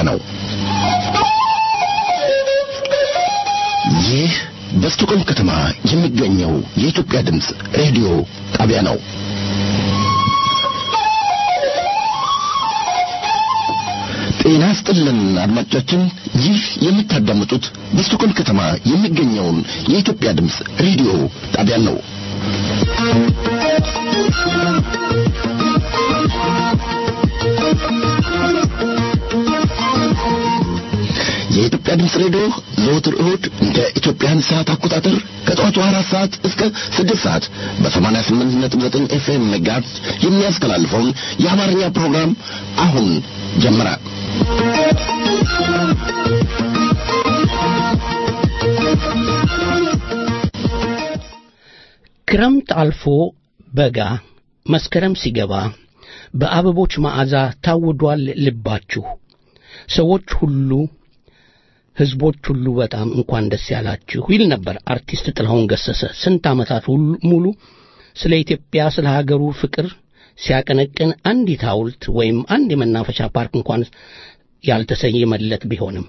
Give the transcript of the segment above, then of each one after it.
ነው። ይህ በስቶኮልም ከተማ የሚገኘው የኢትዮጵያ ድምፅ ሬዲዮ ጣቢያ ነው። ጤና ስጥልን አድማጮቻችን፣ ይህ የምታዳምጡት በስቶኮልም ከተማ የሚገኘውን የኢትዮጵያ ድምፅ ሬዲዮ ጣቢያ ነው። የኢትዮጵያ ድምፅ ሬዲዮ ዘወትር እሁድ እንደ ኢትዮጵያን ሰዓት አቆጣጠር ከጠዋቱ አራት ሰዓት እስከ ስድስት ሰዓት በሰማንያ ስምንት ነጥብ ዘጠኝ ኤፍኤም ሜጋሄርዝ የሚያስተላልፈውን የአማርኛ ፕሮግራም አሁን ጀመረ። ክረምት አልፎ በጋ መስከረም ሲገባ በአበቦች መዓዛ ታውዷል ልባችሁ። ሰዎች ሁሉ ሕዝቦች ሁሉ በጣም እንኳን ደስ ያላችሁ ይል ነበር አርቲስት ጥላሁን ገሰሰ። ስንት ዓመታት ሙሉ ስለ ኢትዮጵያ ስለ ሀገሩ ፍቅር ሲያቀነቅን አንዲት ሐውልት ወይም አንድ የመናፈሻ ፓርክ እንኳን ያልተሰየመለት ቢሆንም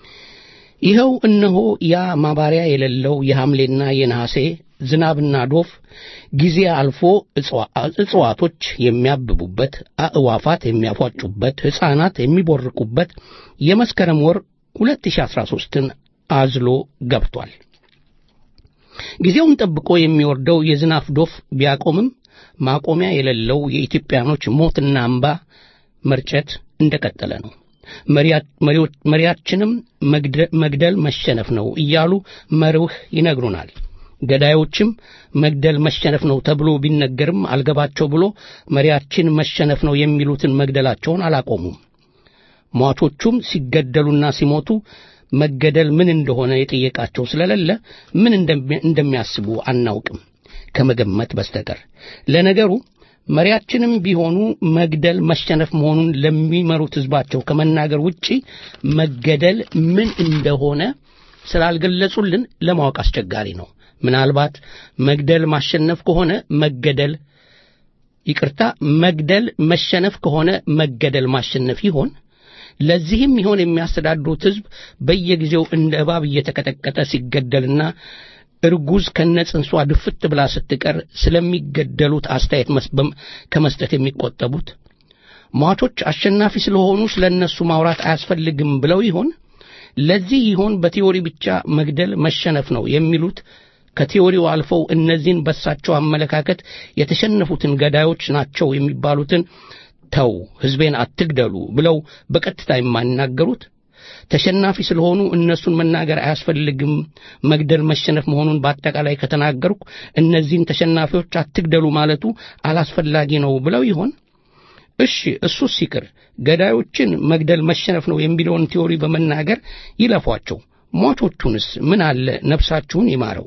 ይኸው እነሆ ያ ማባሪያ የሌለው የሐምሌና የነሐሴ ዝናብና ዶፍ ጊዜ አልፎ እጽዋቶች የሚያብቡበት፣ አእዋፋት የሚያፏጩበት፣ ሕፃናት የሚቦርቁበት የመስከረም ወር 2013ን አዝሎ ገብቷል። ጊዜውን ጠብቆ የሚወርደው የዝናብ ዶፍ ቢያቆምም ማቆሚያ የሌለው የኢትዮጵያኖች ሞትና እንባ መርጨት እንደቀጠለ ነው። መሪያችንም መግደል መሸነፍ ነው እያሉ መርህ ይነግሩናል። ገዳዮችም መግደል መሸነፍ ነው ተብሎ ቢነገርም አልገባቸው ብሎ መሪያችን መሸነፍ ነው የሚሉትን መግደላቸውን አላቆሙም። ሟቾቹም ሲገደሉና ሲሞቱ መገደል ምን እንደሆነ የጠየቃቸው ስለሌለ ምን እንደሚያስቡ አናውቅም ከመገመት በስተቀር። ለነገሩ መሪያችንም ቢሆኑ መግደል መሸነፍ መሆኑን ለሚመሩት ሕዝባቸው ከመናገር ውጪ መገደል ምን እንደሆነ ስላልገለጹልን ለማወቅ አስቸጋሪ ነው። ምናልባት መግደል ማሸነፍ ከሆነ መገደል ይቅርታ፣ መግደል መሸነፍ ከሆነ መገደል ማሸነፍ ይሆን? ለዚህም ይሆን የሚያስተዳድሩት ሕዝብ በየጊዜው እንደ እባብ እየተቀጠቀጠ ሲገደልና እርጉዝ ከነጽንሷ ድፍት ብላ ስትቀር ስለሚገደሉት አስተያየት ከመስጠት የሚቆጠቡት? ሟቾች አሸናፊ ስለሆኑ ስለ እነሱ ማውራት አያስፈልግም ብለው ይሆን? ለዚህ ይሆን በቲዎሪ ብቻ መግደል መሸነፍ ነው የሚሉት? ከቲዎሪው አልፈው እነዚህን በሳቸው አመለካከት የተሸነፉትን ገዳዮች ናቸው የሚባሉትን ተው ሕዝቤን አትግደሉ ብለው በቀጥታ የማይናገሩት? ተሸናፊ ስለሆኑ እነሱን መናገር አያስፈልግም መግደል መሸነፍ መሆኑን በአጠቃላይ ከተናገርኩ እነዚህን ተሸናፊዎች አትግደሉ ማለቱ አላስፈላጊ ነው ብለው ይሆን? እሺ እሱስ ይቅር፣ ገዳዮችን መግደል መሸነፍ ነው የሚለውን ቲዎሪ በመናገር ይለፏቸው። ሟቾቹንስ ምን አለ ነፍሳችሁን ይማረው፣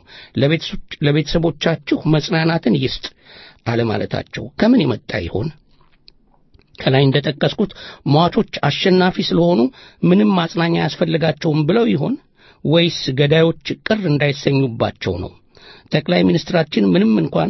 ለቤተሰቦቻችሁ መጽናናትን ይስጥ አለማለታቸው ከምን የመጣ ይሆን? ከላይ እንደጠቀስኩት ሟቾች አሸናፊ ስለሆኑ ምንም ማጽናኛ አያስፈልጋቸውም ብለው ይሆን ወይስ ገዳዮች ቅር እንዳይሰኙባቸው ነው? ጠቅላይ ሚኒስትራችን ምንም እንኳን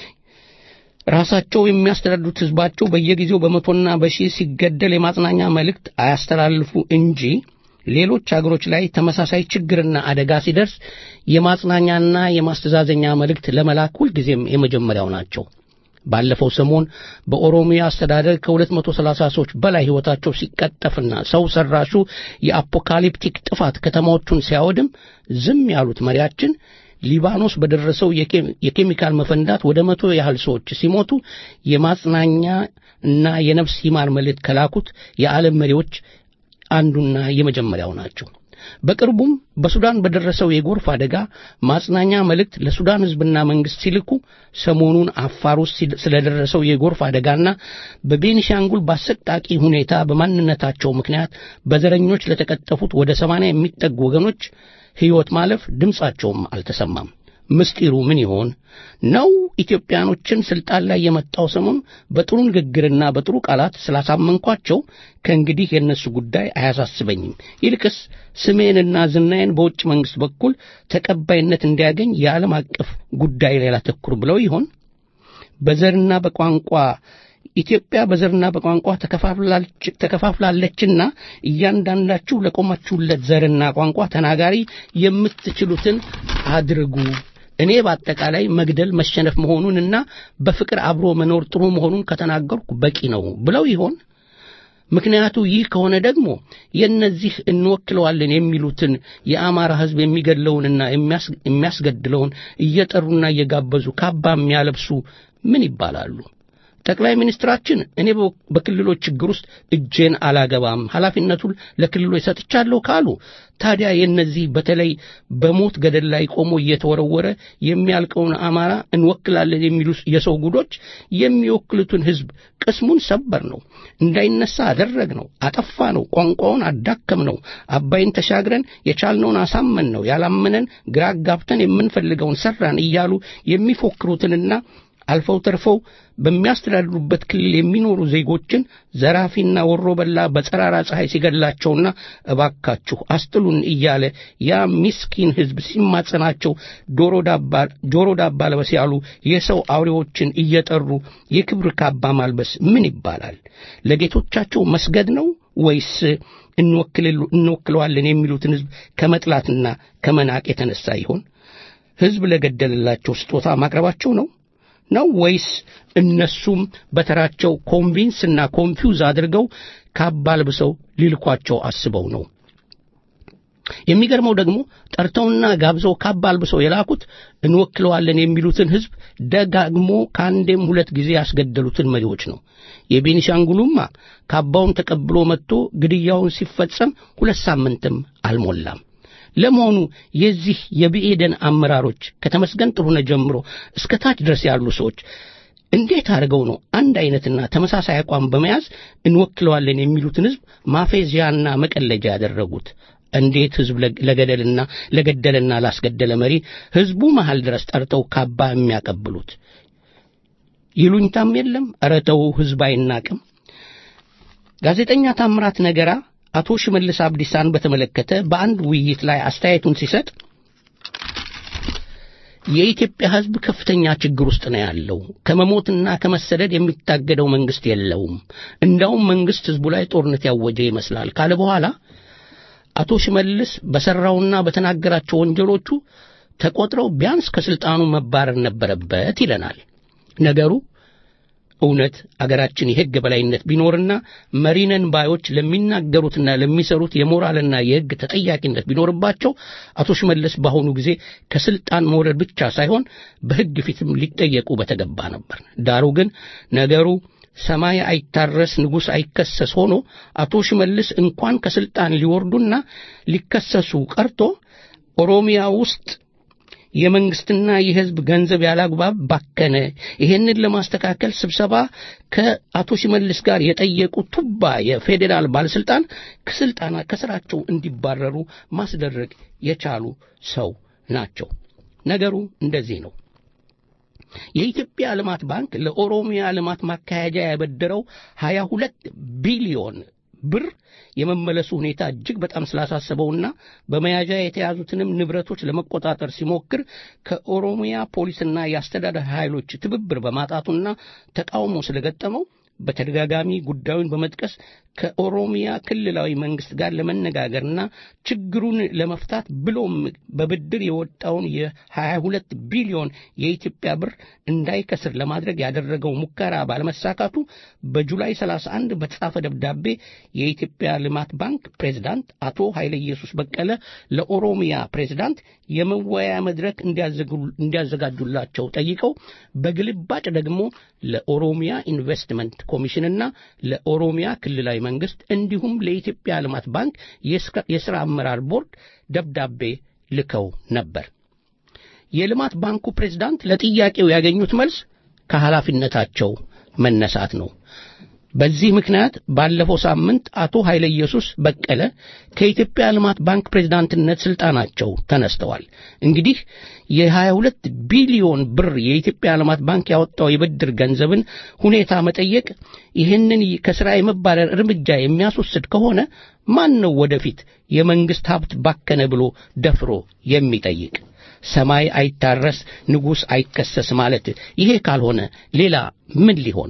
ራሳቸው የሚያስተዳድሩት ሕዝባቸው በየጊዜው በመቶና በሺህ ሲገደል የማጽናኛ መልእክት አያስተላልፉ እንጂ ሌሎች አገሮች ላይ ተመሳሳይ ችግርና አደጋ ሲደርስ የማጽናኛና የማስተዛዘኛ መልእክት ለመላክ ሁልጊዜም የመጀመሪያው ናቸው። ባለፈው ሰሞን በኦሮሚያ አስተዳደር ከ230 ሰዎች በላይ ሕይወታቸው ሲቀጠፍና ሰው ሰራሹ የአፖካሊፕቲክ ጥፋት ከተማዎቹን ሲያወድም ዝም ያሉት መሪያችን ሊባኖስ በደረሰው የኬሚካል መፈንዳት ወደ መቶ ያህል ሰዎች ሲሞቱ የማጽናኛ እና የነፍስ ይማር መልእክት ከላኩት የዓለም መሪዎች አንዱና የመጀመሪያው ናቸው። በቅርቡም በሱዳን በደረሰው የጎርፍ አደጋ ማጽናኛ መልእክት ለሱዳን ሕዝብና መንግሥት ሲልኩ ሰሞኑን አፋር ውስጥ ስለደረሰው የጎርፍ አደጋና በቤኒሻንጉል በአሰቃቂ ሁኔታ በማንነታቸው ምክንያት በዘረኞች ለተቀጠፉት ወደ ሰማንያ የሚጠጉ ወገኖች ሕይወት ማለፍ ድምፃቸውም አልተሰማም። ምስጢሩ ምን ይሆን ነው? ኢትዮጵያኖችን ስልጣን ላይ የመጣው ሰሞን በጥሩ ንግግርና በጥሩ ቃላት ስላሳመንኳቸው ከእንግዲህ የእነሱ ጉዳይ አያሳስበኝም፣ ይልቅስ ስሜንና ዝናዬን በውጭ መንግሥት በኩል ተቀባይነት እንዲያገኝ የዓለም አቀፍ ጉዳይ ላይ ላተኩር ብለው ይሆን? በዘርና በቋንቋ ኢትዮጵያ በዘርና በቋንቋ ተከፋፍላለችና እያንዳንዳችሁ ለቆማችሁለት ዘርና ቋንቋ ተናጋሪ የምትችሉትን አድርጉ። እኔ በአጠቃላይ መግደል መሸነፍ መሆኑንና በፍቅር አብሮ መኖር ጥሩ መሆኑን ከተናገርኩ በቂ ነው ብለው ይሆን? ምክንያቱ ይህ ከሆነ ደግሞ የእነዚህ እንወክለዋለን የሚሉትን የአማራ ሕዝብ የሚገድለውንና የሚያስገድለውን እየጠሩና እየጋበዙ ካባ የሚያለብሱ ምን ይባላሉ? ጠቅላይ ሚኒስትራችን እኔ በክልሎች ችግር ውስጥ እጄን አላገባም፣ ኃላፊነቱን ለክልሎች ሰጥቻለሁ ካሉ ታዲያ የእነዚህ በተለይ በሞት ገደል ላይ ቆሞ እየተወረወረ የሚያልቀውን አማራ እንወክላለን የሚሉ የሰው ጉዶች የሚወክሉትን ሕዝብ ቅስሙን ሰበር ነው፣ እንዳይነሳ አደረግ ነው፣ አጠፋ ነው፣ ቋንቋውን አዳከም ነው፣ አባይን ተሻግረን የቻልነውን አሳመን ነው፣ ያላመነን ግራ ጋብተን የምንፈልገውን ሰራን እያሉ የሚፎክሩትንና አልፈው ተርፈው በሚያስተዳድሩበት ክልል የሚኖሩ ዜጎችን ዘራፊና ወሮ በላ በጸራራ ፀሐይ ሲገድላቸውና እባካችሁ አስጥሉን እያለ ያ ሚስኪን ሕዝብ ሲማጸናቸው ጆሮ ዳባ ልበስ ያሉ የሰው አውሬዎችን እየጠሩ የክብር ካባ ማልበስ ምን ይባላል? ለጌቶቻቸው መስገድ ነው ወይስ እንወክለዋለን የሚሉትን ሕዝብ ከመጥላትና ከመናቅ የተነሳ ይሆን? ሕዝብ ለገደለላቸው ስጦታ ማቅረባቸው ነው ነው ወይስ እነሱም በተራቸው ኮንቪንስና ኮንፊውዝ አድርገው ካባ ልብሰው ሊልኳቸው አስበው ነው? የሚገርመው ደግሞ ጠርተውና ጋብዘው ካባ አልብሰው የላኩት እንወክለዋለን የሚሉትን ሕዝብ ደጋግሞ ከአንዴም ሁለት ጊዜ ያስገደሉትን መሪዎች ነው። የቤኒሻንጉሉማ ካባውን ተቀብሎ መጥቶ ግድያውን ሲፈጸም ሁለት ሳምንትም አልሞላም። ለመሆኑ የዚህ የብኤደን አመራሮች ከተመስገን ጥሩነህ ጀምሮ እስከ ታች ድረስ ያሉ ሰዎች እንዴት አድርገው ነው አንድ አይነትና ተመሳሳይ አቋም በመያዝ እንወክለዋለን የሚሉትን ሕዝብ ማፌዚያና መቀለጃ ያደረጉት? እንዴት ሕዝብ ለገደልና ለገደለና ላስገደለ መሪ ሕዝቡ መሃል ድረስ ጠርተው ካባ የሚያቀብሉት? ይሉኝታም የለም። ኧረ ተው፣ ሕዝብ አይናቅም። ጋዜጠኛ ታምራት ነገራ አቶ ሽመልስ አብዲሳን በተመለከተ በአንድ ውይይት ላይ አስተያየቱን ሲሰጥ የኢትዮጵያ ሕዝብ ከፍተኛ ችግር ውስጥ ነው ያለው። ከመሞትና ከመሰደድ የሚታገደው መንግስት የለውም። እንዳውም መንግስት ሕዝቡ ላይ ጦርነት ያወጀ ይመስላል ካለ በኋላ አቶ ሽመልስ በሠራውና በተናገራቸው ወንጀሎቹ ተቆጥረው ቢያንስ ከስልጣኑ መባረር ነበረበት ይለናል። ነገሩ እውነት አገራችን የሕግ በላይነት ቢኖርና መሪነን ባዮች ለሚናገሩትና ለሚሰሩት የሞራልና የሕግ ተጠያቂነት ቢኖርባቸው አቶ ሽመልስ በአሁኑ ጊዜ ከስልጣን መውረድ ብቻ ሳይሆን በሕግ ፊትም ሊጠየቁ በተገባ ነበር። ዳሩ ግን ነገሩ ሰማይ አይታረስ ንጉሥ አይከሰስ ሆኖ አቶ ሽመልስ እንኳን ከስልጣን ሊወርዱና ሊከሰሱ ቀርቶ ኦሮሚያ ውስጥ የመንግስትና የሕዝብ ገንዘብ ያላግባብ ባከነ፣ ይሄንን ለማስተካከል ስብሰባ ከአቶ ሽመልስ ጋር የጠየቁ ቱባ የፌዴራል ባለስልጣን ከስልጣና ከስራቸው እንዲባረሩ ማስደረግ የቻሉ ሰው ናቸው። ነገሩ እንደዚህ ነው። የኢትዮጵያ ልማት ባንክ ለኦሮሚያ ልማት ማካሄጃ ያበደረው 22 ቢሊዮን ብር የመመለሱ ሁኔታ እጅግ በጣም ስላሳሰበውና በመያዣ የተያዙትንም ንብረቶች ለመቆጣጠር ሲሞክር ከኦሮሚያ ፖሊስና የአስተዳደር ኃይሎች ትብብር በማጣቱና ተቃውሞ ስለገጠመው በተደጋጋሚ ጉዳዩን በመጥቀስ ከኦሮሚያ ክልላዊ መንግስት ጋር ለመነጋገርና ችግሩን ለመፍታት ብሎም በብድር የወጣውን የ22 ቢሊዮን የኢትዮጵያ ብር እንዳይከስር ለማድረግ ያደረገው ሙከራ ባለመሳካቱ በጁላይ 31 በተጻፈ ደብዳቤ የኢትዮጵያ ልማት ባንክ ፕሬዝዳንት አቶ ኃይለ ኢየሱስ በቀለ ለኦሮሚያ ፕሬዝዳንት የመወያያ መድረክ እንዲያዘጋጁላቸው ጠይቀው በግልባጭ ደግሞ ለኦሮሚያ ኢንቨስትመንት ኮሚሽንና ለኦሮሚያ ክልላዊ መንግስት እንዲሁም ለኢትዮጵያ ልማት ባንክ የሥራ አመራር ቦርድ ደብዳቤ ልከው ነበር። የልማት ባንኩ ፕሬዝዳንት ለጥያቄው ያገኙት መልስ ከኃላፊነታቸው መነሳት ነው። በዚህ ምክንያት ባለፈው ሳምንት አቶ ኃይለ ኢየሱስ በቀለ ከኢትዮጵያ ልማት ባንክ ፕሬዝዳንትነት ስልጣናቸው ተነስተዋል። እንግዲህ የ22 ቢሊዮን ብር የኢትዮጵያ ልማት ባንክ ያወጣው የብድር ገንዘብን ሁኔታ መጠየቅ ይህንን ከሥራ የመባረር እርምጃ የሚያስወስድ ከሆነ ማን ነው ወደፊት የመንግሥት ሀብት ባከነ ብሎ ደፍሮ የሚጠይቅ? ሰማይ አይታረስ ንጉሥ አይከሰስ ማለት ይሄ ካልሆነ ሌላ ምን ሊሆን ነው?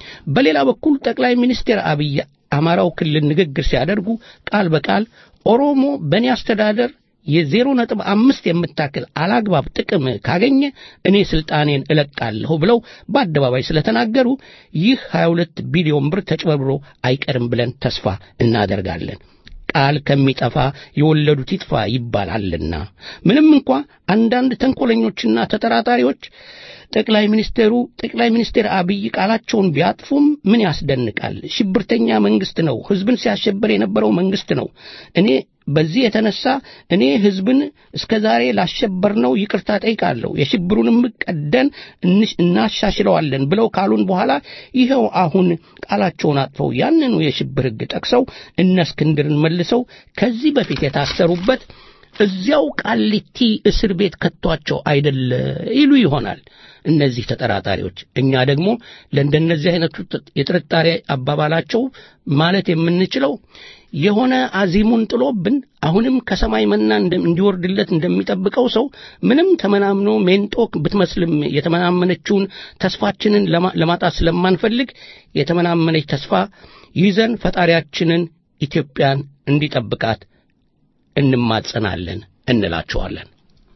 በሌላ በኩል ጠቅላይ ሚኒስትር አብይ አማራው ክልል ንግግር ሲያደርጉ ቃል በቃል ኦሮሞ በእኔ አስተዳደር የዜሮ ነጥብ አምስት የምታክል አላግባብ ጥቅም ካገኘ እኔ ስልጣኔን እለቃለሁ ብለው በአደባባይ ስለተናገሩ ይህ 22 ቢሊዮን ብር ተጭበርብሮ አይቀርም ብለን ተስፋ እናደርጋለን። ቃል ከሚጠፋ የወለዱት ይጥፋ ይባላልና ምንም እንኳ አንዳንድ ተንኮለኞችና ተጠራጣሪዎች ጠቅላይ ሚኒስቴሩ ጠቅላይ ሚኒስቴር አብይ ቃላቸውን ቢያጥፉም ምን ያስደንቃል? ሽብርተኛ መንግስት ነው። ህዝብን ሲያሸብር የነበረው መንግስት ነው። እኔ በዚህ የተነሳ እኔ ህዝብን እስከ ዛሬ ላሸበርነው ይቅርታ ጠይቃለሁ፣ የሽብሩንም ቀደን እናሻሽለዋለን ብለው ካሉን በኋላ ይኸው አሁን ቃላቸውን አጥፈው ያንኑ የሽብር ህግ ጠቅሰው እነ እስክንድርን መልሰው ከዚህ በፊት የታሰሩበት እዚያው ቃሊቲ እስር ቤት ከቷቸው አይደለ ይሉ ይሆናል እነዚህ ተጠራጣሪዎች። እኛ ደግሞ ለእንደነዚህ አይነቱ የጥርጣሬ አባባላቸው ማለት የምንችለው የሆነ አዚሙን ጥሎብን አሁንም ከሰማይ መና እንዲወርድለት እንደሚጠብቀው ሰው ምንም ተመናምኖ ሜንጦ ብትመስልም የተመናመነችውን ተስፋችንን ለማጣት ስለማንፈልግ የተመናመነች ተስፋ ይዘን ፈጣሪያችንን ኢትዮጵያን እንዲጠብቃት እንማጸናለን እንላቸዋለን።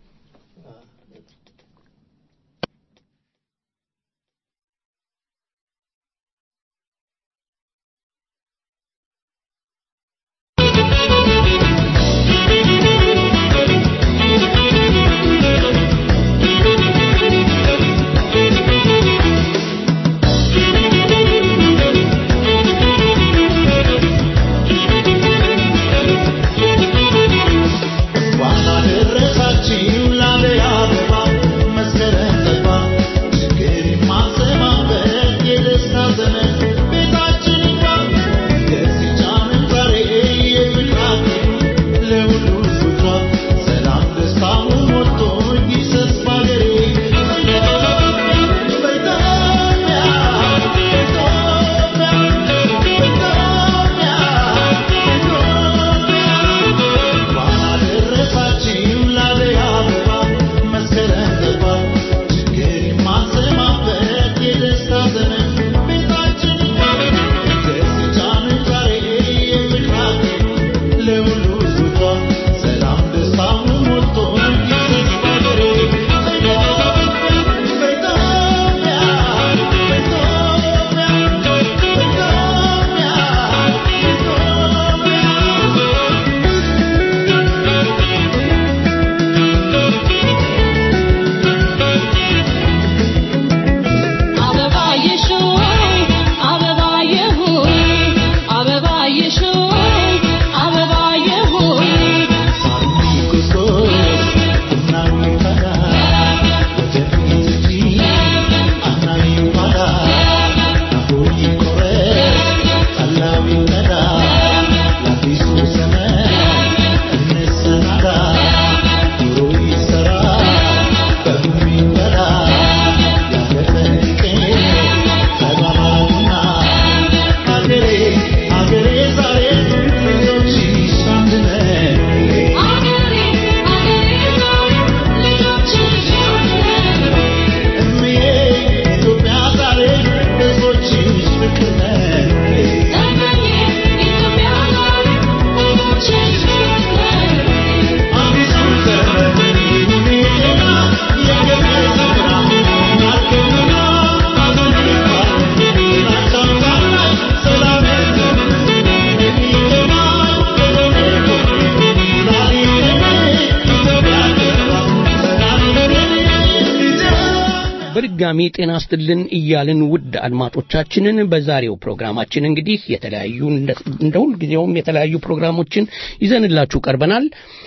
በድጋሚ ጤና ስትልን እያልን ውድ አድማጮቻችንን በዛሬው ፕሮግራማችን እንግዲህ የተለያዩ እንደ ሁልጊዜውም የተለያዩ ፕሮግራሞችን ይዘንላችሁ ቀርበናል።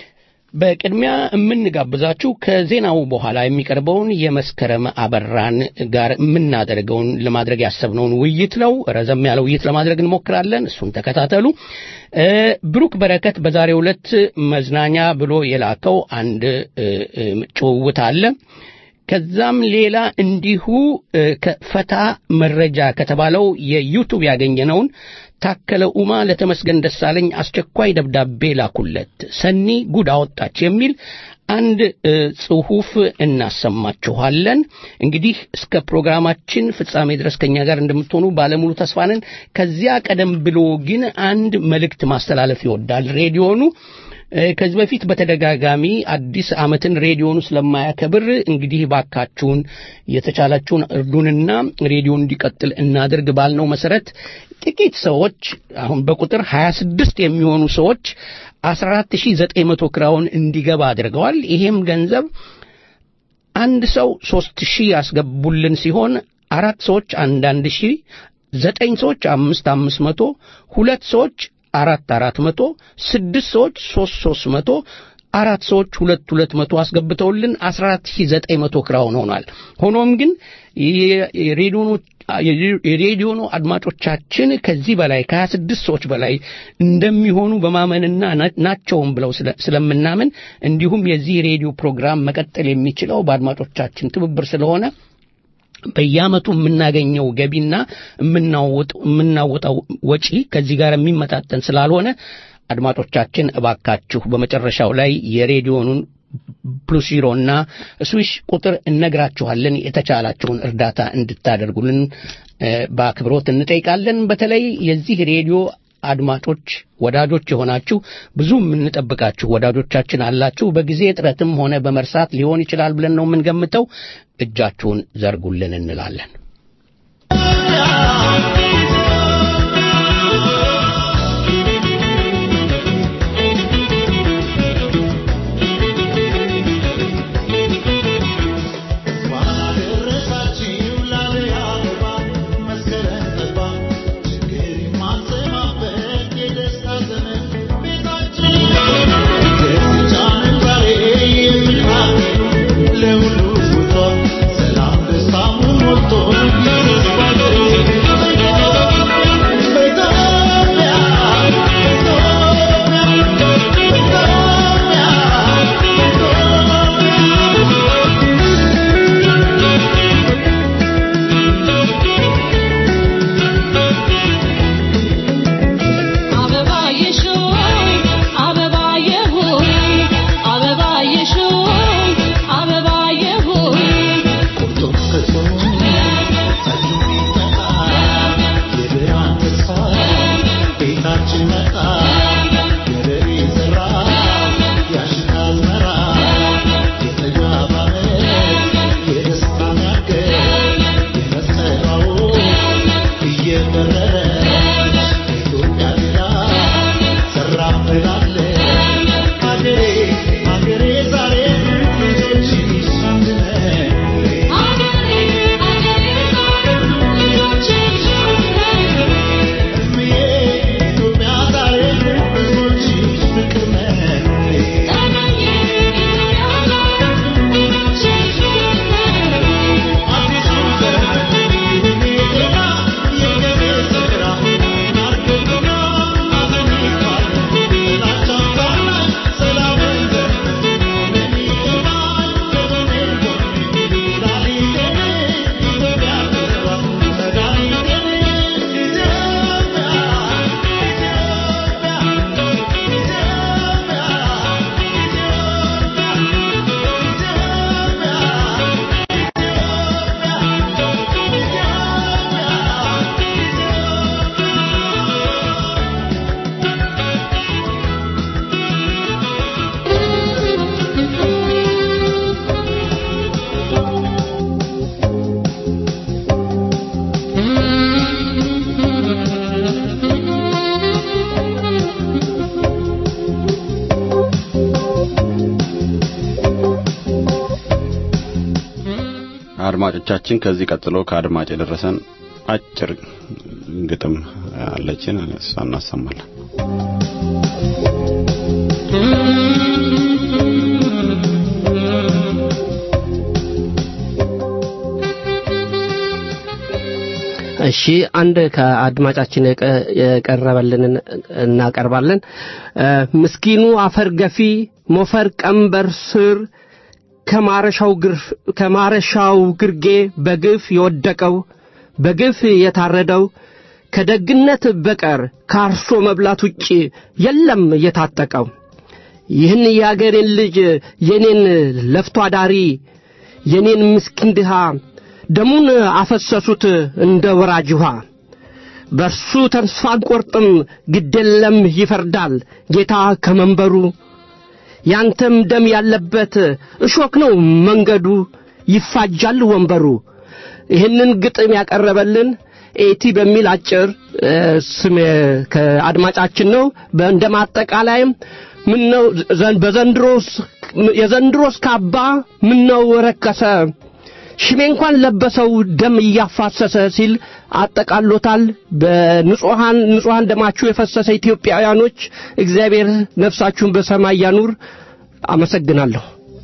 በቅድሚያ የምንጋብዛችሁ ከዜናው በኋላ የሚቀርበውን የመስከረም አበራን ጋር የምናደርገውን ለማድረግ ያሰብነውን ውይይት ነው። ረዘም ያለ ውይይት ለማድረግ እንሞክራለን። እሱን ተከታተሉ። ብሩክ በረከት በዛሬው ዕለት መዝናኛ ብሎ የላከው አንድ ጭውውት አለ። ከዛም ሌላ እንዲሁ ከፈታ መረጃ ከተባለው የዩቱብ ያገኘነውን ታከለ ኡማ ለተመስገን ደሳለኝ አስቸኳይ ደብዳቤ ላኩለት። ሰኒ ጉድ አወጣች የሚል አንድ ጽሑፍ እናሰማችኋለን። እንግዲህ እስከ ፕሮግራማችን ፍጻሜ ድረስ ከኛ ጋር እንደምትሆኑ ባለሙሉ ተስፋ ነን። ከዚያ ቀደም ብሎ ግን አንድ መልእክት ማስተላለፍ ይወዳል ሬዲዮኑ ከዚህ በፊት በተደጋጋሚ አዲስ ዓመትን ሬዲዮኑ ስለማያከብር እንግዲህ ባካችሁን የተቻላችሁን እርዱንና ሬዲዮ እንዲቀጥል እናድርግ ባልነው መሰረት ጥቂት ሰዎች አሁን በቁጥር 26 የሚሆኑ ሰዎች 14900 ክራውን እንዲገባ አድርገዋል። ይሄም ገንዘብ አንድ ሰው 3000 ያስገቡልን ሲሆን አራት ሰዎች አንዳንድ ሺህ ዘጠኝ ሰዎች አምስት አምስት መቶ ሁለት ሰዎች አራት አራት መቶ ስድስት ሰዎች ሶስት ሶስት መቶ አራት ሰዎች ሁለት ሁለት መቶ አስገብተውልን አስራ አራት ሺህ ዘጠኝ መቶ ክራውን ሆኗል። ሆኖም ግን የሬዲዮኑ አድማጮቻችን ከዚህ በላይ ከሀያ ስድስት ሰዎች በላይ እንደሚሆኑ በማመንና ናቸውም ብለው ስለምናምን እንዲሁም የዚህ ሬዲዮ ፕሮግራም መቀጠል የሚችለው በአድማጮቻችን ትብብር ስለሆነ በየዓመቱ የምናገኘው ገቢና የምናወጣው ወጪ ከዚህ ጋር የሚመጣጠን ስላልሆነ አድማጮቻችን እባካችሁ በመጨረሻው ላይ የሬዲዮኑን ፕሉስ ዚሮና ስዊሽ ቁጥር እነግራችኋለን። የተቻላችሁን እርዳታ እንድታደርጉልን በአክብሮት እንጠይቃለን። በተለይ የዚህ ሬዲዮ አድማጮች ወዳጆች የሆናችሁ ብዙ የምንጠብቃችሁ ወዳጆቻችን አላችሁ። በጊዜ እጥረትም ሆነ በመርሳት ሊሆን ይችላል ብለን ነው የምንገምተው። እጃችሁን ዘርጉልን እንላለን። አድማጮቻችን ከዚህ ቀጥሎ ከአድማጭ የደረሰን አጭር ግጥም አለችን እሷ እናሰማለን እሺ አንድ ከአድማጫችን የቀረበልንን እናቀርባለን ምስኪኑ አፈር ገፊ ሞፈር ቀንበር ስር ከማረሻው ግርጌ በግፍ የወደቀው በግፍ የታረደው ከደግነት በቀር ከአርሶ መብላት ውጭ የለም የታጠቀው። ይህን የአገሬን ልጅ የኔን ለፍቶ አዳሪ የኔን ምስኪን ድሃ ደሙን አፈሰሱት እንደ ወራጅ ውሃ። በእርሱ ተስፋ አንቆርጥም፣ ግደለም ይፈርዳል ጌታ ከመንበሩ። ያንተም ደም ያለበት እሾክ ነው መንገዱ፣ ይፋጃል ወንበሩ። ይህንን ግጥም ያቀረበልን ኤቲ በሚል አጭር ስም ከአድማጫችን ነው። እንደ ማጠቃላይም ምን ነው በዘንድሮስ የዘንድሮስ ካባ ምን ነው ረከሰ ሽሜ እንኳን ለበሰው ደም እያፋሰሰ ሲል አጠቃሎታል። በንጹሃን ንጹሃን ደማችሁ የፈሰሰ ኢትዮጵያውያኖች እግዚአብሔር ነፍሳችሁን በሰማይ ያኑር። አመሰግናለሁ።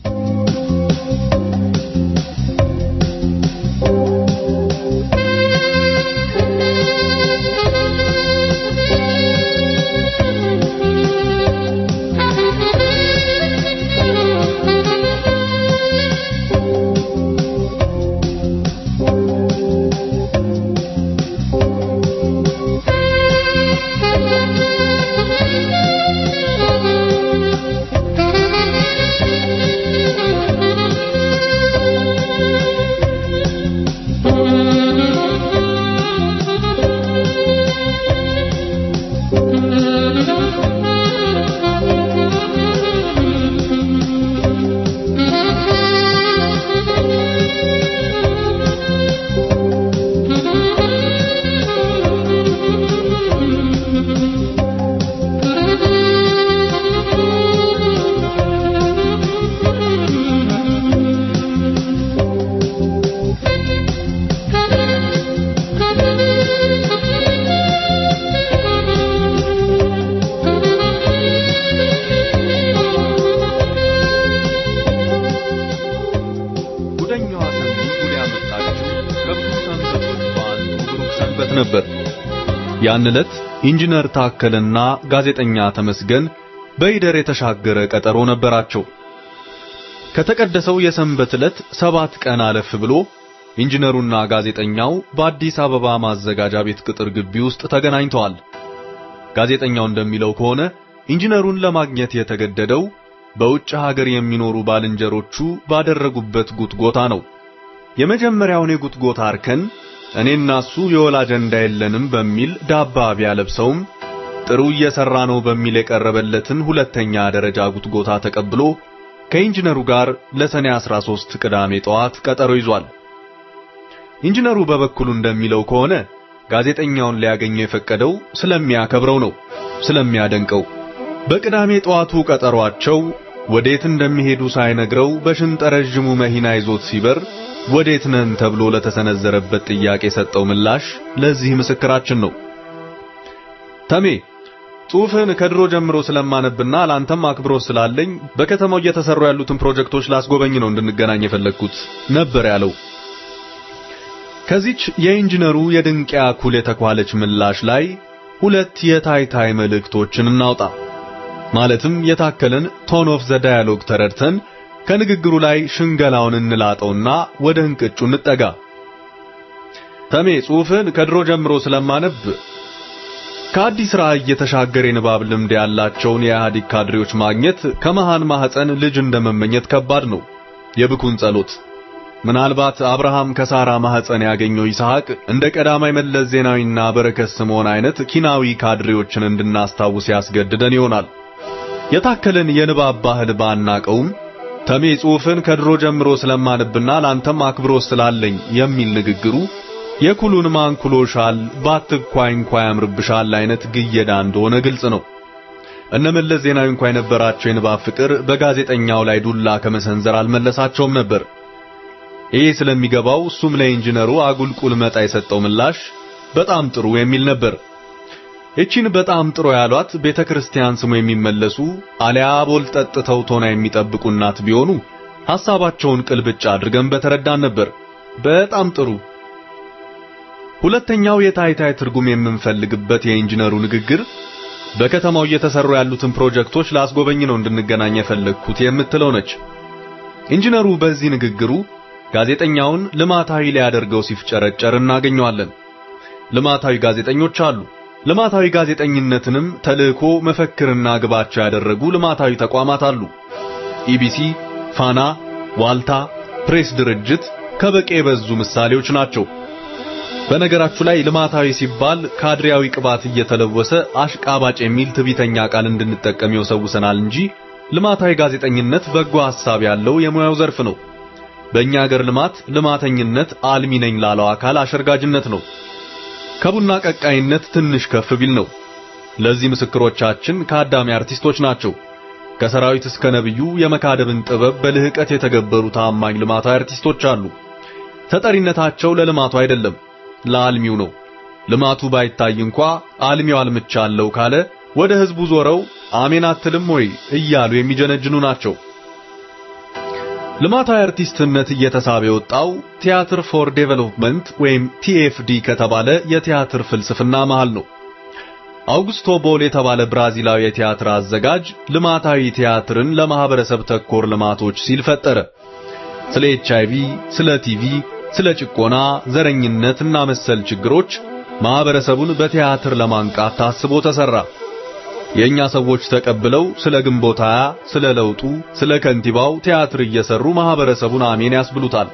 ጉደኛዋ ሰንዲ ጉድ ያመጣችው ከብዙ ሰንበቶች በአንዱ ብሩክ ሰንበት ነበር። ያን ዕለት ኢንጂነር ታከልና ጋዜጠኛ ተመስገን በይደር የተሻገረ ቀጠሮ ነበራቸው። ከተቀደሰው የሰንበት ዕለት ሰባት ቀን አለፍ ብሎ ኢንጂነሩና ጋዜጠኛው በአዲስ አበባ ማዘጋጃ ቤት ቅጥር ግቢ ውስጥ ተገናኝተዋል። ጋዜጠኛው እንደሚለው ከሆነ ኢንጂነሩን ለማግኘት የተገደደው በውጭ ሀገር የሚኖሩ ባልንጀሮቹ ባደረጉበት ጉትጎታ ነው። የመጀመሪያውን የጉትጎታ እርከን እኔና እሱ የወል አጀንዳ የለንም በሚል ዳባ ቢያለብሰውም ጥሩ እየሰራ ነው በሚል የቀረበለትን ሁለተኛ ደረጃ ጉትጎታ ተቀብሎ ከኢንጂነሩ ጋር ለሰኔ 13 ቅዳሜ ጠዋት ቀጠሮ ይዟል። ኢንጂነሩ በበኩሉ እንደሚለው ከሆነ ጋዜጠኛውን ሊያገኘው የፈቀደው ስለሚያከብረው ነው፣ ስለሚያደንቀው። በቅዳሜ ጠዋቱ ቀጠሯቸው ወዴት እንደሚሄዱ ሳይነግረው በሽንጠ ረዥሙ መኪና ይዞት ሲበር ወዴት ነን ተብሎ ለተሰነዘረበት ጥያቄ የሰጠው ምላሽ ለዚህ ምስክራችን ነው። ተሜ ጽሑፍን ከድሮ ጀምሮ ስለማነብና ላንተም አክብሮት ስላለኝ በከተማው እየተሰሩ ያሉትን ፕሮጀክቶች ላስጎበኝ ነው እንድንገናኝ የፈለግኩት ነበር ያለው። ከዚች የኢንጂነሩ የድንቅያ ኩል የተኳለች ምላሽ ላይ ሁለት የታይታይ መልእክቶችን እናውጣ። ማለትም የታከለን ቶን ኦፍ ዘ ዳያሎግ ተረድተን ከንግግሩ ላይ ሽንገላውን እንላጠውና ወደ እንቅጩ እንጠጋ። ተሜ ጽሑፍን ከድሮ ጀምሮ ስለማነብ ከአዲስ ራዕይ የተሻገረ የንባብ ልምድ ያላቸውን የኢህአዴግ ካድሬዎች ማግኘት ከመሃን ማህፀን ልጅ እንደመመኘት ከባድ ነው። የብኩን ጸሎት ምናልባት አብርሃም ከሳራ ማህፀን ያገኘው ይስሐቅ እንደ ቀዳማይ መለስ ዜናዊና በረከት ስምዖን አይነት ኪናዊ ካድሬዎችን እንድናስታውስ ያስገድደን ይሆናል። የታከለን የንባብ ባህል ባናቀውም ተሜ ጽሑፍን ከድሮ ጀምሮ ስለማንብና ላንተም አክብሮት ስላለኝ የሚል ንግግሩ የኩሉን ማንኩሎሻል ባትኳይ እንኳ ያምርብሻል አይነት ግየዳ እንደሆነ ግልጽ ነው። እነ መለስ ዜናዊ እንኳ የነበራቸው የንባብ ፍቅር በጋዜጠኛው ላይ ዱላ ከመሰንዘር አልመለሳቸውም ነበር። ይህ ስለሚገባው እሱም ለኢንጂነሩ አጉልቁል መጣ የሰጠው ምላሽ በጣም ጥሩ የሚል ነበር። እቺን በጣም ጥሩ ያሏት ቤተ ክርስቲያን ስሙ የሚመለሱ አሊያ ቦል ጠጥተው ቶና የሚጠብቁ እናት ቢሆኑ ሐሳባቸውን ቅልብጭ አድርገን በተረዳን ነበር። በጣም ጥሩ። ሁለተኛው የታይታይ ትርጉም የምንፈልግበት የኢንጂነሩ ንግግር በከተማው እየተሰሩ ያሉትን ፕሮጀክቶች ላስጎበኝ ነው እንድንገናኝ የፈለግኩት የምትለው ነች። ኢንጂነሩ በዚህ ንግግሩ ጋዜጠኛውን ልማታዊ ሊያደርገው ሲፍጨረጨር እናገኘዋለን። ልማታዊ ጋዜጠኞች አሉ። ልማታዊ ጋዜጠኝነትንም ተልእኮ መፈክርና ግባቸው ያደረጉ ልማታዊ ተቋማት አሉ። ኢቢሲ፣ ፋና፣ ዋልታ፣ ፕሬስ ድርጅት ከበቂ የበዙ ምሳሌዎች ናቸው። በነገራችሁ ላይ ልማታዊ ሲባል ካድሬያዊ ቅባት እየተለወሰ አሽቃባጭ የሚል ትቢተኛ ቃል እንድንጠቀም ይወሰውሰናል እንጂ ልማታዊ ጋዜጠኝነት በጎ ሐሳብ ያለው የሙያው ዘርፍ ነው። በእኛ ሀገር ልማት ልማተኝነት አልሚ ነኝ ላለው አካል አሸርጋጅነት ነው። ከቡና ቀቃይነት ትንሽ ከፍ ቢል ነው። ለዚህ ምስክሮቻችን ከአዳሚ አርቲስቶች ናቸው። ከሰራዊት እስከ ነብዩ የመካደብን ጥበብ በልህቀት የተገበሩ ታማኝ ልማታዊ አርቲስቶች አሉ። ተጠሪነታቸው ለልማቱ አይደለም፣ ለአልሚው ነው። ልማቱ ባይታይ እንኳ አልሚው አልምቻለሁ ካለ ወደ ህዝቡ ዞረው አሜን አትልም ወይ እያሉ የሚጀነጅኑ ናቸው። ልማታዊ አርቲስትነት እየተሳበ የወጣው ቲያትር ፎር ዴቨሎፕመንት ወይም ቲኤፍዲ ከተባለ የቲያትር ፍልስፍና መሃል ነው። አውግስቶ ቦል የተባለ ብራዚላዊ የቲያትር አዘጋጅ ልማታዊ ቲያትርን ለማህበረሰብ ተኮር ልማቶች ሲል ፈጠረ። ስለ ኤችአይቪ፣ ስለ ቲቪ፣ ስለ ጭቆና፣ ዘረኝነት እና መሰል ችግሮች ማህበረሰቡን በቲያትር ለማንቃት ታስቦ ተሰራ። የኛ ሰዎች ተቀብለው ስለ ግንቦት ሃያ፣ ስለ ለውጡ፣ ስለ ከንቲባው ቲያትር እየሰሩ ማህበረሰቡን አሜን ያስብሉታል።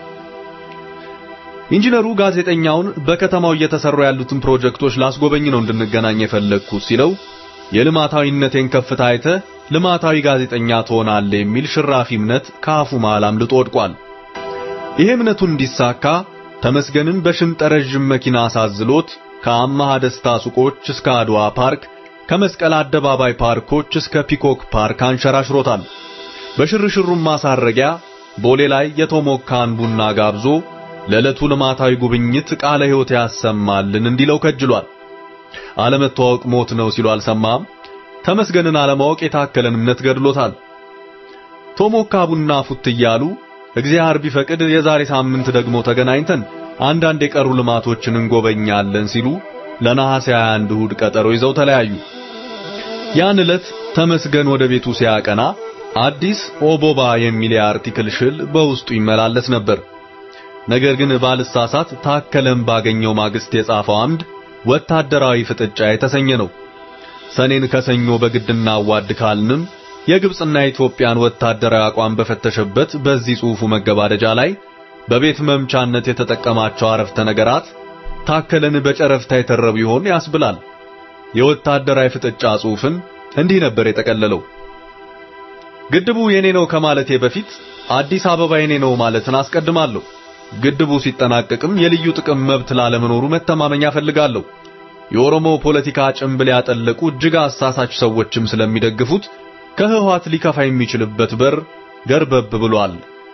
ኢንጂነሩ ጋዜጠኛውን በከተማው እየተሰሩ ያሉትን ፕሮጀክቶች ላስጎበኝ ነው እንድንገናኝ የፈለግኩት ሲለው የልማታዊነቴን ከፍታ አይተህ ልማታዊ ጋዜጠኛ ትሆናለህ የሚል ሽራፊ እምነት ከአፉ መሃል አምልጦ ወድቋል። ይሄ እምነቱ እንዲሳካ ተመስገንን በሽንጠ ረዥም መኪና አሳዝሎት ከአማሃ ደስታ ሱቆች እስከ አድዋ ፓርክ ከመስቀል አደባባይ ፓርኮች እስከ ፒኮክ ፓርክ አንሸራሽሮታል። በሽርሽሩም ማሳረጊያ ቦሌ ላይ የቶሞካን ቡና ጋብዞ ለዕለቱ ልማታዊ ጉብኝት ቃለ ሕይወት ያሰማልን እንዲለው ከጅሏል። አለመተዋወቅ ሞት ነው ሲሉ አልሰማም። ተመስገንን አለማወቅ የታከለን እምነት ገድሎታል። ቶሞካ ቡና ፉት እያሉ እግዚአብሔር ቢፈቅድ የዛሬ ሳምንት ደግሞ ተገናኝተን አንዳንድ የቀሩ ልማቶችን እንጎበኛለን ሲሉ ለነሐሴ 21 እሁድ ቀጠሮ ይዘው ተለያዩ። ያን ዕለት ተመስገን ወደ ቤቱ ሲያቀና አዲስ ኦቦባ የሚል የአርቲክል ሽል በውስጡ ይመላለስ ነበር። ነገር ግን ባልሳሳት ታከለም ባገኘው ማግስት የጻፈው አምድ ወታደራዊ ፍጥጫ የተሰኘ ነው። ሰኔን ከሰኞ በግድና አዋድ ካልንም የግብጽና የኢትዮጵያን ወታደራዊ አቋም በፈተሸበት በዚህ ጽሑፉ መገባደጃ ላይ በቤት መምቻነት የተጠቀማቸው አረፍተ ነገራት ታከለን በጨረፍታ የተረቡ ይሆን ያስብላል። የወታደራዊ ፍጥጫ ጽሑፍን እንዲህ ነበር የጠቀለለው። ግድቡ የኔ ነው ከማለቴ በፊት አዲስ አበባ የኔ ነው ማለትን አስቀድማለሁ። ግድቡ ሲጠናቀቅም የልዩ ጥቅም መብት ላለመኖሩ መተማመኛ ፈልጋለሁ። የኦሮሞ ፖለቲካ ጭንብል ያጠለቁ እጅግ አሳሳች ሰዎችም ስለሚደግፉት ከህወሓት ሊከፋ የሚችልበት በር ገርበብ ብሏል።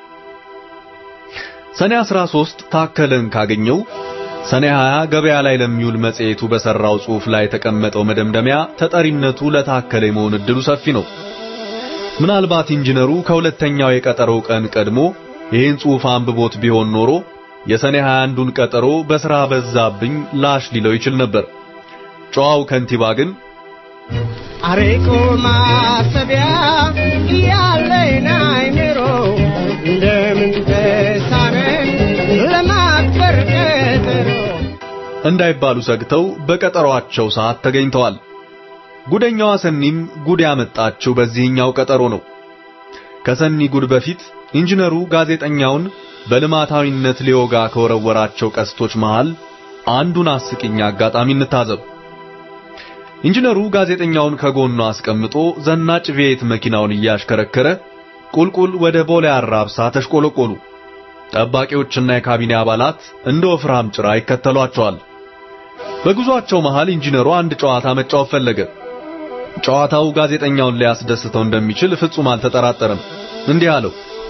ሰኔ 13 ታከለን ካገኘው ሰኔ 20 ገበያ ላይ ለሚውል መጽሔቱ በሰራው ጽሑፍ ላይ የተቀመጠው መደምደሚያ ተጠሪነቱ ለታከለ የመሆን እድሉ ሰፊ ነው። ምናልባት ኢንጂነሩ ከሁለተኛው የቀጠሮው ቀን ቀድሞ ይህን ጽሑፍ አንብቦት ቢሆን ኖሮ የሰኔ 21ዱን ቀጠሮ በሥራ በዛብኝ ላሽ ሊለው ይችል ነበር። ጨዋው ከንቲባ ግን አሬቆ ማሰቢያ ያለኝ አይምሮ እንደምን ተሳነን ለማክበር ቀጠሮ እንዳይባሉ ሰግተው በቀጠሯቸው ሰዓት ተገኝተዋል። ጉደኛዋ ሰኒም ጉድ ያመጣችው በዚህኛው ቀጠሮ ነው። ከሰኒ ጉድ በፊት ኢንጂነሩ ጋዜጠኛውን በልማታዊነት ሊወጋ ከወረወራቸው ቀስቶች መሃል አንዱን አስቂኝ አጋጣሚ እንታዘብ። ኢንጂነሩ ጋዜጠኛውን ከጎኑ አስቀምጦ ዘናጭ ቪየት መኪናውን እያሽከረከረ ቁልቁል ወደ ቦሌ አራብሳ ተሽቆለቆሉ። ጠባቂዎችና የካቢኔ አባላት እንደ ወፍራም ጭራ ይከተሏቸዋል። በጉዟቸው መሃል ኢንጂነሩ አንድ ጨዋታ መጫወት ፈለገ። ጨዋታው ጋዜጠኛውን ሊያስደስተው እንደሚችል ፍጹም አልተጠራጠረም። እንዲህ አለው።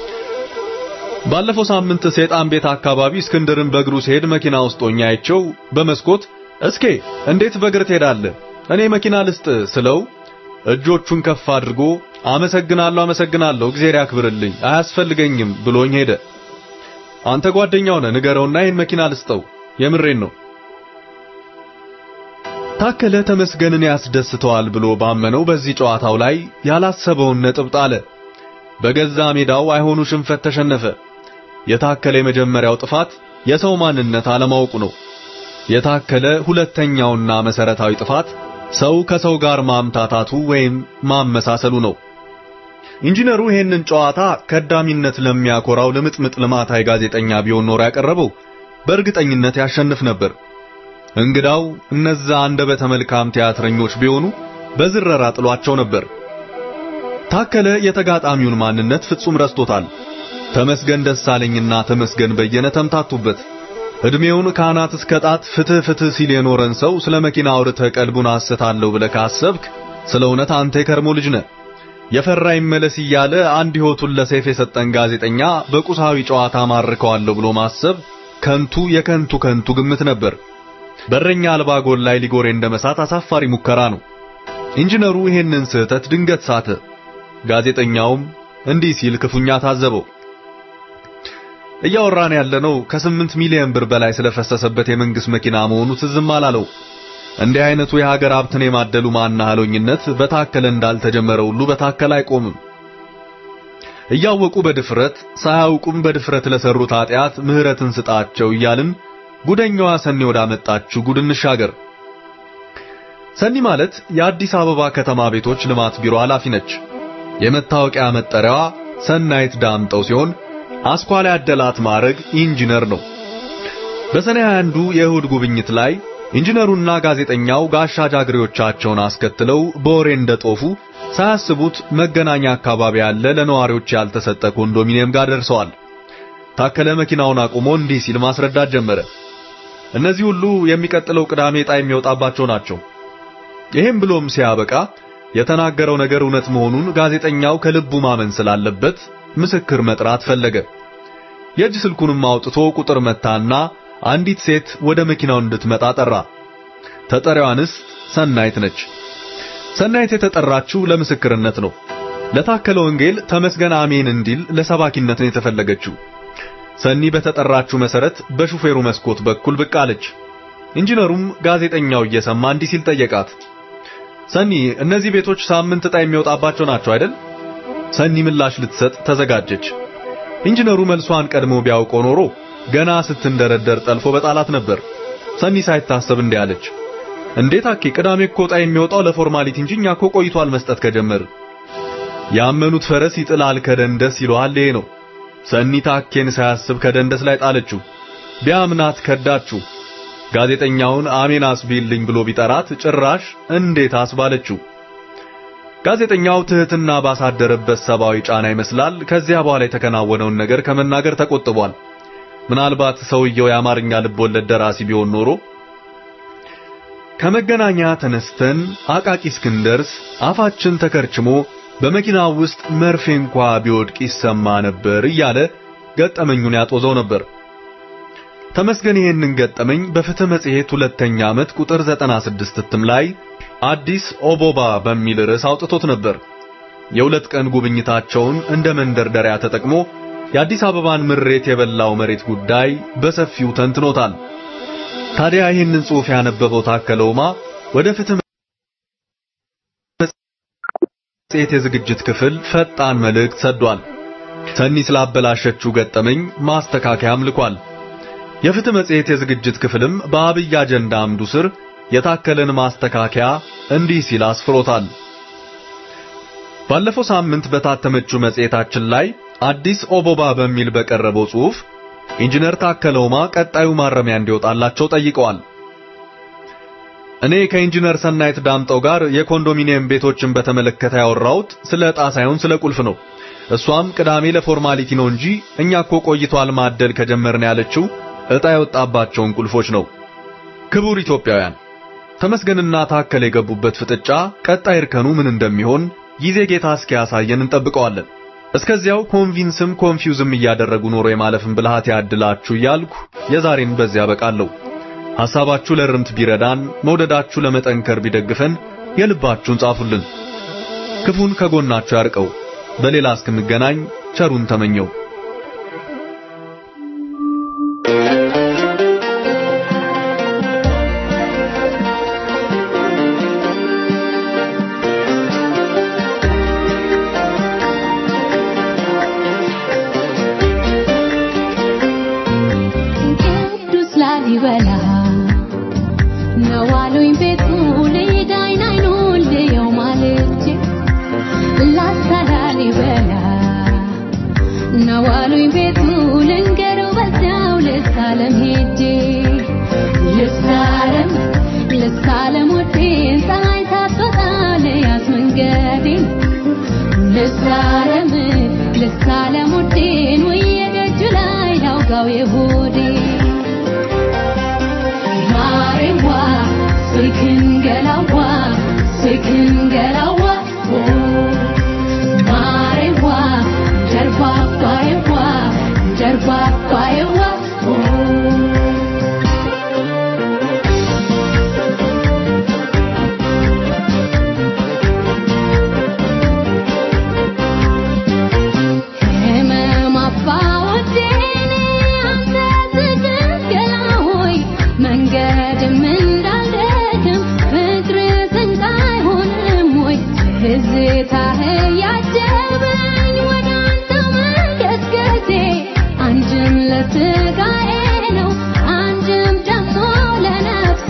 ባለፈው ሳምንት ሰይጣን ቤት አካባቢ እስክንድርን በእግሩ ሲሄድ መኪና ውስጥ ሆኜ አይቼው በመስኮት እስኬ እንዴት በእግር ትሄዳለህ? እኔ መኪና ልስጥ ስለው እጆቹን ከፍ አድርጎ አመሰግናለሁ፣ አመሰግናለሁ፣ እግዚአብሔር ያክብርልኝ፣ አያስፈልገኝም ብሎኝ ሄደ። አንተ ጓደኛው ነህ፣ ንገረውና ይህን መኪና ልስጠው፣ የምሬን ነው። ታከለ ተመስገንን ያስደስተዋል ብሎ ባመነው በዚህ ጨዋታው ላይ ያላሰበውን ነጥብ ጣለ። በገዛ ሜዳው አይሆኑ ሽንፈት ተሸነፈ። የታከለ የመጀመሪያው ጥፋት የሰው ማንነት አለማወቁ ነው። የታከለ ሁለተኛውና መሰረታዊ ጥፋት ሰው ከሰው ጋር ማምታታቱ ወይም ማመሳሰሉ ነው። ኢንጂነሩ ይህንን ጨዋታ ከዳሚነት ለሚያኮራው ልምጥምጥ ልማታዊ ጋዜጠኛ ቢሆን ኖሮ ያቀረበው በእርግጠኝነት ያሸንፍ ነበር። እንግዳው እነዛ አንደበተ መልካም ቲያትረኞች ቢሆኑ በዝረራ ጥሏቸው ነበር። ታከለ የተጋጣሚውን ማንነት ፍጹም ረስቶታል። ተመስገን ደሳለኝና ተመስገን በየነ ተምታቱበት። እድሜውን ከአናት እስከ ጣት ፍትህ ፍትህ ሲል የኖረን ሰው ስለ መኪና አውርተህ ቀልቡን አስታለሁ ብለህ ካሰብክ ስለ እውነት አንተ የከርሞ ልጅ ነህ። የፈራ ይመለስ እያለ አንድ ሕይወቱን ለሰይፍ የሰጠን ጋዜጠኛ በቁሳዊ ጨዋታ ማርከዋለሁ ብሎ ማሰብ ከንቱ የከንቱ ከንቱ ግምት ነበር። በረኛ አልባ ጎል ላይ ሊጎሬ እንደመሳት አሳፋሪ ሙከራ ነው። ኢንጂነሩ ይሄንን ስህተት ድንገት ሳተ። ጋዜጠኛውም እንዲህ ሲል ክፉኛ ታዘበው። እያወራን ያለነው ከስምንት ሚሊዮን ብር በላይ ስለፈሰሰበት የመንግስት መኪና መሆኑ ትዝም አላለው። እንዲህ አይነቱ የሀገር ሀብትን የማደሉ ማናህሎኝነት በታከለ እንዳልተጀመረ ሁሉ በታከለ አይቆምም። እያወቁ በድፍረት ሳያውቁም በድፍረት ለሰሩት ኃጢአት ምህረትን ስጣቸው እያልን ጉደኛዋ ሰኒ ወዳመጣችው ጉድ እንሻገር። ሰኒ ማለት የአዲስ አበባ ከተማ ቤቶች ልማት ቢሮ ኃላፊ ነች። የመታወቂያ መጠሪያዋ ሰናይት ዳምጠው ሲሆን አስኳላ ያደላት ማዕረግ ኢንጂነር ነው። በሰኔ 21 የእሁድ ጉብኝት ላይ ኢንጂነሩና ጋዜጠኛው ጋሻ ጃግሬዎቻቸውን አስከትለው በወሬ እንደጦፉ ሳያስቡት መገናኛ አካባቢ ያለ ለነዋሪዎች ያልተሰጠ ኮንዶሚኒየም ጋር ደርሰዋል። ታከለ መኪናውን አቁሞ እንዲህ ሲል ማስረዳት ጀመረ። እነዚህ ሁሉ የሚቀጥለው ቅዳሜ ዕጣ የሚወጣባቸው ናቸው። ይህም ብሎም ሲያበቃ የተናገረው ነገር እውነት መሆኑን ጋዜጠኛው ከልቡ ማመን ስላለበት ምስክር መጥራት ፈለገ። የእጅ ስልኩንም አውጥቶ ቁጥር መታና አንዲት ሴት ወደ መኪናው እንድትመጣ ጠራ። ተጠሪዋ እንስት ሰናይት ነች። ሰናይት የተጠራችው ለምስክርነት ነው። ለታከለ ወንጌል ተመስገን አሜን እንዲል ለሰባኪነት ነው የተፈለገችው። ሰኒ በተጠራችው መሰረት በሹፌሩ መስኮት በኩል ብቅ አለች። ኢንጂነሩም ጋዜጠኛው እየሰማ እንዲህ ሲል ጠየቃት። ሰኒ እነዚህ ቤቶች ሳምንት ዕጣ የሚወጣባቸው ናቸው አይደል? ሰኒ ምላሽ ልትሰጥ ተዘጋጀች። ኢንጂነሩ መልሷን ቀድሞ ቢያውቀው ኖሮ ገና ስትንደረደር ጠልፎ በጣላት ነበር። ሰኒ ሳይታሰብ እንዲህ አለች። እንዴት አኬ ቅዳሜ እኮ ዕጣ የሚወጣው ለፎርማሊቲ እንጂ እኛ እኮ ቆይቷል መስጠት ከጀመር። ያመኑት ፈረስ ይጥላል ከደንደስ ይለዋል ይሄ ነው። ሰኒ ታኬን ሳያስብ ከደንደስ ላይ ጣለችው። ቢያምናት ከዳችው። ጋዜጠኛውን አሜን አስቢልኝ ብሎ ቢጠራት ጭራሽ እንዴት አስባለችው። ጋዜጠኛው ትህትና ባሳደረበት ሰብአዊ ጫና ይመስላል ከዚያ በኋላ የተከናወነውን ነገር ከመናገር ተቆጥቧል። ምናልባት ሰውየው የአማርኛ ልቦለድ ደራሲ ቢሆን ኖሮ ከመገናኛ ተነስተን አቃቂ እስክንደርስ አፋችን ተከርችሞ በመኪናው ውስጥ መርፌ እንኳ ቢወድቅ ይሰማ ነበር እያለ ገጠመኙን ያጦዘው ነበር። ተመስገን ይሄንን ገጠመኝ በፍትህ መጽሔት ሁለተኛ ዓመት ቁጥር 96 እትም ላይ አዲስ ኦቦባ በሚል ርዕስ አውጥቶት ነበር። የሁለት ቀን ጉብኝታቸውን እንደ መንደርደሪያ ተጠቅሞ የአዲስ አበባን ምሬት የበላው መሬት ጉዳይ በሰፊው ተንትኖታል። ታዲያ ይህንን ጽሑፍ ያነበበው ታከለ ኡማ ወደ ፍትህ መጽሔት የዝግጅት ክፍል ፈጣን መልእክት ሰዷል። ሰኒ ስላበላሸችው ገጠመኝ ማስተካከያም ልኳል። የፍትህ መጽሔት የዝግጅት ክፍልም በአብይ አጀንዳ አምዱ ስር የታከለን ማስተካከያ እንዲህ ሲል አስፍሮታል። ባለፈው ሳምንት በታተመችው መጽሔታችን ላይ አዲስ ኦቦባ በሚል በቀረበው ጽሑፍ ኢንጂነር ታከለ ኡማ ቀጣዩ ማረሚያ እንዲወጣላቸው ጠይቀዋል። እኔ ከኢንጂነር ሰናይት ዳምጠው ጋር የኮንዶሚኒየም ቤቶችን በተመለከተ ያወራሁት ስለ ዕጣ ሳይሆን ስለ ቁልፍ ነው። እሷም ቅዳሜ ለፎርማሊቲ ነው እንጂ እኛ እኮ ቆይቷል ማደል ከጀመርን ያለችው ዕጣ የወጣባቸውን ቁልፎች ነው። ክቡር ኢትዮጵያውያን፣ ተመስገንና ታከለ የገቡበት ፍጥጫ ቀጣይ እርከኑ ምን እንደሚሆን ጊዜ ጌታ እስኪያሳየን እንጠብቀዋለን። እስከዚያው ኮንቪንስም ኮንፊውዝም እያደረጉ ኖሮ የማለፍን ብልሃት ያድላችሁ እያልኩ የዛሬን በዚያ በቃለሁ። ሐሳባችሁ ለርምት ቢረዳን፣ መውደዳችሁ ለመጠንከር ቢደግፈን የልባችሁን ጻፉልን። ክፉን ከጎናችሁ ያርቀው። በሌላ እስክንገናኝ ቸሩን ተመኘው። ቅዱስ ላሊበላ ላሊበላ ነዋሉኝ ቤቱ ልንገረው በዚያው ልሳለም ሄጄ ልሳለም ልሳለም ወዴን ፀሐይ ሳትወጣ ልያዝ መንገዴን ልሳለም ልሳለም ወዴን ውዬ ደጁ ላይ ላውጋው የሆዴ ማሬዋ ስክን ገላዋ ስክን ገላዋ ማሬዋ ጀርባ ባየዋ ጀርባ ባየዋ ህመም አባወዴን አንተ ትግል ሆይ መንገድም እንዳልደክም ፍቅር ስንቅ አይሆንም ወይ ትዝታህ ያጀበኝ ወደ አንተ መገስገሴ አንድም ለስጋዬ ነው አንድም ደግሞ ለነፍሴ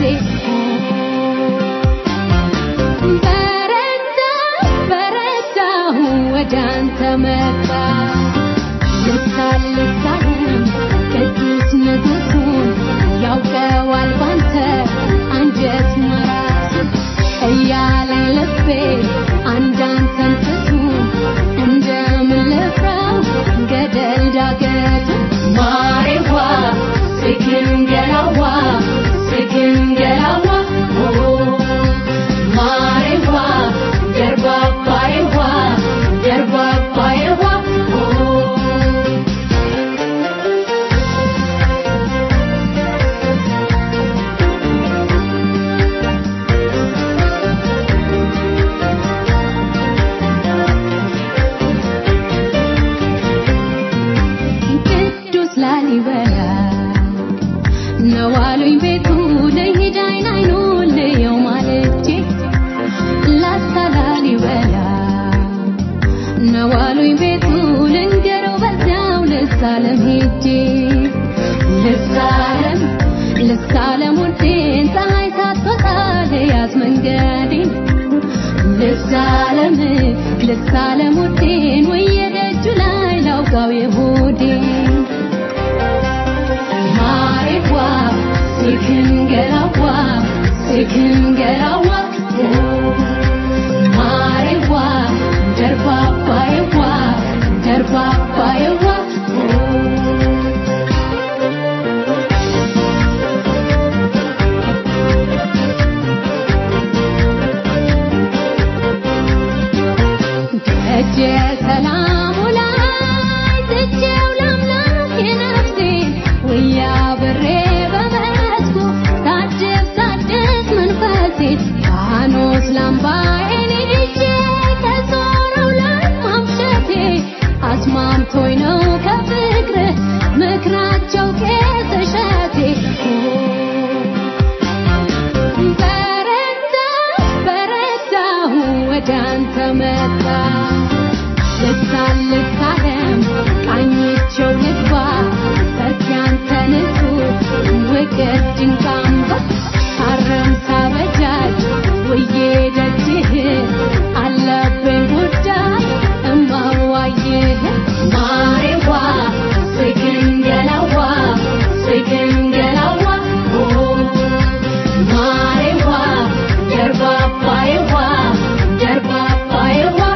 በረታ በረታሁ ወደ አንተ መጣ ልሳን ልሳንም ቅዱስ ንጉሡን ያውቀዋል ባንተ አንጀት መራሱ እያለኝ ልቤ አንዳንተን ፍቱን እንደምን ልፍራው ገደል ዳገቱ ማሬዋ ስክን ገላዋ ስክን ገላዋ ማሬዋ ደርባባዬዋ ደርባባዬዋ ቅዱስ ላሊበላ ነዋሉኝ ቤቱ ልሂድ አይን አይኑን ልየው ማለቼ ላስታ ላሊበላ ነዋሉኝ ቤቱ ልንገረው በዚያው ልሳለም ሄጄ ልሳለም ልሳለም ውዴን ፀሐይ ሳትወጣ ልያዝ መንገዴን ልሳለም ልሳለም ውዴን ውዬ ደጁ ላይ ላውጋው የሆዴን ማሬዋ ስክን ገላዋ ስክን ገላዋ ማሬዋ ደርባባዬዋ ደርባባዬዋ ደጀ ሰላሙ ላይ ትቼው ለአምላኬ ነፍሴን ውያ ብሬ በመስኩ ሳድስ ሳድስ መንፈሴን ፋኖስ ላምባዬን ይዤ ከዞረው ላይ ማምሸቴ አስማምቶኝ ነው ከፍቅርህ ምክራቸው ቄስ እሸቴ በረታ በረታሁ ወደ አንተ መጣ ልሳን ልሳለም ቃኝቸው ልግባ በዚያንተ ንጹህ ውቅር ድንቅ አምባ ታረም ሳበጃጅ ውዬ ደጅህ አለብኝ ጉዳይ እማዋይህ ማሬዋ ስግን ገላዋ ስግን ገላዋ ማሬዋ ደርባባዬዋ ደርባባዬዋ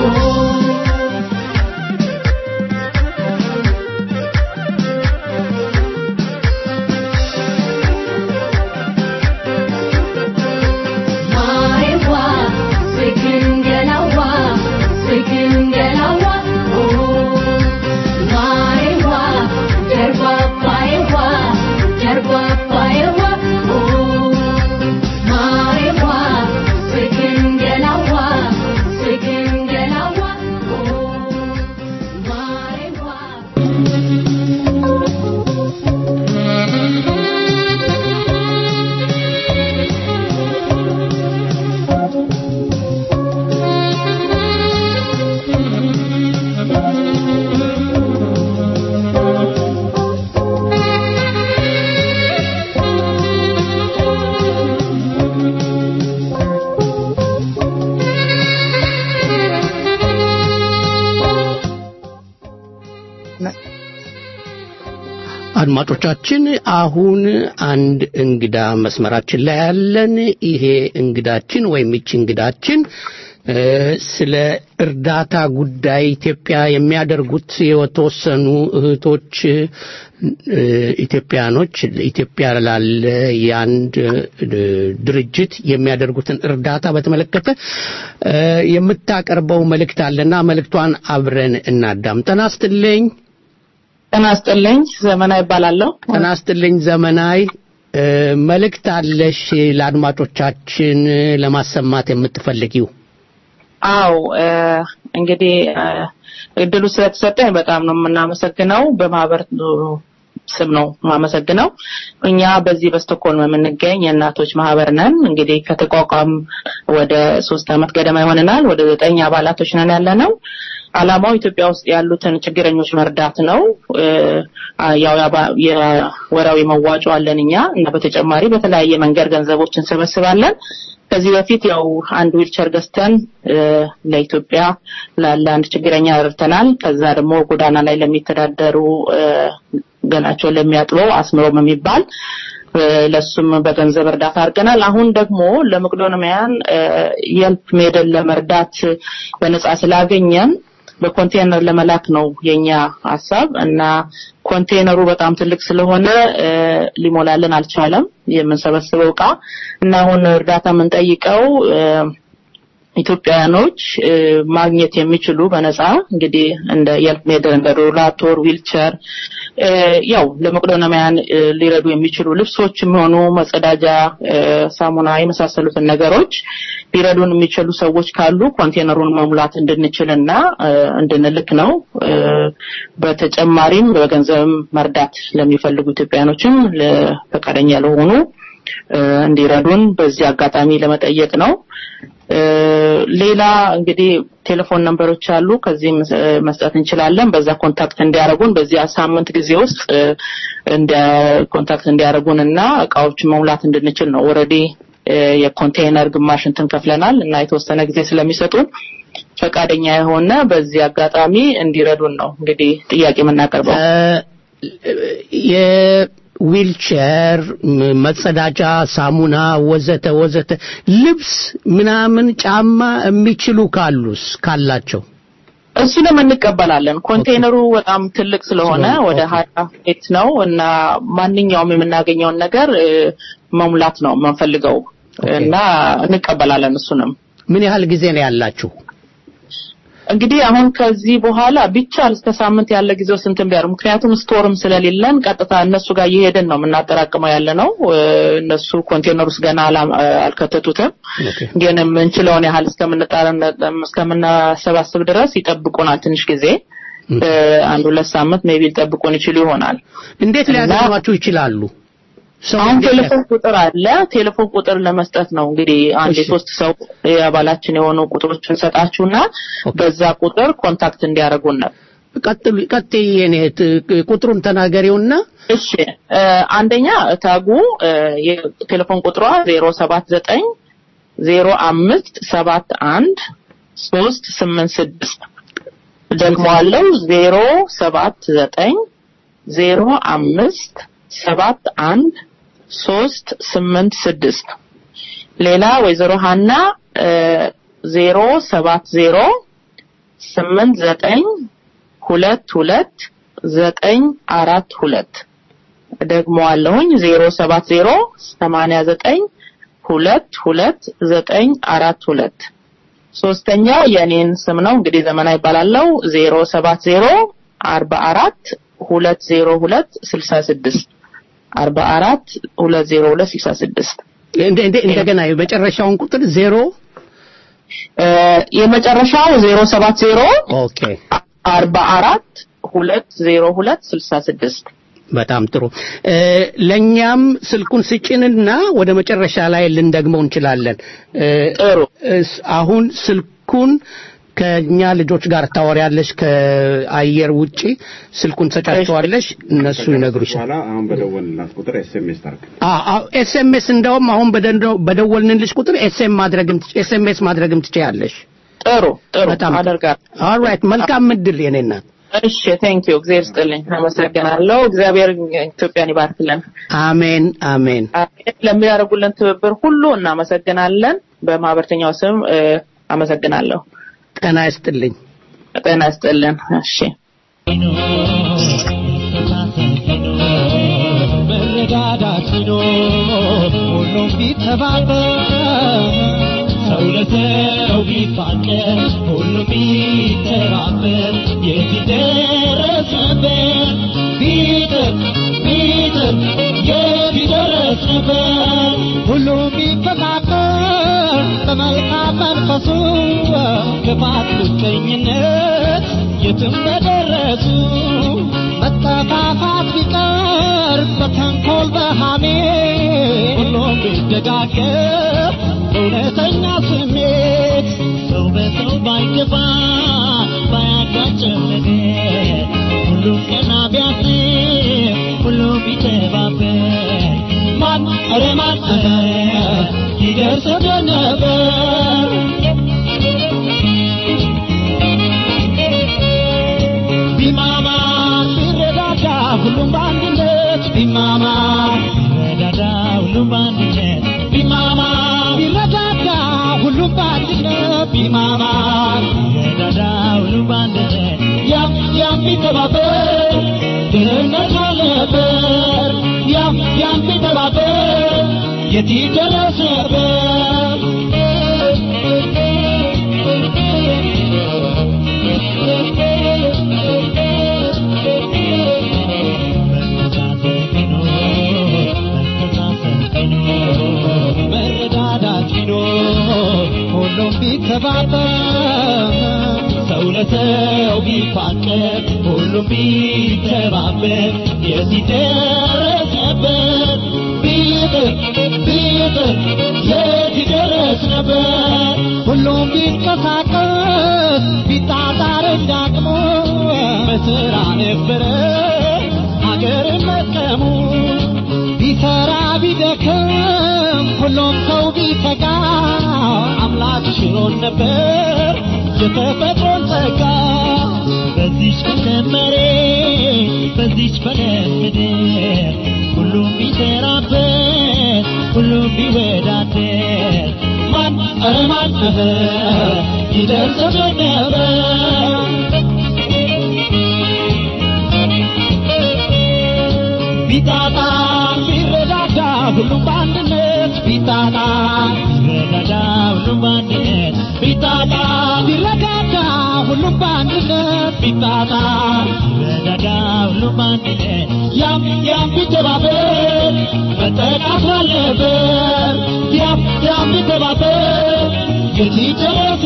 ማሬዋ ስግን ገላዋ ስግን ገላዋ ማሬዋ ደርባባዬዋ ደርባባዬዋ ማሬዋ ስግን ገላዋ ስግን ገላዋ ማሬዋ አድማጮቻችን አሁን አንድ እንግዳ መስመራችን ላይ ያለን። ይሄ እንግዳችን ወይም ይቺ እንግዳችን እ፣ ስለ እርዳታ ጉዳይ ኢትዮጵያ የሚያደርጉት የተወሰኑ እህቶች እ፣ ኢትዮጵያኖች ኢትዮጵያ ላለ የአንድ እ፣ ድርጅት የሚያደርጉትን እርዳታ በተመለከተ እ፣ የምታቀርበው መልእክት አለና መልእክቷን አብረን እናዳም። ጤና ይስጥልኝ። ጤና ይስጥልኝ። ዘመና ይባላለሁ። ጤና ይስጥልኝ ዘመናዊ እ፣ መልእክት አለሽ ለአድማጮቻችን ለማሰማት የምትፈልጊው? አው እንግዲህ እ፣ እድሉ ስለተሰጠኝ በጣም ነው የምናመሰግነው። በማህበር ስም ነው የማመሰግነው። እኛ በዚህ በስቶኮልም የምንገኝ የእናቶች ማህበር ነን። እንግዲህ ከተቋቋም ወደ ሶስት አመት ገደማ ይሆነናል። ወደ ዘጠኝ አባላቶች ነን ያለ ነው። አላማው ኢትዮጵያ ውስጥ ያሉትን ችግረኞች መርዳት ነው። እ፣ ያው ያባ- የወራዊ መዋጮ አለን እኛ እና በተጨማሪ በተለያየ መንገድ ገንዘቦች እንሰበስባለን። ከዚህ በፊት ያው አንድ ዊልቸር ገዝተን እ፣ ለኢትዮጵያ ላለ አንድ ችግረኛ ረድተናል። ከዛ ደግሞ ጎዳና ላይ ለሚተዳደሩ እ፣ ገላቸውን ለሚያጥበው አስምሮም የሚባል እ፣ ለሱም በገንዘብ እርዳታ አድርገናል። አሁን ደግሞ ለመቄዶንያውያን የልፕ ሜድን ለመርዳት በነጻ ስላገኘን በኮንቴነር ለመላክ ነው የኛ ሀሳብ እና ኮንቴነሩ በጣም ትልቅ ስለሆነ እ፣ ሊሞላልን አልቻለም የምንሰበስበው እቃ እና አሁን እርዳታ የምንጠይቀው እ፣ ኢትዮጵያውያኖች እ፣ ማግኘት የሚችሉ በነጻ እንግዲህ እንደ የልፕ ሜድን እንደ ሮላቶር ዊልቸር እ፣ ያው ለመቄዶንያውያን እ፣ ሊረዱ የሚችሉ ልብሶችም ሆኑ መጸዳጃ እ፣ ሳሙና የመሳሰሉትን ነገሮች ሊረዱን የሚችሉ ሰዎች ካሉ ኮንቴነሩን መሙላት እንድንችልና እ፣ እንድንልክ ነው። እ፣ በተጨማሪም በገንዘብም መርዳት ለሚፈልጉ ኢትዮጵያኖችም ፈቃደኛ ለሆኑ እ፣ እንዲረዱን በዚህ አጋጣሚ ለመጠየቅ ነው። እ፣ ሌላ እንግዲህ ቴሌፎን ነምበሮች አሉ። ከዚህም እ፣ መስጠት እንችላለን። በዛ ኮንታክት እንዲያደርጉን በዚህ ሳምንት ጊዜ ውስጥ እ፣ እንደ ኮንታክት እንዲያደርጉን እና እቃዎችን መሙላት እንድንችል ነው። ኦልሬዲ የኮንቴይነር ግማሽ እንትን ከፍለናል እና የተወሰነ ጊዜ ስለሚሰጡን ፈቃደኛ የሆነ በዚህ አጋጣሚ እንዲረዱን ነው እንግዲህ ጥያቄ የምናቀርበው። የዊልቸር ም- መጸዳጃ ሳሙና ወዘተ ወዘተ ልብስ ምናምን ጫማ የሚችሉ ካሉስ ካላቸው እሱንም እንቀበላለን። ኮንቴይነሩ በጣም ትልቅ ስለሆነ ስለሆነ፣ ወደ ኦኬ። ሀያ ፌት ነው እና ማንኛውም የምናገኘውን ነገር እ፣ መሙላት ነው የምንፈልገው እና እንቀበላለን። እሱንም ምን ያህል ጊዜ ነው ያላችሁ? እንግዲህ አሁን ከዚህ በኋላ ቢቻል እስከ ሳምንት ያለ ጊዜው ስንትን ቢያሩ ምክንያቱም ስቶርም ስለሌለን ቀጥታ እነሱ ጋር እየሄድን ነው የምናጠራቅመው ያለ ነው። እ፣ እነሱ ኮንቴይነር ውስጥ ገና አላ- አልከተቱትም። ግን የምንችለውን ያህል እስከምንጣረን እስከምናሰባስብ ድረስ ይጠብቁናል ትንሽ ጊዜ እ፣ አንድ ሁለት ሳምንት ሜቢ ሊጠብቁን ይችሉ ይሆናል። እንዴት ሊያገኟችሁ ይችላሉ? ሰው አሁን እንዴት ቴሌፎን ቁጥር አለ። ቴሌፎን ቁጥር ለመስጠት ነው እንግዲህ አንድ እሺ። የሶስት ሰው የአባላችን የሆኑ ቁጥሮችን ሰጣችሁና በዛ ቁጥር ኮንታክት እንዲያደርጉን ነው። ቀጥሉ ቀጥይ የኔ እህት፣ ቁጥሩን ተናገሪውና እሺ እ፣ አንደኛ ታጉ እ፣ የቴሌፎን ቁጥሯ ዜሮ ሰባት ዘጠኝ ዜሮ አምስት ሰባት አንድ ሶስት ስምንት ስድስት ደግሞ አለው ዜሮ ሰባት ዘጠኝ ዜሮ አምስት ሰባት አንድ ሶስት ስምንት ስድስት ሌላ ወይዘሮ ሀና እ፣ ዜሮ ሰባት ዜሮ ስምንት ዘጠኝ ሁለት ሁለት ዘጠኝ አራት ሁለት ደግሞ አለሁኝ ዜሮ ሰባት ዜሮ ሰማንያ ዘጠኝ ሁለት ሁለት ዘጠኝ አራት ሁለት ሶስተኛው የእኔን ስም ነው እንግዲህ ዘመና ይባላለው ዜሮ ሰባት ዜሮ አርባ አራት ሁለት ዜሮ ሁለት ስልሳ ስድስት አርባ አራት ሁለት ዜሮ ሁለት ስልሳ ስድስት እንደ- እንደ- እንደገና የመጨረሻውን ቁጥር ዜሮ እ፣ የመጨረሻው ዜሮ ሰባት ዜሮ ኦኬ አርባ አራት ሁለት ዜሮ ሁለት ስልሳ ስድስት በጣም ጥሩ እ፣ ለእኛም ስልኩን ስጭንና ወደ መጨረሻ ላይ ልንደግመው እንችላለን እ፣ ጥሩ እስ- አሁን ስልኩን ከእኛ ልጆች ጋር ታወሪያለሽ ከአየር ውጪ ስልኩን ትሰጫቸዋለሽ እነሱ ይነግሩሻል በኋላ አሁን በደወልንላት ቁጥር ኤስኤምኤስ ታርግ ኤስኤምኤስ እንደውም አሁን በደንዶ- በደወልንልሽ ቁጥር ኤስኤም ማድረግም ኤስኤምኤስ ማድረግም ትችያለሽ ጥሩ ጥሩ በጣም አደርጋለሁ ኦልራይት መልካም ምድል የኔ እናት እሺ ቴንክ ዩ እግዚአብሔር ይስጥልኝ አመሰግናለሁ እግዚአብሔር ኢትዮጵያን ይባርክልን አሜን አሜን አሜን ለሚያደርጉልን ትብብር ሁሉ እናመሰግናለን በማህበርተኛው ስም እ፣ አመሰግናለሁ ጤና ይስጥልኝ ጤና ይስጥልን እሺ መረዳዳት ቢኖር ሁሉም ቢተባበር ሰው ለሰው ቢፋቀር ሁሉም ቢተባበር የት ይደረስ ነበር ቢጥር ቢጥር የት ይደረስ ነበር ሁሉም ቢፈቃቀር በመልካም መንፈሱ ክፋት ምቀኝነት የትም በደረሱ መጠፋፋት ቢቀር በተንኮል በሃሜ ሁሉም ቢደጋገፍ እውነተኛ ስሜት ሰው በሰው ባይገባ ባያጋጭም ነገር ሁሉም ቀና ቢያስብ ሁሉም ቢተባበር ማን ኧረ ማን ኧረ ይደርስብን ነበር ቢማማ ቢረዳዳ ሁሉም በአንድነት ቢማማ ቢረዳዳ ሁሉም በአንድነት ቢማማ ቢረዳዳ ሁሉም በአንድነት ቢማማ ቢረዳዳ ሁሉም በአንድነት ያም ያም ቢተባበር ድህነት አልነበር ያም ያም ቢተባበር የት ይደረስ ነበር መረዳዳት ቢኖር ሁሉም ቢተባበር ሰው ለሰው ቢፋቀር ሁሉም ቢተባበር የት ይደረስ ነበር ቢጥር ቢጥር የት ይደረስ ነበር ሁሉም ቢንቀሳቀስ ቢጣጣር እንዳቅሙ በስራ ነበረ ሀገርን መጥቀሙ ቢሰራ ቢደክም ሁሉም ሰው ቢተጋ አምላክ ሽሮን ነበር የተፈጥሮን ጸጋ በዚች በለም መሬት በዚች በለም ምድር ሁሉም ቢሰራበት ሁሉም ቢወዳደር ማን ኧረ ማን ኧረ ይደርስብን ነበር ቢጣጣ ቢረዳዳ ሁሉም በአንድነት ቢጣጣ ቢረዳዳ ሁሉም በአንድነት ቢጣጣ ቢረዳዳ ሁሉም በአንድነት ቢጣጣ ቢረዳዳ ሁሉም በአንድነት ያም ያም ቢተባበር መጠቃት አለበት ያም ያም ቢተባበር የት ይደረስ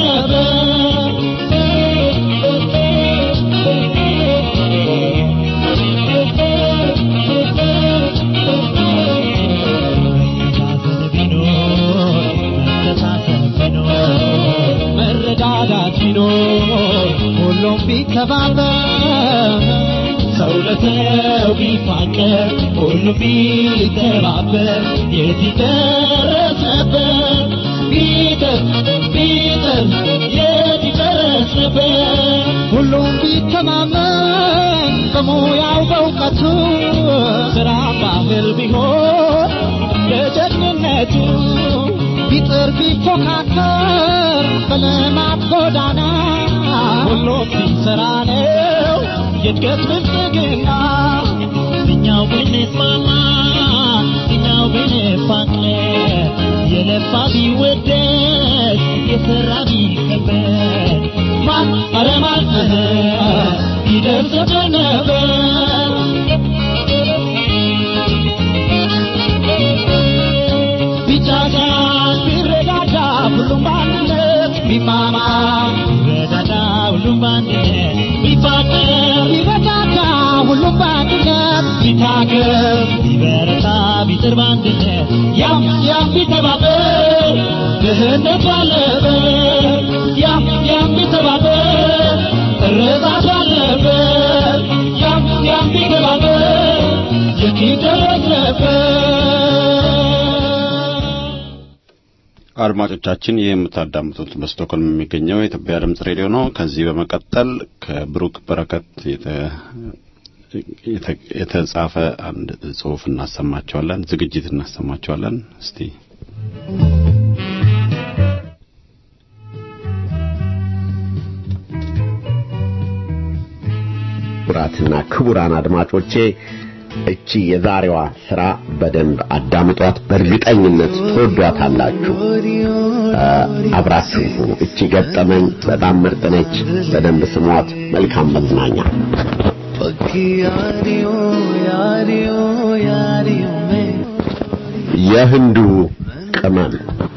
መረዳዳት ቢኖር ሁሉም ቢተባበር ሰው ለሰው ቢፋቀር ሁሉም ቢተባበር የት ይደረስ ነበር ቢጥር ቢጥር የት ይደረስ ነበር ሁሉም ቢተማመን በሙያው በእውቀቱ ስራ ባህል ቢሆን ለጀግንነቱ ቢጥር ቢፎካከር በልማት ጎዳና ሁሉም ሲሰራ ነው የእድገት ብልጽግና እኛው ብንስማማ እኛው ብንፋቀር የለፋ ቢወደስ የሰራ ቢከበር ማን ኧረ ማን ኧረ ይደርስብን ነበር ቢቻቻል ቢረዳዳ ሁሉም በአንድነት ቢማማ ቢረዳዳ ሁሉም በአንድነት ቢፋቀር ቢረዳዳ ሁሉም በአንድነት ቢታገር ቢበረታ ቢጥር በአንድነት ያም ያም ቢተባበር ድህነት ባለበት ያም ያም ቢተባበር እርዛት ባለበት ያም ያም ቢተባበር የት ይደረስ ነበር አድማጮቻችን ይህ የምታዳምጡት በስቶክሆልም የሚገኘው የኢትዮጵያ ድምጽ ሬዲዮ ነው። ከዚህ በመቀጠል ከብሩክ በረከት የተጻፈ አንድ ጽሑፍ እናሰማቸዋለን፣ ዝግጅት እናሰማቸዋለን። እስቲ ክቡራትና ክቡራን አድማጮቼ እቺ የዛሬዋ ስራ በደንብ አዳምጧት፣ በእርግጠኝነት ትወዷታላችሁ። አብራችሁ ሁኑ። እቺ ገጠመኝ በጣም ምርጥ ነች። በደንብ ስሟት። መልካም መዝናኛ። የህንዱ ቅመም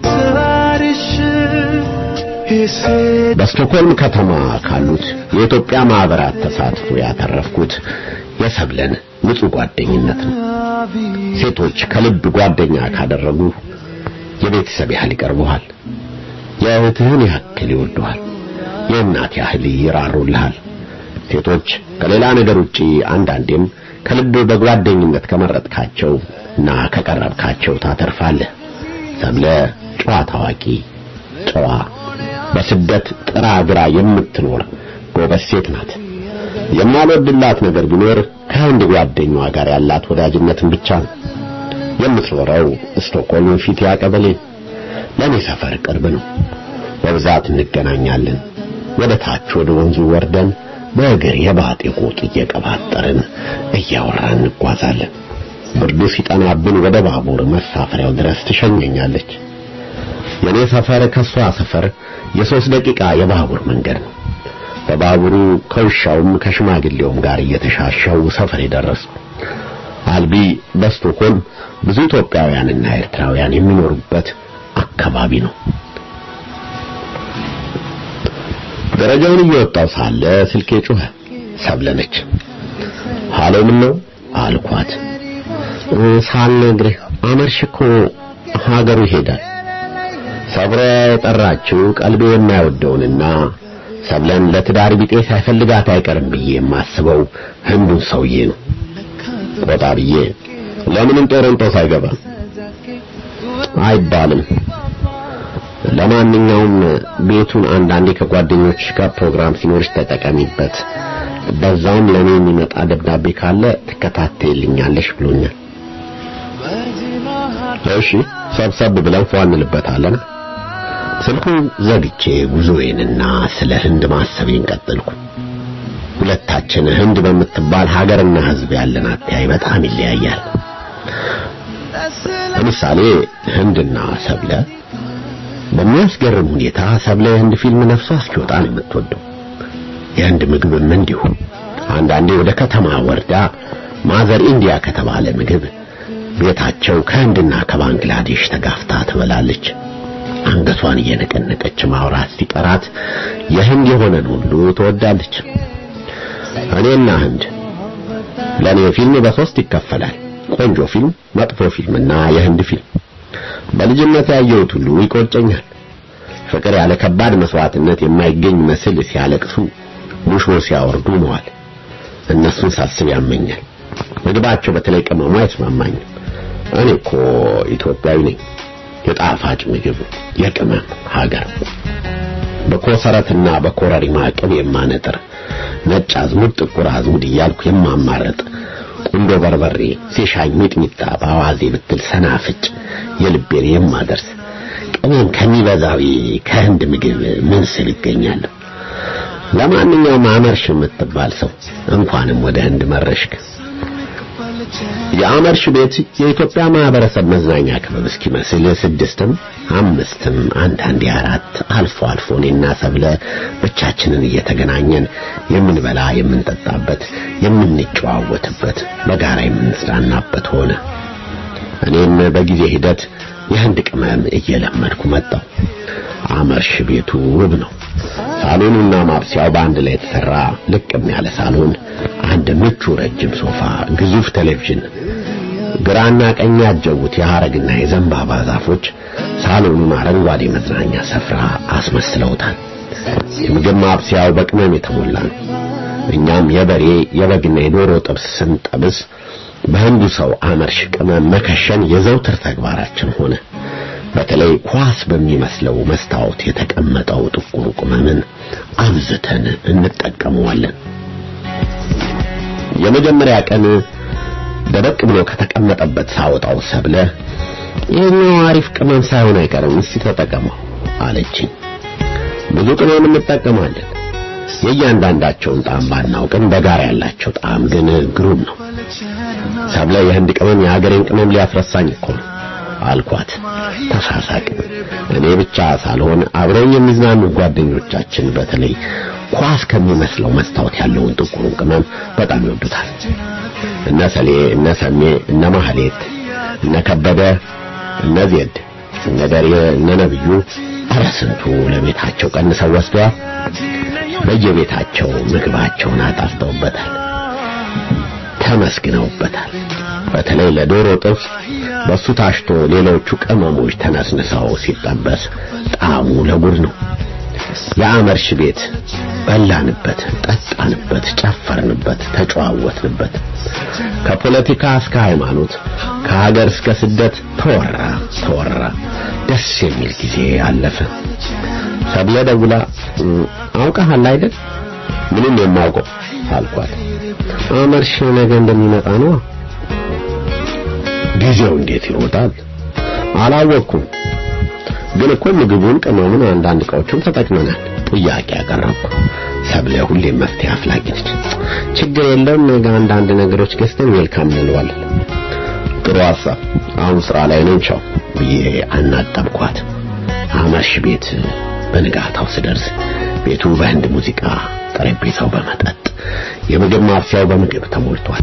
በስቶክሆልም ከተማ ካሉት የኢትዮጵያ ማህበራት ተሳትፎ ያተረፍኩት የሰብለን ንጹህ ጓደኝነት ነው። ሴቶች ከልብ ጓደኛ ካደረጉ የቤተሰብ ያህል ይቀርቡሃል። የእህትህን ያክል ይወዱሃል። የእናት ያህል ይራሩልሃል። ሴቶች ከሌላ ነገር ውጪ አንዳንዴም ከልብ በጓደኝነት ከመረጥካቸው እና ከቀረብካቸው ታተርፋለህ። ሰብለ ጨዋ ታዋቂ፣ ጨዋ በስደት ጥራ ግራ የምትኖር ጎበዝ ሴት ናት። የማልወድላት ነገር ቢኖር ከአንድ ጓደኛዋ ጋር ያላት ወዳጅነትን ብቻ ነው። የምትኖረው ስቶክሆልም ፊት ያቀበሌ ለኔ ሰፈር ቅርብ ነው። በብዛት እንገናኛለን። ወደ ታች ወደ ወንዙ ወርደን በእግር የባጤ ቆጥ እየቀባጠርን እያወራን እንጓዛለን። ብርዱ ሲጠናብን ወደ ባቡር መሳፈሪያው ድረስ ትሸኘኛለች። የኔ ሰፈር ከሷ ሰፈር የሶስት ደቂቃ የባቡር መንገድ ነው። በባቡሩ ከውሻውም ከሽማግሌውም ጋር እየተሻሸው ሰፈር የደረስኩ። አልቢ በስቶክሆልም ብዙ ኢትዮጵያውያንና ኤርትራውያን የሚኖሩበት አካባቢ ነው። ደረጃውን እየወጣው ሳለ ስልኬ ጮኸ። ሰብለነች። ሃሎ ምን ነው አልኳት። ሳልነግርህ አመርሽ እኮ ሀገሩ ይሄዳል። ሰብሮ የጠራችው ቀልቤ የማይወደውንና ሰብለን ለትዳር ቢጤ ሳይፈልጋት አይቀርም ብዬ የማስበው ህንዱን ሰውዬ ነው። ቆጣ ብዬ ለምንም ጦሮንጦስ አይገባም አይባልም። ለማንኛውም ቤቱን አንዳንዴ ከጓደኞች ጋር ፕሮግራም ሲኖርሽ ተጠቀሚበት፣ በዛውም ለኔ የሚመጣ ደብዳቤ ካለ ትከታተይልኛለሽ ብሎኛል። እሺ ሰብሰብ ብለን ፏ እንልበታለን። ስልኩን ዘግቼ ጉዞዬንና ስለ ህንድ ማሰቤን ቀጠልኩ። ሁለታችን ህንድ በምትባል ሀገርና ህዝብ ያለን አተያይ በጣም ይለያያል። ለምሳሌ ህንድና ሰብለ በሚያስገርም ሁኔታ ሰብለ የህንድ ፊልም ነፍሷ እስኪወጣ ነው የምትወደው። የህንድ ምግብም እንዲሁ። አንዳንዴ ወደ ከተማ ወርዳ ማዘር ኢንዲያ ከተባለ ምግብ ቤታቸው ከህንድና ከባንግላዴሽ ተጋፍታ ትበላለች። አንገቷን እየነቀነቀች ማውራት ሲጠራት የህንድ የሆነን ሁሉ ትወዳለች። እኔና ህንድ ለኔ ፊልም በሶስት ይከፈላል። ቆንጆ ፊልም፣ መጥፎ ፊልምና የህንድ ፊልም። በልጅነት ያየሁት ሁሉ ይቆጨኛል። ፍቅር ያለ ከባድ መስዋዕትነት የማይገኝ መስል ሲያለቅሱ፣ ሙሾ ሲያወርዱ መዋል እነሱን ሳስብ ያመኛል። ምግባቸው በተለይ ቅመሙ አይስማማኝም። እኔ እኮ ኢትዮጵያዊ ነኝ። የጣፋጭ ምግብ የቅመም ሀገር በኮሰረትና በኮረሪማ ቅቤ የማነጥር ነጭ አዝሙድ፣ ጥቁር አዝሙድ እያልኩ የማማረጥ ቁንዶ በርበሬ ሲሻኝ ሚጥሚጣ በአዋዜ ብትል ሰናፍጭ የልቤን የማደርስ ቅመም ከሚበዛዊ ከህንድ ምግብ ምን ስል ይገኛለሁ። ለማንኛውም አመርሽ የምትባል ሰው እንኳንም ወደ ህንድ መረሽክ። የአመርሽ ቤት የኢትዮጵያ ማህበረሰብ መዝናኛ ክበብ እስኪመስል ስድስትም አምስትም አንዳንዴ አራት አልፎ አልፎ እኔና ሰብለ ብቻችንን እየተገናኘን የምንበላ የምንጠጣበት የምንጨዋወትበት በጋራ የምንዝናናበት ሆነ። እኔም በጊዜ ሂደት የህንድ ቅመም እየለመድኩ መጣሁ። አመርሽ ቤቱ ውብ ነው። ሳሎኑና ማብሰያው በአንድ ላይ የተሰራ ልቅም ያለ ሳሎን፣ አንድ ምቹ ረጅም ሶፋ፣ ግዙፍ ቴሌቪዥን፣ ግራና ቀኝ ያጀቡት የሐረግና የዘንባባ ዛፎች ሳሎኑን አረንጓዴ መዝናኛ ስፍራ አስመስለውታል። የምግብ ማብሰያው በቅመም የተሞላ ነው። እኛም የበሬ የበግና የዶሮ ጥብስ ስንጠብስ በህንዱ ሰው አመርሽ ቅመም መከሸን የዘውትር ተግባራችን ሆነ። በተለይ ኳስ በሚመስለው መስታወት የተቀመጠው ጥቁር ቅመምን አብዝተን እንጠቀመዋለን። የመጀመሪያ ቀን ደረቅ ብሎ ከተቀመጠበት ሳወጣው ሰብለ ይህኛው አሪፍ ቅመም ሳይሆን አይቀርም፣ እስቲ ተጠቀመው አለችኝ። ብዙ ቅመም እንጠቀማለን። የእያንዳንዳቸውን ጣዕም ባናውቅም በጋራ ያላቸው ጣዕም ግን ግሩም ነው። ሰብለ የህንድ ቅመም የሀገሬን ቅመም ሊያስረሳኝ እኮ ነው አልኳት። ተሳሳቅን። እኔ ብቻ ሳልሆን አብረኝ የሚዝናኑ ጓደኞቻችን በተለይ ኳስ ከሚመስለው መስታወት ያለውን ጥቁሩን ቅመም በጣም ይወዱታል። እነ ሰሌ፣ እነ ሰሜ፣ እነ ማህሌት፣ እነ ከበደ፣ እነ ዜድ፣ እነ ደሬ፣ እነ ነብዩ ኧረ ስንቱ ለቤታቸው ቀንሰው ወስደዋል። በየቤታቸው ምግባቸውን አጣፍጠውበታል፣ ተመስግነውበታል። በተለይ ለዶሮ ጥብስ በሱ ታሽቶ ሌሎቹ ቅመሞች ተነስንሰው ሲጠበስ ጣዕሙ ለጉድ ነው። የአመርሽ ቤት በላንበት፣ ጠጣንበት፣ ጨፈርንበት፣ ተጨዋወትንበት። ከፖለቲካ እስከ ሃይማኖት፣ ከሀገር እስከ ስደት ተወራ ተወራ። ደስ የሚል ጊዜ አለፈ። ሰብለ ደውላ አውቀሃል አይደል? ምንም የማውቀው አልኳት። አመርሽ ነገ እንደሚመጣ ነው። ጊዜው እንዴት ይሮጣል? አላወቅኩም። ግን እኮ ምግቡን፣ ቅመሙን፣ አንዳንድ እቃዎችን ተጠቅመናል። ጥያቄ ያቀረብኩ። ሰብለ ሁሌም መፍትሄ አፍላጊ ነች። ችግር የለውም ነገ አንዳንድ ነገሮች ገዝተን ዌልካም እንለዋለን። ጥሩ ሀሳብ። አሁን ስራ ላይ ነኝ ቻው ብዬ አናጠብኳት። አመርሽ ቤት በንጋታው ስደርስ ቤቱ በህንድ ሙዚቃ፣ ጠረጴዛው በመጠጥ፣ የምግብ ማብሰያው በምግብ ተሞልቷል።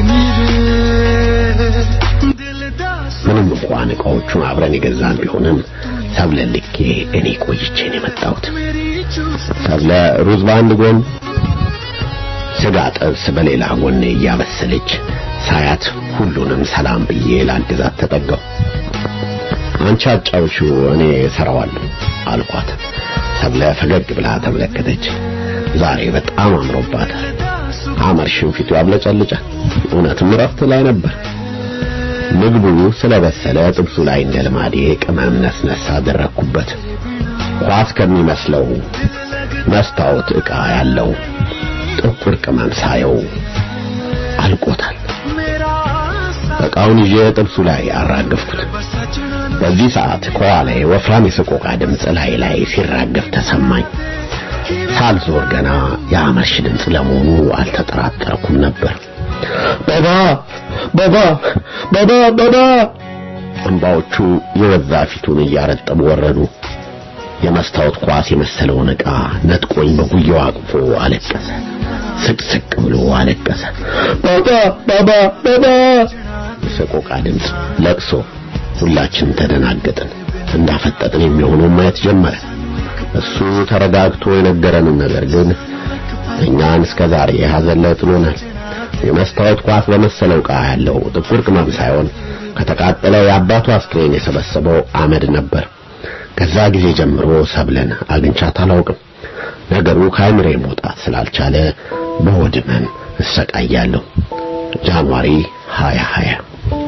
ምንም እንኳን እቃዎቹን አብረን የገዛን ቢሆንም ሰብለ ልኬ እኔ ቆይቼ ነው የመጣሁት። ሰብለ ሩዝ በአንድ ጎን፣ ስጋ ጥብስ በሌላ ጎን እያበሰለች ሳያት ሁሉንም ሰላም ብዬ ላግዛት ተጠጋው። አንቺ አጫውሺው እኔ እሰራዋለሁ አልኳት። ሰብለ ፈገግ ብላ ተመለከተች። ዛሬ በጣም አምሮባታል። አመርሽው ፊቱ ያብለጨልጫል። እውነትም እረፍት ላይ ነበር። ምግቡ ስለበሰለ ጥብሱ ላይ እንደ ልማዴ ቅመም ነስነስ አደረግኩበት። ኳስ ከሚመስለው መስታወት ዕቃ ያለው ጥቁር ቅመም ሳየው አልቆታል። ዕቃውን ይዤ ጥብሱ ላይ አራገፍኩት። በዚህ ሰዓት ከኋላዬ ወፍራም የሰቆቃ ድምፅ ላይ ላይ ሲራገፍ ተሰማኝ። ሳልዞር ገና የአመርሽ ድምፅ ለመሆኑ አልተጠራጠርኩም ነበር። ባባ ባባ ባባ ባባ! እንባዎቹ የወዛ ፊቱን እያረጠቡ ወረዱ። የመስታወት ኳስ የመሰለውን ዕቃ ነጥቆኝ በጉያው አቅፎ አለቀሰ። ስቅስቅ ብሎ አለቀሰ። ባባ ባባ ባባ! የሰቆቃ ድምፅ፣ ለቅሶ። ሁላችንም ተደናገጥን። እንዳፈጠጥን የሚሆነው ማየት ጀመረ። እሱ ተረጋግቶ የነገረንን ነገር ግን እኛን እስከ ዛሬ ሐዘን ላይ ጥሎናል። የመስታወት ኳስ በመሰለው ዕቃ ያለው ጥቁር ቅመም ሳይሆን ከተቃጠለው የአባቱ አስክሬን የሰበሰበው አመድ ነበር። ከዛ ጊዜ ጀምሮ ሰብለን አግኝቻት አላውቅም። ነገሩ ከአይምሬ መውጣት ስላልቻለ በሆድ ህመም እሰቃያለሁ። ጃንዋሪ 2020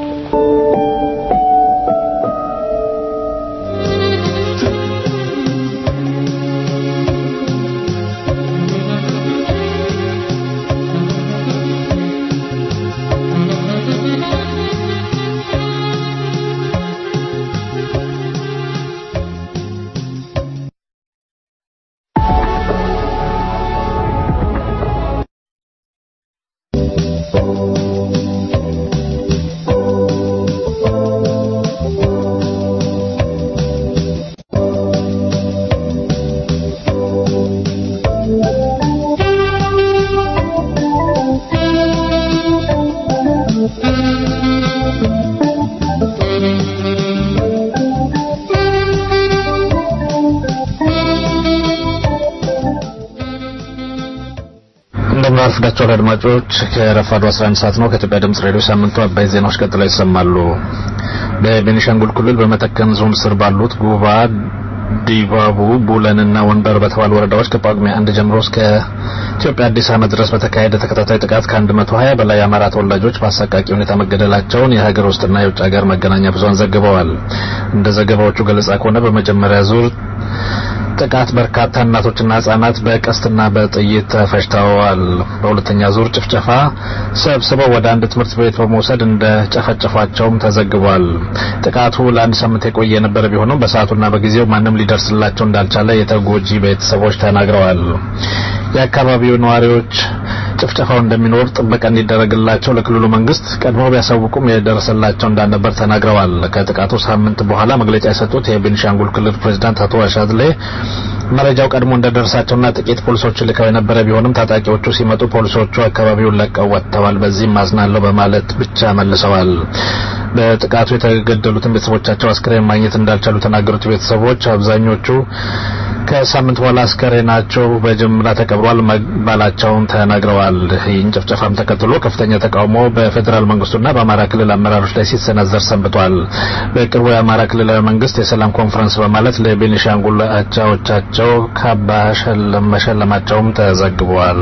እንደምናረፍዳቸው አድማጮች ከረፋዱ 11 ሰዓት ነው። ከኢትዮጵያ ድምጽ ሬዲዮ ሳምንቱ አባይ ዜናዎች ቀጥለው ይሰማሉ። በቤኒሻንጉል ክልል በመተከል ዞን ስር ባሉት ጉባ፣ ዲባቡ፣ ቡለንና ወንበር በተባሉ ወረዳዎች ከጳጉሜ አንድ ጀምሮ እስከ ኢትዮጵያ አዲስ ዓመት ድረስ በተካሄደ ተከታታይ ጥቃት ከ120 በላይ የአማራ ተወላጆች በአሰቃቂ ሁኔታ መገደላቸውን የሀገር ውስጥና የውጭ ሀገር መገናኛ ብዙሃን ዘግበዋል። እንደ ዘገባዎቹ ገለጻ ከሆነ በመጀመሪያ ዙር ጥቃት በርካታ እናቶችና ህጻናት በቀስትና በጥይት ተፈጅተዋል። በሁለተኛ ዙር ጭፍጨፋ ሰብስበው ወደ አንድ ትምህርት ቤት በመውሰድ እንደ ጨፈጨፏቸውም ተዘግቧል። ጥቃቱ ለአንድ ሳምንት የቆየ የነበረ ቢሆንም በሰዓቱና በጊዜው ማንም ሊደርስላቸው እንዳልቻለ የተጎጂ ቤተሰቦች ተናግረዋል። የአካባቢው ነዋሪዎች ጭፍጨፋው እንደሚኖር ጥበቃ እንዲደረግላቸው ለክልሉ መንግስት ቀድሞ ቢያሳውቁም የደረሰላቸው እንዳልነበር ተናግረዋል። ከጥቃቱ ሳምንት በኋላ መግለጫ የሰጡት የቤኒሻንጉል ክልል ፕሬዚዳንት አቶ አሻድሌ መረጃው ቀድሞ እንደደረሳቸውና ጥቂት ፖሊሶች ልከው የነበረ ቢሆንም ታጣቂዎቹ ሲመጡ ፖሊሶቹ አካባቢውን ለቀው ወጥተዋል፣ በዚህም አዝናለሁ በማለት ብቻ መልሰዋል። በጥቃቱ የተገደሉትን ቤተሰቦቻቸው አስክሬን ማግኘት እንዳልቻሉ የተናገሩት ቤተሰቦች አብዛኞቹ ከሳምንት በኋላ አስከሬናቸው በጅምላ ተቀብሯል መባላቸውን ተናግረዋል። ይህን ጭፍጨፋም ተከትሎ ከፍተኛ ተቃውሞ በፌዴራል መንግስቱና በአማራ ክልል አመራሮች ላይ ሲሰነዘር ሰንብቷል። በቅርቡ የአማራ ክልላዊ መንግስት የሰላም ኮንፈረንስ በማለት ለቤኒሻንጉል አቻዎቻቸው ካባ መሸለማቸውም ተዘግቧል።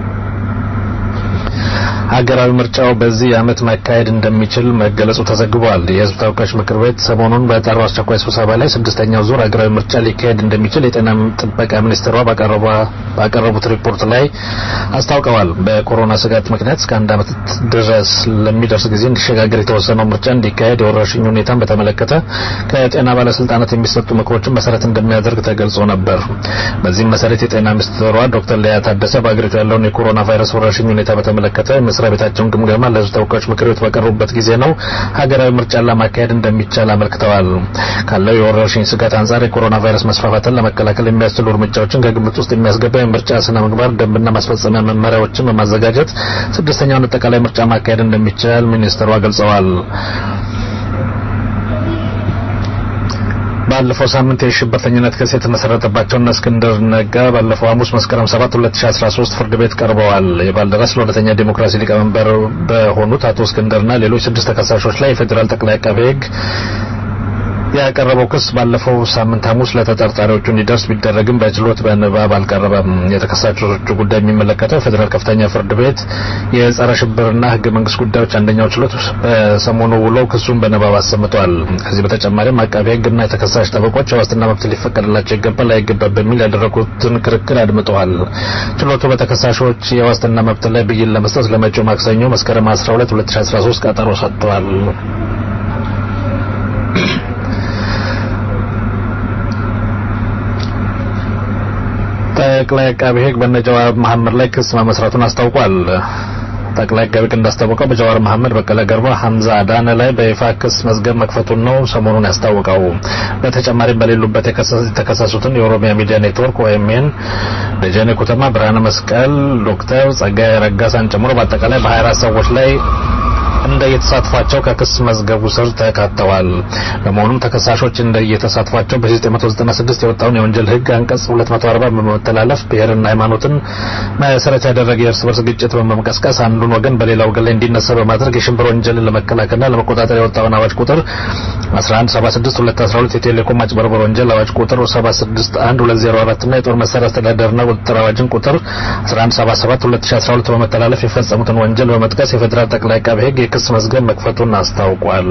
ሀገራዊ ምርጫው በዚህ ዓመት መካሄድ እንደሚችል መገለጹ ተዘግቧል። የህዝብ ተወካዮች ምክር ቤት ሰሞኑን በጠራው አስቸኳይ ስብሰባ ላይ ስድስተኛው ዙር ሀገራዊ ምርጫ ሊካሄድ እንደሚችል የጤና ጥበቃ ሚኒስትሯ ባቀረቡት ሪፖርት ላይ አስታውቀዋል። በኮሮና ስጋት ምክንያት እስከ አንድ ዓመት ድረስ ለሚደርስ ጊዜ እንዲሸጋገር የተወሰነው ምርጫ እንዲካሄድ የወረርሽኝ ሁኔታን በተመለከተ ከጤና ባለስልጣናት የሚሰጡ ምክሮችን መሰረት እንደሚያደርግ ተገልጾ ነበር። በዚህም መሰረት የጤና ሚኒስትሯ ዶክተር ሊያ ታደሰ በአገሪቱ ያለውን የኮሮና ቫይረስ ወረርሽኝ ሁኔታ በተመለከተ መስሪያ ቤታቸውን ግምገማ ለህዝብ ተወካዮች ምክር ቤት በቀረቡበት ጊዜ ነው ሀገራዊ ምርጫን ለማካሄድ እንደሚቻል አመልክተዋል። ካለው የወረርሽኝ ስጋት አንጻር የኮሮና ቫይረስ መስፋፋትን ለመከላከል የሚያስችሉ እርምጃዎችን ከግምት ውስጥ የሚያስገባ የምርጫ ስነ ምግባር ደንብና ማስፈጸሚያ መመሪያዎችን በማዘጋጀት ስድስተኛውን አጠቃላይ ምርጫ ማካሄድ እንደሚቻል ሚኒስትሯ ገልጸዋል። ባለፈው ሳምንት የሽብርተኝነት ክስ የተመሰረተባቸውና እስክንድር ነጋ ባለፈው ሐሙስ መስከረም 7 2013 ፍርድ ቤት ቀርበዋል። የባልደራስ ለሁለተኛ ዲሞክራሲ ሊቀመንበር በሆኑት አቶ እስክንድርና ሌሎች ስድስት ተከሳሾች ላይ የፌዴራል ጠቅላይ አቃቤ ሕግ ያቀረበው ክስ ባለፈው ሳምንት ሐሙስ ለተጠርጣሪዎቹ እንዲደርስ ቢደረግም በችሎት በንባብ አልቀረበም። የተከሳሾቹ ጉዳይ የሚመለከተው የፌዴራል ከፍተኛ ፍርድ ቤት የጸረ ሽብርና ሕገ መንግስት ጉዳዮች አንደኛው ችሎት በሰሞኑ ውሎ ክሱን በንባብ አሰምቷል። ከዚህ በተጨማሪም አቃቤ ሕግና የተከሳሽ ጠበቆች የዋስትና መብት ሊፈቀድላቸው ይገባል አይገባም በሚል ያደረጉትን ክርክር አድምጠዋል። ችሎቱ በተከሳሾች የዋስትና መብት ላይ ብይን ለመስጠት ለመጪው ማክሰኞ መስከረም 12 2013 ቀጠሮ ሰጥቷል። ጠቅላይ አቃቤ ሕግ በነ ጀዋር መሐመድ ላይ ክስ መመስረቱን አስታውቋል። ጠቅላይ አቃቤ ሕግ እንዳስታወቀው በጀዋር መሐመድ፣ በቀለ ገርባ፣ ሐምዛ አዳነ ላይ በይፋ ክስ መዝገብ መክፈቱን ነው ሰሞኑን ያስታወቀው። በተጨማሪም በሌሉበት የተከሰሱትን የኦሮሚያ ሚዲያ ኔትወርክ ኦኤምኤን፣ ደጀኔ ኩተማ፣ ብርሃነ መስቀል፣ ዶክተር ጸጋዬ ረጋሳን ጨምሮ በአጠቃላይ በ24 ሰዎች ላይ እንደየተሳትፏቸው ከክስ መዝገቡ ስር ተካተዋል። በመሆኑም ተከሳሾች እንደየተሳትፏቸው በ1996 የወጣውን የወንጀል ሕግ አንቀጽ 240 በመተላለፍ ብሔርና ሃይማኖትን መሰረት ያደረገ የእርስ በርስ ግጭት በመቀስቀስ አንዱን ወገን በሌላ ወገን ላይ እንዲነሳ በማድረግ የሽብር ወንጀልን ለመከላከልና ለመቆጣጠር የወጣውን አዋጅ ቁጥር 1176/2012 የቴሌኮም ማጭበርበር ወንጀል አዋጅ ቁጥር 761204 እና የጦር መሳሪያ አስተዳደርና ቁጥጥር አዋጅን ቁጥር 1177/2012 በመተላለፍ የፈጸሙትን ወንጀል በመጥቀስ የፌዴራል ጠቅላይ አቃቤ ሕግ የክስ መዝገብ መክፈቱን አስታውቋል።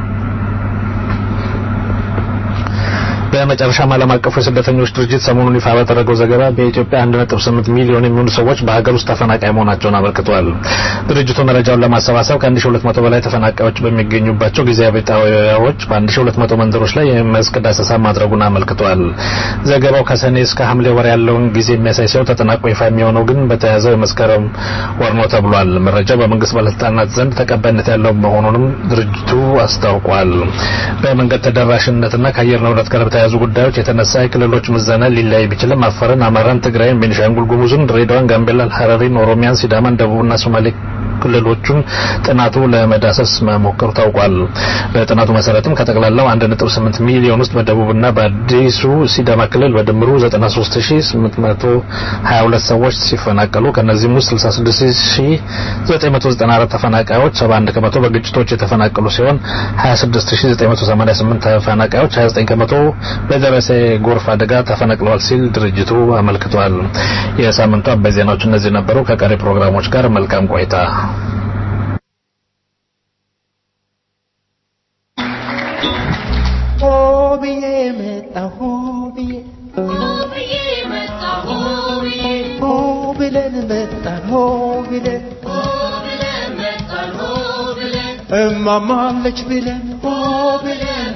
በመጨረሻም ዓለም አቀፉ የስደተኞች ድርጅት ሰሞኑን ይፋ ባደረገው ዘገባ በኢትዮጵያ 1.8 ሚሊዮን የሚሆኑ ሰዎች በሀገር ውስጥ ተፈናቃይ መሆናቸውን አመልክቷል። ድርጅቱ መረጃውን ለማሰባሰብ ከ1200 በላይ ተፈናቃዮች በሚገኙባቸው ጊዜያዊ ጣቢያዎች በ1200 መንደሮች ላይ የመስክ ዳሰሳ ማድረጉን አመልክቷል። ዘገባው ከሰኔ እስከ ሐምሌ ወር ያለውን ጊዜ የሚያሳይ ሲሆን ተጠናቆ ይፋ የሚሆነው ግን በተያዘው የመስከረም ወር ነው ተብሏል። መረጃው በመንግስት ባለስልጣናት ዘንድ ተቀባይነት ያለው መሆኑንም ድርጅቱ አስታውቋል። በመንገድ ተደራሽነትና ከአየር ንብረት ጋር በተያያዙ ጉዳዮች የተነሳ የክልሎች ምዘና ሊለያይ ቢችልም አፋርን፣ አማራን፣ ትግራይን፣ ቤኒሻንጉል ጉሙዝን፣ ድሬዳዋን፣ ጋምቤላን፣ ሐረሪን፣ ኦሮሚያን፣ ሲዳማን፣ ደቡብና ሶማሌ ክልሎቹን ጥናቱ ለመዳሰስ መሞከሩ ታውቋል። በጥናቱ መሰረትም ከጠቅላላው 1.8 ሚሊዮን ውስጥ በደቡብና በአዲሱ ሲዳማ ክልል በድምሩ 93822 ሰዎች ሲፈናቀሉ ከነዚህም ውስጥ 66994 ተፈናቃዮች 71 ከመቶ በግጭቶች የተፈናቀሉ ሲሆን 26988 ተፈናቃዮች 29 ከመቶ በደረሰ ጎርፍ አደጋ ተፈናቅለዋል ሲል ድርጅቱ አመልክቷል። የሳምንቱ አበይ ዜናዎች እነዚህ ነበሩ። ከቀሪ ፕሮግራሞች ጋር መልካም ቆይታ። ሆ ብዬ መጣሁ ብዬ ሆ ብለን መጣን ሆ ብለን እማማለች ብለን ሆ ብለን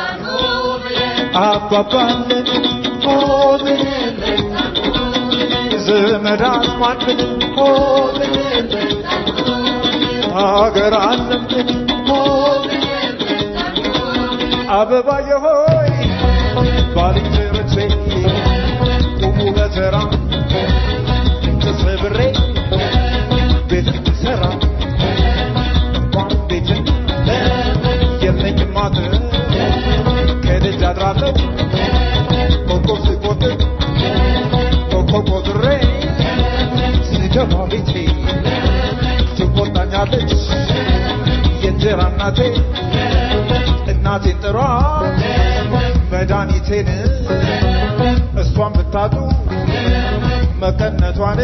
አባባለን ሆ ብለን ዘመድ አዝማድ ብለን ሆ ብለን ሀገር አለም ብለን ሆ ብለን አበባዬ ሆይ ባልንጀሮቼ ቁሙ በተራ ተሰብሬ ቤት ልሰራ እንኳን ቤትን የለኝም ማተር ከደጅ አድራለሁ ኮከብ ስቆጥር ኮከብ ቆጥሬ ስገባ ቤቴ ትቆጣኛለች የእንጀራ እናቴ እናቴን ጥሯት መድኃኒቴን እሷን ብታጡ መቀነቷን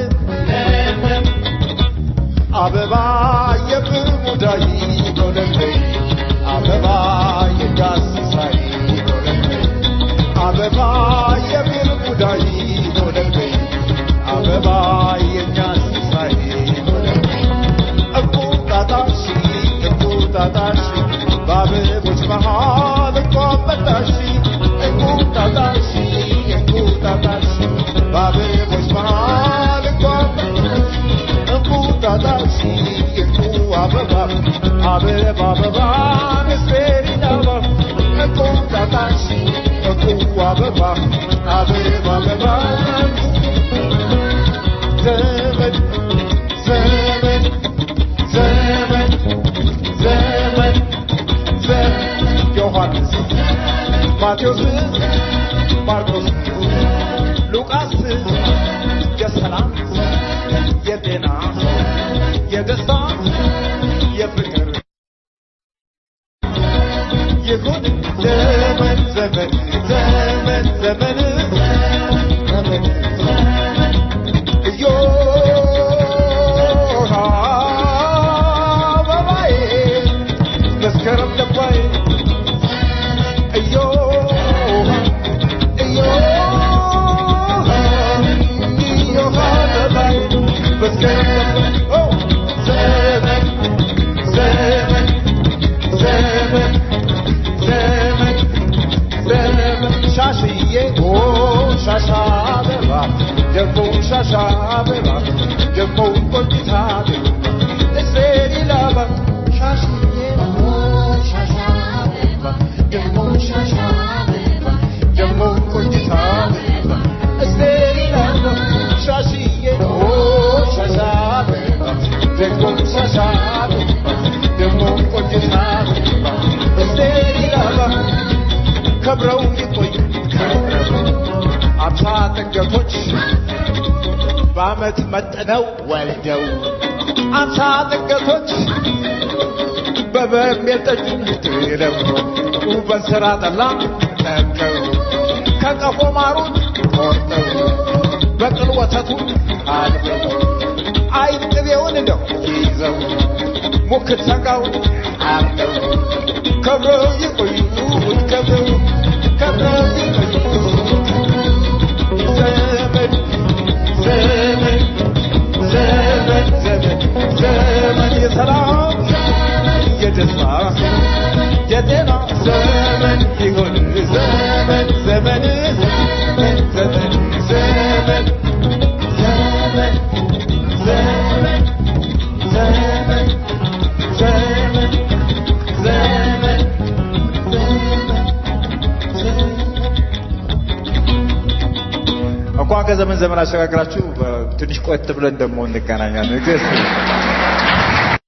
አበባ የብሙዳይ ጎለበይ አበባ የጋስሳይ ጎለበይ አበባ የብሙዳይ ጎለበይ አበባ የኛስሳይ ጎለበይ እንቁጣጣሽ እንቁጣጣሽ በአበቦች መሃል እንኳን መጣሽ እንቁጣጣሽ እንቁጣጣሽ በአበቦች መሃል እንኳን መጣሽ እንቁጣጣሽ እንቁ አበባ አበባ አበባ ምስሬን አበባ እንቁጣጣሽ እንቁ አበባ አበባ አበባ ዘመን ዘመን ዘመን ዘመን ዮሐንስ ማቴዎስ ማርቆስ ሉቃስ የሰላም የጤና የደስታ የፍቅር ይሁን ዘመን ዘመን ዘመን ዘመን ዘመን እዮሃ አበባዬ መስከረም ገባይ እዮሃ እዮሃ እዮሃ አበባዬ መስከረም ገባይ ኦ ዘመን ዘመን ዘመን ዘመን ዘመን ሻሽዬ ኦ ሻሻ አበባ ደግሞ ሻሻ አበባ ደግሞ ቆንጂታ እስሬ ላባ ሻሽዬ ኦ ሻሻ አበባ ደግሞ ሻሻ አበባ ደግሞ ቆንጂታ እስሬ ላባ ሻሽዬ ኦ ሻሻ አበባ ደግሞ ሻሻ አበባ ደግሞ ቆንጂታ እስሬ ላባ ከብረው ይቆዩ አምሳ ጥገቶች በአመት መጥነው ወልደው አምሳ ጥገቶች በበርሜል ጠጁ ጥለው በእንስራ ጠላ ጠምቀው ከቀፎ ማሩን ቆርጠው በቅል ወተቱን አልበው አይብ ቅቤውን እንደው ይዘው ሙክት ሰንጋውን አርደው ከብረው ይቆዩ ከብረው ከብረው ይቆዩ ዘመን ዘመን ዘመን ዘመን ዘመን የሰላም የደስታ የጤና ዘመን ይሁን ዘመን ዘመን ዘመን ዘመን ዘመን ዘመን ዘመን ዘመን ዘመን ዘመን እንኳን ከዘመን ዘመን አሸጋግራችሁ ትንሽ ቆየት ብለን ደግሞ እንገናኛለን።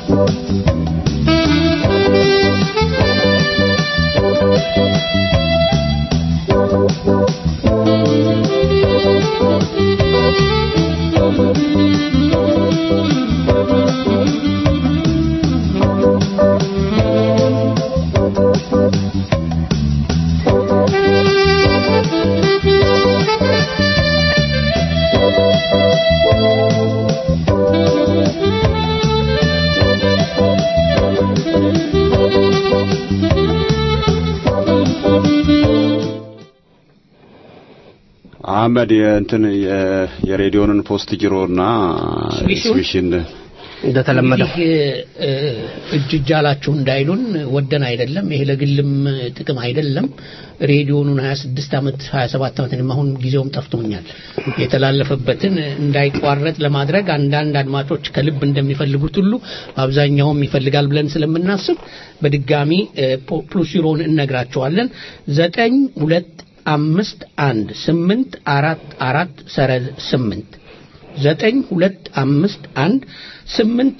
አህመድ የእንትን የ- የሬዲዮንን ፖስት ጅሮና ስዊሹን? ስዊሽን እንደተለመደው እንግዲህ እ፣ እጅ እጅ አላችሁ እንዳይሉን ወደን አይደለም። ይሄ ለግልም ጥቅም አይደለም። ሬዲዮኑን 26 ዓመት 27 ዓመት እኔም አሁን ጊዜውም ጠፍቶኛል የተላለፈበትን እንዳይቋረጥ ለማድረግ አንዳንድ አድማጮች ከልብ እንደሚፈልጉት ሁሉ አብዛኛውም ይፈልጋል ብለን ስለምናስብ በድጋሚ እ፣ ፖ- ፕሉሲሮን እነግራቸዋለን ዘጠኝ ሁለት አምስት አንድ ስምንት አራት አራት ሰረዝ ስምንት ዘጠኝ ሁለት አምስት አንድ ስምንት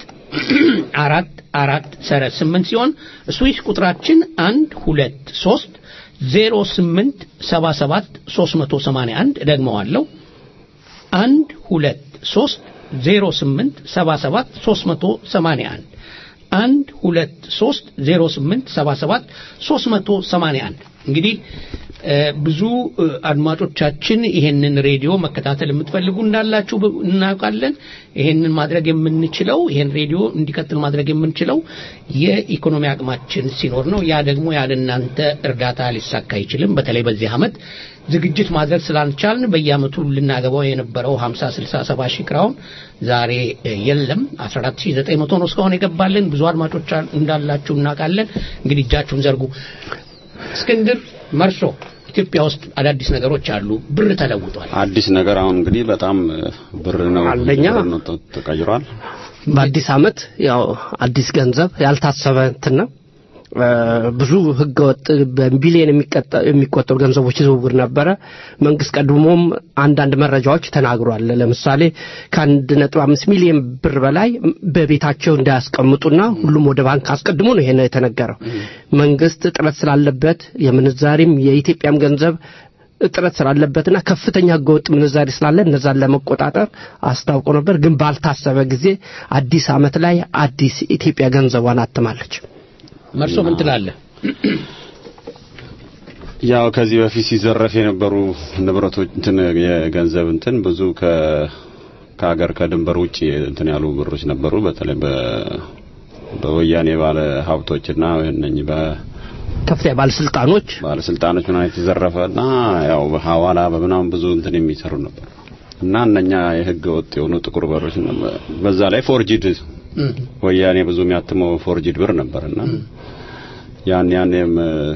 አራት አራት ሰረዝ ስምንት ሲሆን ስዊስ ቁጥራችን አንድ ሁለት ሶስት ዜሮ ስምንት ሰባ ሰባት ሶስት መቶ ሰማንያ አንድ ደግመዋለሁ አንድ ሁለት ሶስት ዜሮ ስምንት ሰባ ሰባት ሶስት መቶ ሰማንያ አንድ አንድ ሁለት ሶስት ዜሮ ስምንት ሰባ ሰባት ሶስት መቶ ሰማንያ አንድ እንግዲህ እ፣ ብዙ እ፣ አድማጮቻችን ይሄንን ሬዲዮ መከታተል የምትፈልጉ እንዳላችሁ ብ- እናውቃለን። ይሄንን ማድረግ የምንችለው ይሄን ሬዲዮ እንዲቀጥል ማድረግ የምንችለው የኢኮኖሚ አቅማችን ሲኖር ነው። ያ ደግሞ ያለ እናንተ እርዳታ ሊሳካ አይችልም። በተለይ በዚህ ዓመት ዝግጅት ማድረግ ስላልቻልን በየዓመቱ ልናገባው የነበረው 50 60 70 ሺህ ክራውን ዛሬ እ፣ የለም 14900 ነው እስካሁን የገባልን። ብዙ አድማጮች አል- እንዳላችሁ እናውቃለን። እንግዲህ እጃችሁን ዘርጉ። እስክንድር መርሶ ኢትዮጵያ ውስጥ አዳዲስ ነገሮች አሉ። ብር ተለውጧል። አዲስ ነገር አሁን እንግዲህ በጣም ብር ነው አንደኛ ብር ነው ተ- ተቀይሯል። በአዲስ ዓመት ያው አዲስ ገንዘብ ያልታሰበ እንትን ነው። እ፣ ብዙ ህገወጥ በቢሊየን የሚቀጠ- የሚቆጠሩ ገንዘቦች ዝውውር ነበረ። መንግስት ቀድሞም አንዳንድ መረጃዎች ተናግሯል። ለምሳሌ ከአንድ ነጥብ አምስት ሚሊዮን ብር በላይ በቤታቸው እንዳያስቀምጡና ሁሉም ወደ ባንክ አስቀድሞ ነው ይሄ የተነገረው። መንግስት እጥረት ስላለበት የምንዛሪም የኢትዮጵያም ገንዘብ እጥረት ስላለበትና ከፍተኛ ህገወጥ ምንዛሪ ስላለ እነዛን ለመቆጣጠር አስታውቆ ነበር። ግን ባልታሰበ ጊዜ አዲስ ዓመት ላይ አዲስ ኢትዮጵያ ገንዘቧን አትማለች። መርሶ ምን ትላለህ? ያው ከዚህ በፊት ሲዘረፍ የነበሩ ንብረቶች እንትን የገንዘብ እንትን ብዙ ከ ከሀገር ከድንበር ውጭ እንትን ያሉ ብሮች ነበሩ። በተለይ በ በወያኔ ባለ ሀብቶችና እነኚህ ከፍተኛ ባለስልጣኖች ባለስልጣኖች ምናምን የተዘረፈና ያው በሐዋላ በምናምን ብዙ እንትን የሚሰሩ ነበር እና እነኛ የህገ ወጥ የሆኑ ጥቁር በሮች ነበር። በዛ ላይ ፎርጂድ ወያኔ ብዙ የሚያትመው ፎርጂድ ብር ነበርና ያን ያኔም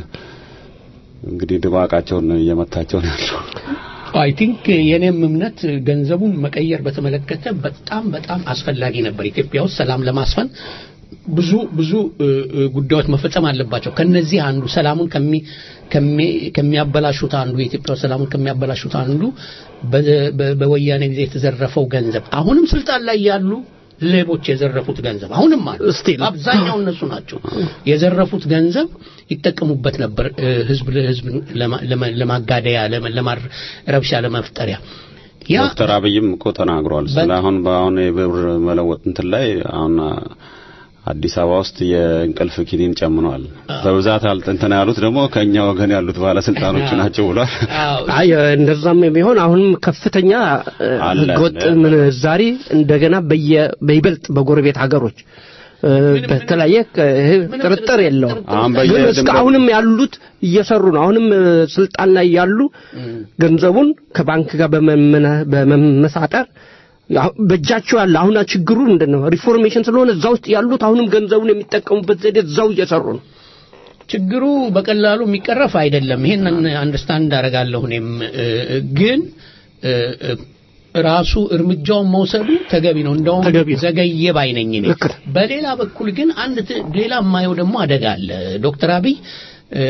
እንግዲህ ድባቃቸውን እየመታቸው ነው ያለው። አይ ቲንክ የኔም እምነት ገንዘቡን መቀየር በተመለከተ በጣም በጣም አስፈላጊ ነበር። ኢትዮጵያ ውስጥ ሰላም ለማስፈን ብዙ ብዙ እ፣ እ፣ ጉዳዮች መፈጸም አለባቸው። ከነዚህ አንዱ ሰላሙን ከሚ ከሚ- ከሚያበላሹት አንዱ የኢትዮጵያ ውስጥ ሰላሙን ከሚያበላሹት አንዱ በ- በ- በወያኔ ጊዜ የተዘረፈው ገንዘብ አሁንም ስልጣን ላይ ያሉ ሌቦች የዘረፉት ገንዘብ አሁንም አሉ። Still. አብዛኛው እነሱ ናቸው የዘረፉት ገንዘብ ይጠቀሙበት ነበር እ፣ ህዝብ ለህዝብ ለማ- ለማ- ለማጋደያ ለማ- ለማር- ረብሻ ለመፍጠሪያ ያ ዶክተር አብይም እኮ ተናግሯል። ስለ አሁን በአሁን የብር መለወጥ እንትን ላይ አሁን አዲስ አበባ ውስጥ የእንቅልፍ ኪኒን ጨምኗል። በብዛት አልጥ- እንትን ያሉት ደግሞ ከኛ ወገን ያሉት ባለስልጣኖች ናቸው ብሏል። አዎ፣ አይ እንደዛም ቢሆን አሁንም ከፍተኛ እ፣ አለ። ህገወጥ ምንዛሪ እንደገና በየ በይበልጥ በጎረቤት ሀገሮች እ፣ በተለያየ እ፣ ይሄ ጥርጥር የለውም። አሁን ግን በየድንበሩ- እስከ አሁንም ያሉት እየሰሩ ነው። አሁንም እ፣ ስልጣን ላይ ያሉ ገንዘቡን ከባንክ ጋር በመመነ- በመመሳጠር ያው በእጃቸው ያለ አሁን ችግሩ ምንድን ነው? ሪፎርሜሽን ስለሆነ እዛ ውስጥ ያሉት አሁንም ገንዘቡን የሚጠቀሙበት ዘዴ እዛው እየሰሩ ነው። ችግሩ በቀላሉ የሚቀረፍ አይደለም። ይሄን አንደርስታንድ አደርጋለሁ እኔም እ፣ ግን እ፣ እ፣ ራሱ እርምጃውን መውሰዱ ተገቢ ነው። እንደውም ተገቢ ነው። ዘገየ ባይነኝ እኔ። ልክ ነው። በሌላ በኩል ግን አንድ ት- ሌላ የማየው ደግሞ አደጋ አለ። ዶክተር አብይ እ፣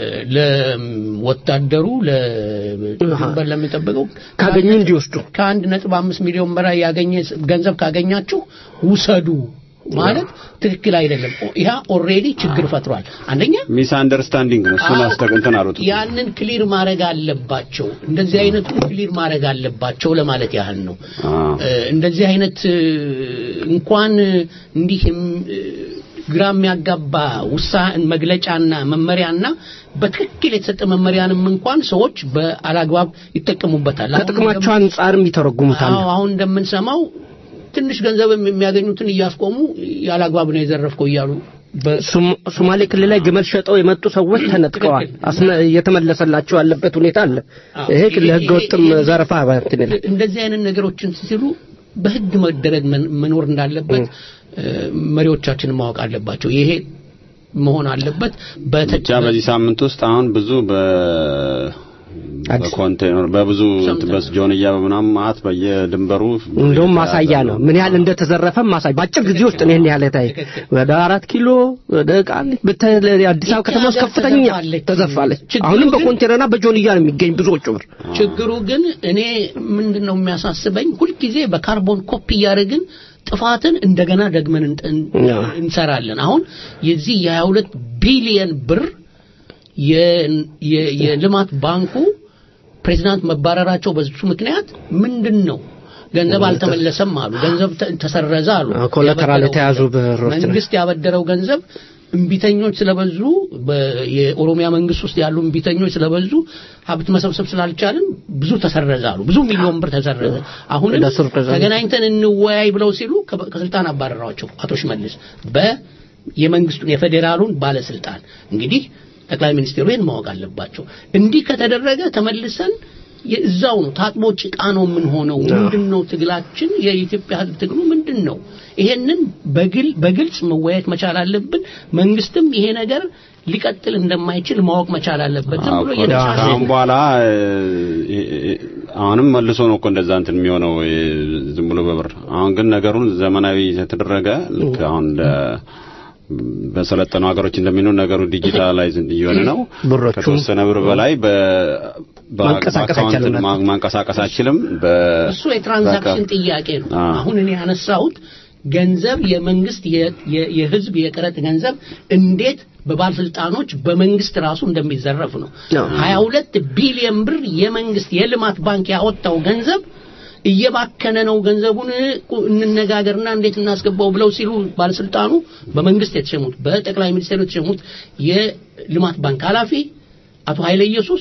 ለወታደሩ ለድንበር ለሚጠብቀው ካገኙ እንዲወስዱ ከአንድ ነጥብ አምስት ሚሊዮን በላይ ያገኘ ገንዘብ ካገኛችሁ ውሰዱ ማለት ትክክል አይደለም። ያ ኦልሬዲ ችግር ፈጥሯል። አንደኛ ሚስ አንደርስታንዲንግ ነው። እሱን አስተግንተን አሉት። ያንን ክሊር ማድረግ አለባቸው። እንደዚህ አይነቱ ክሊር ማድረግ አለባቸው ለማለት ያህል ነው። እ፣ እንደዚህ አይነት እ፣ እንኳን እንዲህ እም- እ፣ ግራ የሚያጋባ ውሳኔ መግለጫና መመሪያና በትክክል የተሰጠ መመሪያንም እንኳን ሰዎች በአላግባብ ይጠቀሙበታል። አሁን ከጥቅማቸው አንጻርም ይተረጉሙታል። አዎ አሁን እንደምንሰማው ትንሽ ገንዘብ የሚያገኙትን እያስቆሙ ያላግባብ ነው የዘረፍከው እያሉ ሶም- ሶማሌ ክልል ላይ ግመል ሸጠው የመጡ ሰዎች ተነጥቀዋል። አስነ- እየተመለሰላቸው ያለበት ሁኔታ አለ። ይሄ ለህገ ወጥም ዘረፋ እንትን ይላል። እንደዚህ አይነት ነገሮችን ሲሉ በህግ መደረግ መን- መኖር እንዳለበት እ፣ መሪዎቻችን ማወቅ አለባቸው። ይሄ መሆን አለበት። ብቻ በዚህ ሳምንት ውስጥ አሁን ብዙ በ በኮንቴነር በብዙ በጆንያ በምናምን ማት በየድንበሩ እንደውም ማሳያ ነው ምን ያህል እንደተዘረፈ ማሳያ በአጭር ጊዜ ውስጥ ነው ይሄን ያህል የታይ ወደ አራት ኪሎ ወደ ቃሊቲ በተለይ አዲስ አበባ ከተማ ውስጥ ከፍተኛ ተዘርፋለች። አሁንም በኮንቴነርና በጆንያ ነው የሚገኝ ብዙዎቹ ብር ችግሩ ግን እኔ ምንድን ነው የሚያሳስበኝ ሁልጊዜ በካርቦን ኮፒ እያደረግን ጥፋትን እንደገና ደግመን እንጥ- እንሰራለን። አሁን የዚህ የ22 ቢሊየን ብር የ- የ- የልማት ባንኩ ፕሬዚዳንት መባረራቸው በሱ ምክንያት ምንድን ነው? ገንዘብ አልተመለሰም አሉ። ገንዘብ ተ- ተሰረዘ አሉ። ኮላተራል ያበደረው የተያዙ ብሮች ነው። መንግስት ያበደረው ገንዘብ እምቢተኞች ስለበዙ በ- የኦሮሚያ መንግስት ውስጥ ያሉ እምቢተኞች ስለበዙ ሀብት መሰብሰብ ስላልቻልን ብዙ ተሰረዘ አሉ። ብዙ ሚሊዮን ብር ተሰረዘ። አሁንም ለስር ተዘ- ተገናኝተን እንወያይ ብለው ሲሉ ከ- ከስልጣን አባረሯቸው አቶ ሽመልስ በ የመንግስቱን የፌዴራሉን ባለስልጣን እንግዲህ ጠቅላይ ሚኒስትሩ ይህን ማወቅ አለባቸው። እንዲህ ከተደረገ ተመልሰን የእዛው ነው ታጥቦ ጭቃ ነው የምንሆነው። ምንድን ነው ትግላችን? የኢትዮጵያ ህዝብ ትግሉ ምንድን ነው? ይሄንን በግል በግልጽ መወያየት መቻል አለብን። መንግስትም ይሄ ነገር ሊቀጥል እንደማይችል ማወቅ መቻል አለበት። ዝም ብሎ እየተሻለ አሁን በኋላ እ፣ እ፣ አሁንም መልሶ ነው እኮ እንደዛ እንትን የሚሆነው እ፣ ዝም ብሎ በብር አሁን ግን ነገሩን ዘመናዊ የተደረገ ልክ አሁን እንደ በሰለጠኑ ሀገሮች እንደሚኖር ነገሩ ዲጂታላይዝ እየሆነ ነው። ብሮቹ ከተወሰነ ብር በላይ በ ማንቀሳቀስ በአካውንት አይቻልም። ማ- ማንቀሳቀስ አይችልም። በ እሱ የትራንዛክሽን በቃ- ጥያቄ ነው። አ። አሁን እኔ ያነሳሁት ገንዘብ የመንግስት የ- የ- የህዝብ የቀረጥ ገንዘብ እንዴት በባለስልጣኖች በመንግስት ራሱ እንደሚዘረፍ ነው። 22 ቢሊዮን ብር የመንግስት የልማት ባንክ ያወጣው ገንዘብ እየባከነ ነው፣ ገንዘቡን ቁ- እንነጋገርና እንዴት እናስገባው ብለው ሲሉ ባለስልጣኑ በመንግስት የተሸሙት በጠቅላይ ሚኒስትሩ የተሸሙት የልማት ባንክ ኃላፊ አቶ ኃይለ ኢየሱስ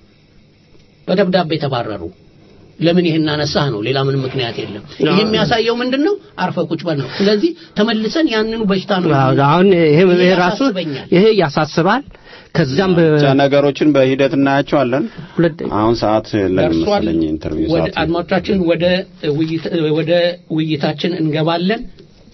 በደብዳቤ ተባረሩ። ለምን ይሄን አነሳህ ነው። ሌላ ምንም ምክንያት የለም። ይሄ የሚያሳየው ምንድን ነው? አርፈ ቁጭ በል ነው። ስለዚህ ተመልሰን ያንኑ በሽታ ነው። አዎ፣ አሁን ይሄ ይሄ ይሄ ራሱ ያሳስበኛል። ይሄ ያሳስባል። ከዛም በ ብቻ ነገሮችን በሂደት እናያቸዋለን። ሁለት አሁን ሰዓት የለንም ደርሷል። መሰለኝ ኢንተርቪው ወደ ሰዓት አድማጮቻችን ወደ ውይይት ወደ ውይይታችን እንገባለን።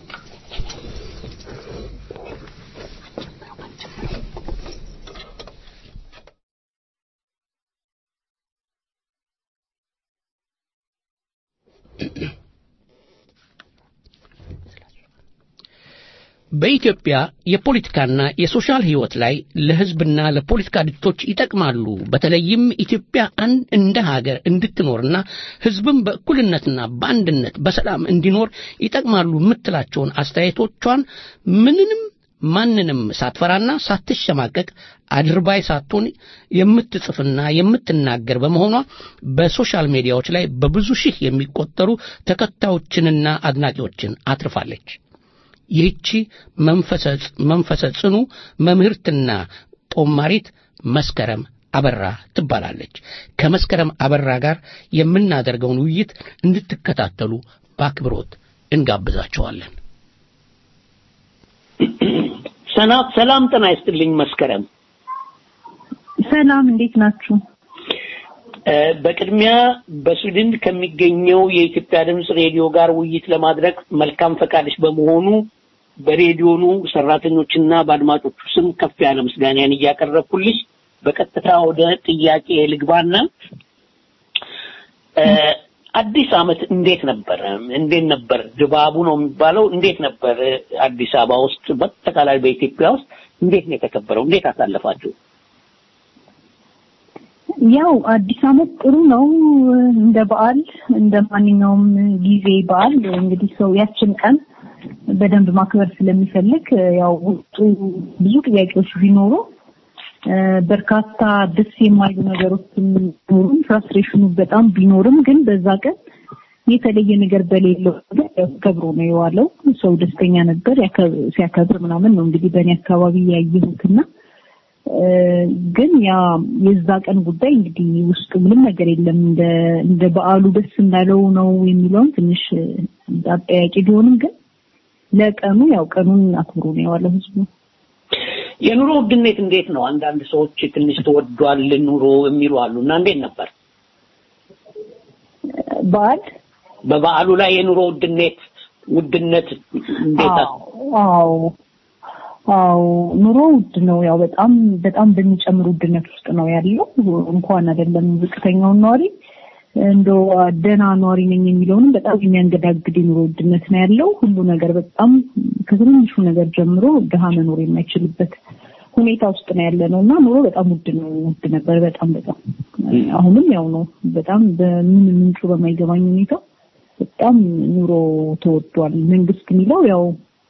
በኢትዮጵያ የፖለቲካና የሶሻል ህይወት ላይ ለህዝብና ለፖለቲካ ድርጅቶች ይጠቅማሉ። በተለይም ኢትዮጵያ አንድ እንደ ሀገር እንድትኖርና ህዝብም በእኩልነትና በአንድነት በሰላም እንዲኖር ይጠቅማሉ የምትላቸውን አስተያየቶቿን ምንንም ማንንም ሳትፈራና ሳትሸማቀቅ አድርባይ ሳትሆን የምትጽፍና የምትናገር በመሆኗ በሶሻል ሚዲያዎች ላይ በብዙ ሺህ የሚቆጠሩ ተከታዮችንና አድናቂዎችን አትርፋለች። ይህቺ መንፈሰ መንፈሰ ጽኑ መምህርትና ጦማሪት መስከረም አበራ ትባላለች። ከመስከረም አበራ ጋር የምናደርገውን ውይይት እንድትከታተሉ በአክብሮት እንጋብዛቸዋለን። ሰና- ሰላም ጤና ይስጥልኝ መስከረም። ሰላም እንዴት ናችሁ? እ፣ በቅድሚያ በስዊድን ከሚገኘው የኢትዮጵያ ድምፅ ሬዲዮ ጋር ውይይት ለማድረግ መልካም ፈቃድሽ በመሆኑ በሬዲዮኑ ሰራተኞችና በአድማጮቹ ስም ከፍ ያለ ምስጋናን እያቀረብኩልሽ በቀጥታ ወደ ጥያቄ ልግባና እ፣ አዲስ ዓመት እንዴት ነበር? እንዴት ነበር ድባቡ ነው የሚባለው? እንዴት ነበር እ፣ አዲስ አበባ ውስጥ በአጠቃላይ በኢትዮጵያ ውስጥ እንዴት ነው የተከበረው? እንዴት አሳለፋችሁ? ያው አዲስ ዓመት ጥሩ ነው። እንደ በዓል እንደ ማንኛውም ጊዜ በዓል እንግዲህ ሰው ያችን ቀን በደንብ ማክበር ስለሚፈልግ ያው ውስጡ ብዙ ጥያቄዎች ቢኖሩ በርካታ ደስ የማይሉ ነገሮች ቢኖሩም ፍራስትሬሽኑ በጣም ቢኖርም ግን በዛ ቀን የተለየ ነገር በሌለው ነገር ከብሮ ነው የዋለው። ሰው ደስተኛ ነበር ሲያከብር ምናምን ነው እንግዲህ በእኔ አካባቢ ያየሁትና ግን ያ የዛ ቀን ጉዳይ እንግዲህ ውስጡ ምንም ነገር የለም። እንደ እንደ በዓሉ ደስ እንዳለው ነው የሚለውን ትንሽ አጠያቂ ቢሆንም ግን ለቀኑ ያው ቀኑን አክብሮ ነው የዋለው ህዝቡ። የኑሮ ውድነት እንዴት ነው? አንዳንድ ሰዎች ትንሽ ተወዷል ኑሮ የሚሉ አሉ እና እንዴት ነበር በዓል በበዓሉ ላይ የኑሮ ውድነት ውድነት እንዴት አዎ አዎ ኑሮ ውድ ነው። ያው በጣም በጣም በሚጨምር ውድነት ውስጥ ነው ያለው። እንኳን አይደለም ዝቅተኛውን ነዋሪ እንደው ደህና ነዋሪ ነኝ የሚለውንም በጣም የሚያንገዳግድ የኑሮ ውድነት ነው ያለው። ሁሉ ነገር በጣም ከትንሹ ነገር ጀምሮ ድሃ መኖር የማይችልበት ሁኔታ ውስጥ ነው ያለ ነው እና ኑሮ በጣም ውድ ነው። ውድ ነበር በጣም በጣም አሁንም ያው ነው። በጣም በምን ምንጩ በማይገባኝ ሁኔታ በጣም ኑሮ ተወዷል። መንግስት የሚለው ያው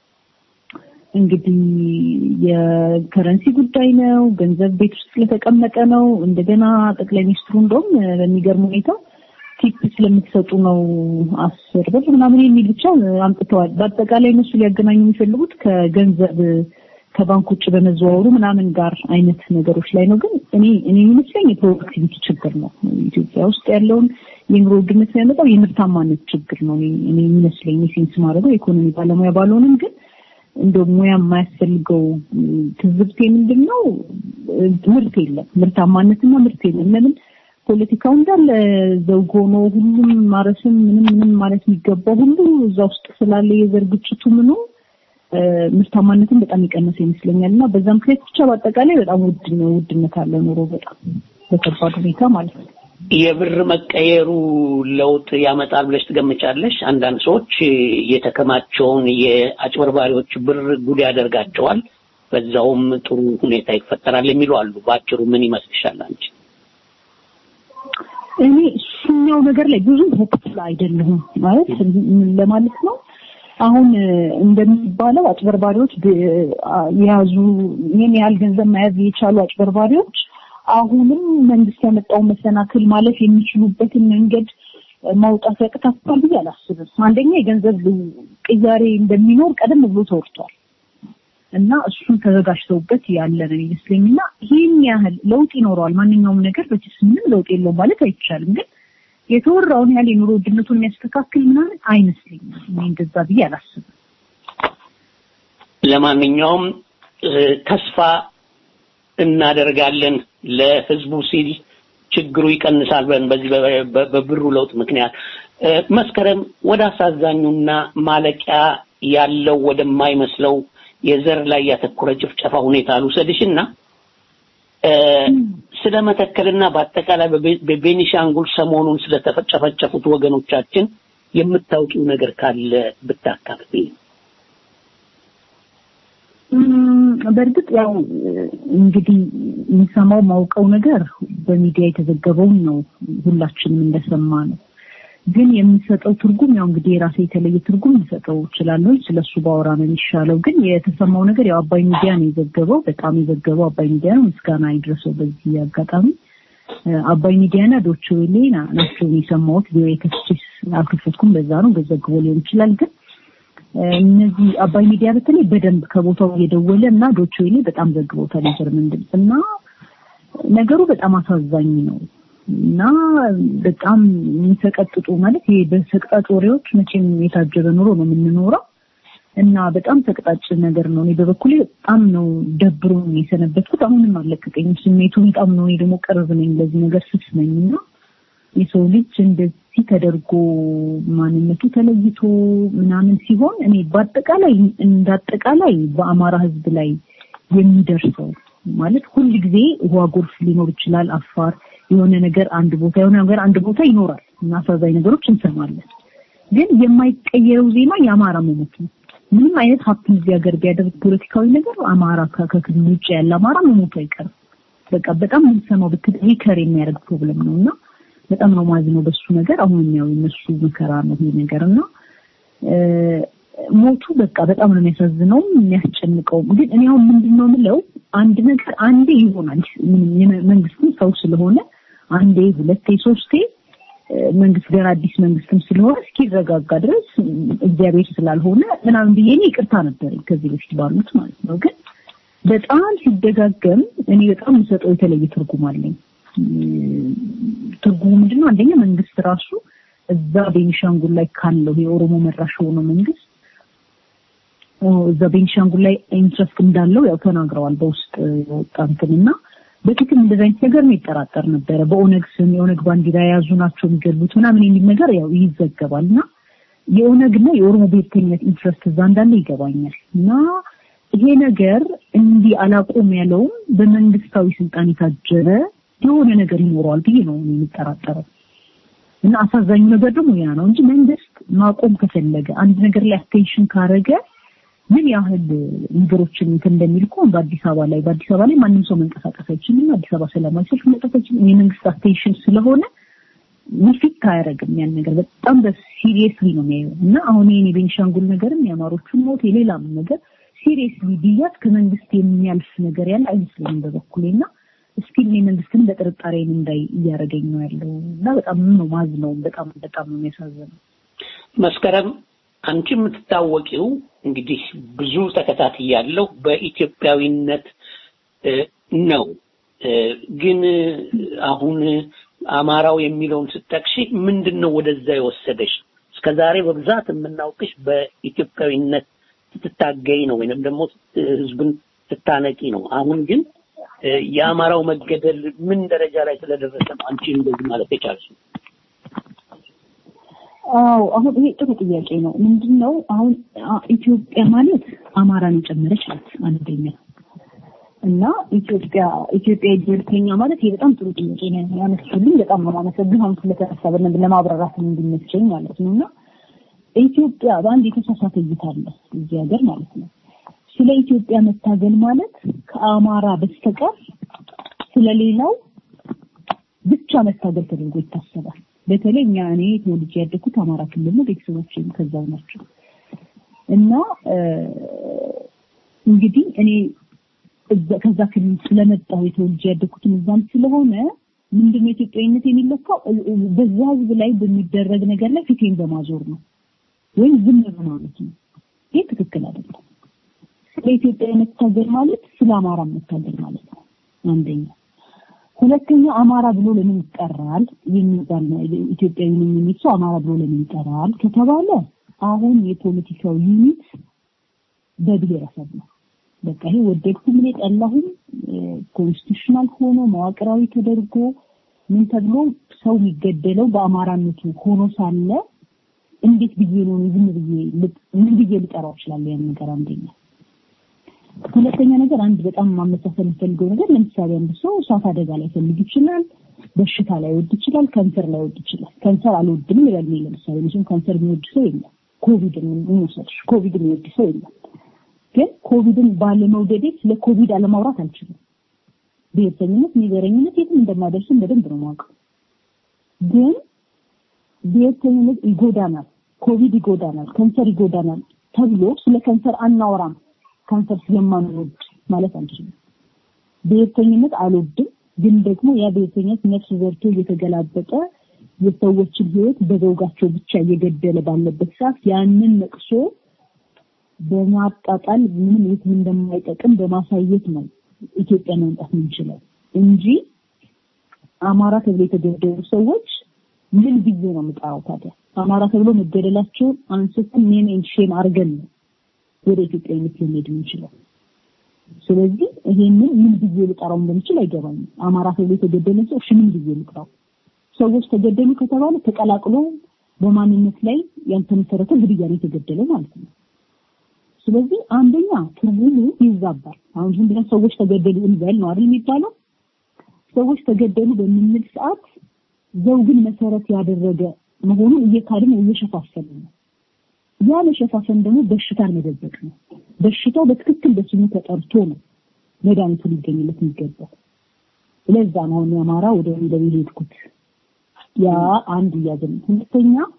እንግዲህ የከረንሲ ጉዳይ ነው። ገንዘብ ቤት ውስጥ ስለተቀመጠ ነው። እንደገና ጠቅላይ ሚኒስትሩ እንደውም በሚገርም ሁኔታ ቲፕ ስለምትሰጡ ነው አስር ብር ምናምን የሚል ብቻ አምጥተዋል። በአጠቃላይ እነሱ ሊያገናኙ የሚፈልጉት ከገንዘብ ከባንክ ውጭ በመዘዋወሩ ምናምን ጋር አይነት ነገሮች ላይ ነው። ግን እኔ እኔ የሚመስለኝ የፕሮዳክቲቪቲ ችግር ነው። ኢትዮጵያ ውስጥ ያለውን የኑሮ ውድነት የሚያመጣው የምርታማነት ችግር ነው። እኔ የሚመስለኝ ሴንስ ማድረገው የኢኮኖሚ ባለሙያ ባልሆንም ግን እንደ ሙያ የማያስፈልገው ትዝብቴ ምንድን ነው? ምርት የለም፣ ምርታማነትና ምርት የለም። ለምን ፖለቲካው እንዳለ ዘውግ ሆኖ ሁሉም ማረስም ምንም ምንም ማለት የሚገባው ሁሉ እዛ ውስጥ ስላለ የዘር ግጭቱ ምኑ ምርታማነትን በጣም የቀነሰ ይመስለኛል እና በዛ ምክንያት ብቻ በአጠቃላይ በጣም ውድ ነው ውድነት አለ ኑሮ በጣም በከባድ ሁኔታ ማለት ነው። የብር መቀየሩ ለውጥ ያመጣል ብለሽ ትገምቻለሽ? አንዳንድ ሰዎች የተከማቸውን የአጭበርባሪዎች ብር ጉድ ያደርጋቸዋል፣ በዛውም ጥሩ ሁኔታ ይፈጠራል የሚሉ አሉ። በአጭሩ ምን ይመስልሻል አንቺ? እኔ እሱኛው ነገር ላይ ብዙ ሆፕፉል አይደለሁም ማለት ምን ለማለት ነው አሁን እንደሚባለው አጭበርባሪዎች የያዙ ይህን ያህል ገንዘብ መያዝ የቻሉ አጭበርባሪዎች አሁንም መንግስት ያመጣውን መሰናክል ማለፍ የሚችሉበትን መንገድ ማውጣት ያቅታቸዋል ብዬ አላስብም። አንደኛ የገንዘብ ቅያሬ እንደሚኖር ቀደም ብሎ ተወርቷል እና እሱን ተዘጋጅተውበት ያለ ነው ይመስለኝና ይህን ያህል ለውጥ ይኖረዋል። ማንኛውም ነገር በችስ ምንም ለውጥ የለውም ማለት አይቻልም ግን የተወራውን ያህል የኑሮ ውድነቱን የሚያስተካክል ምናምን አይመስለኝም። እኔ እንደዛ ብዬ አላስብም። ለማንኛውም ተስፋ እናደርጋለን ለህዝቡ ሲል ችግሩ ይቀንሳል ብለን በዚህ በብሩ ለውጥ ምክንያት መስከረም ወደ አሳዛኙና ማለቂያ ያለው ወደማይመስለው የዘር ላይ ያተኮረ ጭፍጨፋ ሁኔታ ልውሰድሽና ስለ መተከልና በአጠቃላይ በቤኒሻንጉል ሰሞኑን ስለተጨፈጨፉት ወገኖቻችን የምታውቂው ነገር ካለ ብታካፍል። በእርግጥ ያው እንግዲህ የሚሰማው ማውቀው ነገር በሚዲያ የተዘገበውን ነው ሁላችንም እንደሰማ ነው። ግን የሚሰጠው ትርጉም ያው እንግዲህ የራሴ የተለየ ትርጉም ልሰጠው እችላለሁ። ስለሱ ባወራ ነው የሚሻለው። ግን የተሰማው ነገር ያው አባይ ሚዲያ ነው የዘገበው። በጣም የዘገበው አባይ ሚዲያ ነው። ምስጋና ይድረሰው በዚህ አጋጣሚ። አባይ ሚዲያና ዶቼ ቬለ ናቸው የሰማሁት። ቪኦኤ ከስቼስ አልከፈትኩም። በዛ ነው በዘግቦ ሊሆን ይችላል። ግን እነዚህ አባይ ሚዲያ በተለይ በደንብ ከቦታው እየደወለ እና ዶቼ ቬለ በጣም ዘግቦታል የጀርመን ድምፅ እና ነገሩ በጣም አሳዛኝ ነው እና በጣም የሚሰቀጥጡ ማለት ይሄ በሰቅጣጭ ወሬዎች መቼም የታጀበ ኑሮ ነው የምንኖረው እና በጣም ሰቅጣጭ ነገር ነው። እኔ በበኩሌ በጣም ነው ደብሮ የሰነበትኩት። አሁንም አልለቀቀኝም ስሜቱ በጣም ነው። እኔ ደግሞ ቅርብ ነኝ ለዚህ ነገር ስስ ነኝ እና የሰው ልጅ እንደዚህ ተደርጎ ማንነቱ ተለይቶ ምናምን ሲሆን እኔ በአጠቃላይ እንዳጠቃላይ በአማራ ሕዝብ ላይ የሚደርሰው ማለት ሁል ጊዜ ውሃ ጎርፍ ሊኖር ይችላል። አፋር የሆነ ነገር አንድ ቦታ የሆነ ነገር አንድ ቦታ ይኖራል እና አሳዛኝ ነገሮች እንሰማለን። ግን የማይቀየረው ዜማ የአማራ መሞት ነው። ምንም አይነት ሀብት እዚህ ሀገር ቢያደርግ ፖለቲካዊ ነገር አማራ ከክልል ውጭ ያለ አማራ መሞቱ አይቀርም። በቃ በጣም የምንሰማው ብትል ሪከር የሚያደርግ ፕሮብለም ነው እና በጣም ነው ማዝነው በሱ ነገር። አሁን ያው የነሱ መከራ ነው ይሄ ነገር እና ሞቱ በቃ በጣም ነው የሚያሳዝነው የሚያስጨንቀውም። ግን እኔ አሁን ምንድን ነው የምለው አንድ ነገር አንዴ ይሆናል። ምንም የመ- መንግስትም ሰው ስለሆነ አንዴ፣ ሁለቴ፣ ሶስቴ እ፣ መንግስት ገና አዲስ መንግስትም ስለሆነ እስኪረጋጋ ድረስ እ፣ እግዚአብሔር ስላልሆነ ምናምን ብዬ እኔ ይቅርታ ነበረኝ ከዚህ በፊት ባሉት ማለት ነው። ግን በጣም ሲደጋገም እኔ በጣም የምሰጠው የተለየ ትርጉም አለኝ። እ፣ ትርጉሙ ምንድነው? አንደኛ መንግስት ራሱ እዛ ቤኒሻንጉል ላይ ካለው የኦሮሞ መራሽ የሆነው መንግስት ኦ፣ እዛ ቤኒሻንጉል ላይ ኢንትረስት እንዳለው ያው ተናግረዋል በውስጥ የወጣ እንትና በፊትም እንደዚህ አይነት ነገር ነው ይጠራጠር ነበረ። በኦነግ ስም የኦነግ ባንዲራ የያዙ ናቸው የሚገሉት ምናምን የሚል ነገር ያው ይዘገባል እና የኦነግና የኦሮሞ ብሔርተኝነት ኢንትረስት እዛ እንዳለ ይገባኛል እና ይሄ ነገር እንዲህ አላቆም ያለውም በመንግስታዊ ስልጣን የታጀበ የሆነ ነገር ይኖረዋል ብዬ ነው እኔ የሚጠራጠረው። እና አሳዛኙ ነገር ደግሞ ያ ነው እንጂ መንግስት ማቆም ከፈለገ አንድ ነገር ላይ አቴንሽን ካረገ ምን ያህል ነገሮችን እንትን እንደሚል እኮ በአዲስ አበባ ላይ በአዲስ አበባ ላይ ማንም ሰው መንቀሳቀስ አይችልም። አዲስ አበባ ሰላማዊ ሰልፍ መውጣት አይችልም። የመንግስት አቴንሽን ስለሆነ ሚፊት አያደርግም ያን ነገር በጣም በሲሪየስሊ ነው የሚያየው እና አሁን ይሄን የቤንሻንጉል ነገርም የአማሮቹን ሞት የሌላም ነገር ሲሪየስሊ ብያት ከመንግስት የሚያልፍ ነገር ያለ አይመስለኝም በበኩሌ እና እስኪ እኔ መንግስትን በጥርጣሬ እንዳይ እያደረገኝ ነው ያለው እና በጣም ነው ማዝነው። በጣም በጣም ነው የሚያሳዝነው። መስከረም አንቺ የምትታወቂው እንግዲህ ብዙ ተከታትያለሁ በኢትዮጵያዊነት እ፣ ነው እ፣ ግን አሁን አማራው የሚለውን ስጠቅሺ ምንድን ነው ወደዛ የወሰደሽ? እስከዛሬ በብዛት የምናውቅሽ በኢትዮጵያዊነት ስትታገይ ነው ወይንም ደግሞ እ፣ ህዝብን ስታነቂ ነው። አሁን ግን እ፣ የአማራው መገደል ምን ደረጃ ላይ ስለደረሰ ነው አንቺ እንደዚህ ማለት የቻልሽው? አዎ አሁን ይሄ ጥሩ ጥያቄ ነው። ምንድነው አሁን አ- ኢትዮጵያ ማለት አማራን የጨመረች ናት አንደኛ እና ኢትዮጵያ ኢትዮጵያ ብሔርተኛ ማለት ይሄ በጣም ጥሩ ጥያቄ ነው ያነሱልኝ። በጣም ነው የማመሰግነው አሁን ስለተነሳ በደንብ ለማብራራት እንዲመቸኝ ማለት ነው። እና ኢትዮጵያ በአንድ የተሳሳተ እይታ አለ እዚህ ሀገር ማለት ነው። ስለ ኢትዮጵያ መታገል ማለት ከአማራ በስተቀር ስለሌላው ብቻ መታገል ተደርጎ ይታሰባል። በተለይ እኛ እኔ ተወልጄ ያደግኩት አማራ ክልል ነው። ቤተሰቦቼም ከዛው ናቸው እና እ፣ እንግዲህ እኔ እዛ- ከዛ ክልል ስለመጣሁ የተወልጄ ያደግኩትም እዛም ስለሆነ ምንድነው ኢትዮጵያዊነት የሚለካው እ- እ- በዛ ህዝብ ላይ በሚደረግ ነገር ላይ ፊቴን በማዞር ነው ወይም ዝም በማለት ነው። ይህ ትክክል አይደለም። ስለ ኢትዮጵያ መታገል ማለት ስለ አማራ መታገል ማለት ነው አንደኛ። ሁለተኛ አማራ ብሎ ለምን ይጠራል የሚባል ነው። ኢትዮጵያዊ ነኝ የሚል ሰው አማራ ብሎ ለምን ይጠራል ከተባለ አሁን የፖለቲካው ዩኒት በብሔረሰብ ነው። በቃ ይሄ ወደድኩም እኔ ጠላሁም ኮንስቲቱሽናል ሆኖ መዋቅራዊ ተደርጎ ምን ተብሎ ሰው የሚገደለው በአማራነቱ ሆኖ ሳለ እንዴት ብዬ ነው እኔ ዝም ብዬ ልጥ- ምን ብዬ ልጠራው እችላለሁ ያን ነገር አንደኛ ሁለተኛ ነገር አንድ በጣም ማመሳሰል የምፈልገው ነገር ለምሳሌ አንድ ሰው እሳት አደጋ ላይ ፈልግ ይችላል፣ በሽታ ላይ ወድ ይችላል፣ ካንሰር ላይ ወድ ይችላል። ካንሰር አልወድም ይላል። እኔ ለምሳሌ መቼም ካንሰር የሚወድ ሰው የለም። ኮቪድን እንውሰድሽ፣ ኮቪድን የሚወድ ሰው የለም። ግን ኮቪድን ባለመውደዴ ስለ ኮቪድ አለማውራት አልችልም። ብሔርተኝነት፣ ንገረኝነት የትም እንደማደርስም በደንብ ነው የማውቀው። ግን ብሔርተኝነት ይጎዳናል፣ ኮቪድ ይጎዳናል፣ ካንሰር ይጎዳናል ተብሎ ስለ ካንሰር አናወራም ካንሰር ስለማንወድ ማለት አንችልም። ብሔርተኝነት አልወድም፣ ግን ደግሞ ያ ብሔርተኝነት ነፍስ ዘርቶ እየተገላበጠ የሰዎችን ሕይወት በዘውጋቸው ብቻ እየገደለ ባለበት ሰዓት ያንን ነቅሶ በማጣጣል ምንም የትም እንደማይጠቅም በማሳየት ነው ኢትዮጵያ ማምጣት የምንችለው እንጂ አማራ ተብሎ የተገደሉ ሰዎች ምን ብዬ ነው የምጠራው ታዲያ? አማራ ተብሎ መገደላቸውን አንስተን ኔም ኤንድ ሼም አድርገን ነው ወደ ኢትዮጵያዊነት ልንሄድ የምንችለው። ስለዚህ ይሄንን ምን ብዬ ልጠራው እንደምችል አይገባኝም። አማራ ተብሎ የተገደለ ሰው እሺ ምን ብዬ ልጥራው? ሰዎች ተገደሉ ከተባለ ተቀላቅሎ በማንነት ላይ ያልተመሰረተ ግድያ ነው የተገደለው ማለት ነው። ስለዚህ አንደኛ ትርጉሙ ይዛባል። አሁን ዝም ብለን ሰዎች ተገደሉ እንበል ነው አይደል የሚባለው? ሰዎች ተገደሉ በምንል ሰዓት ዘውግን መሰረት ያደረገ መሆኑን እየካድን እየሸፋፈን ነው። ያ መሸፋፈን ደግሞ በሽታን መደበቅ ነው። በሽታው በትክክል በስሙ ተጠርቶ ነው መድኃኒቱ ሊገኝለት የሚገባው። ለዛ ነው አሁን የአማራ ወደ ወንደል የሄድኩት። ያ አንድ እያዘን፣ ሁለተኛ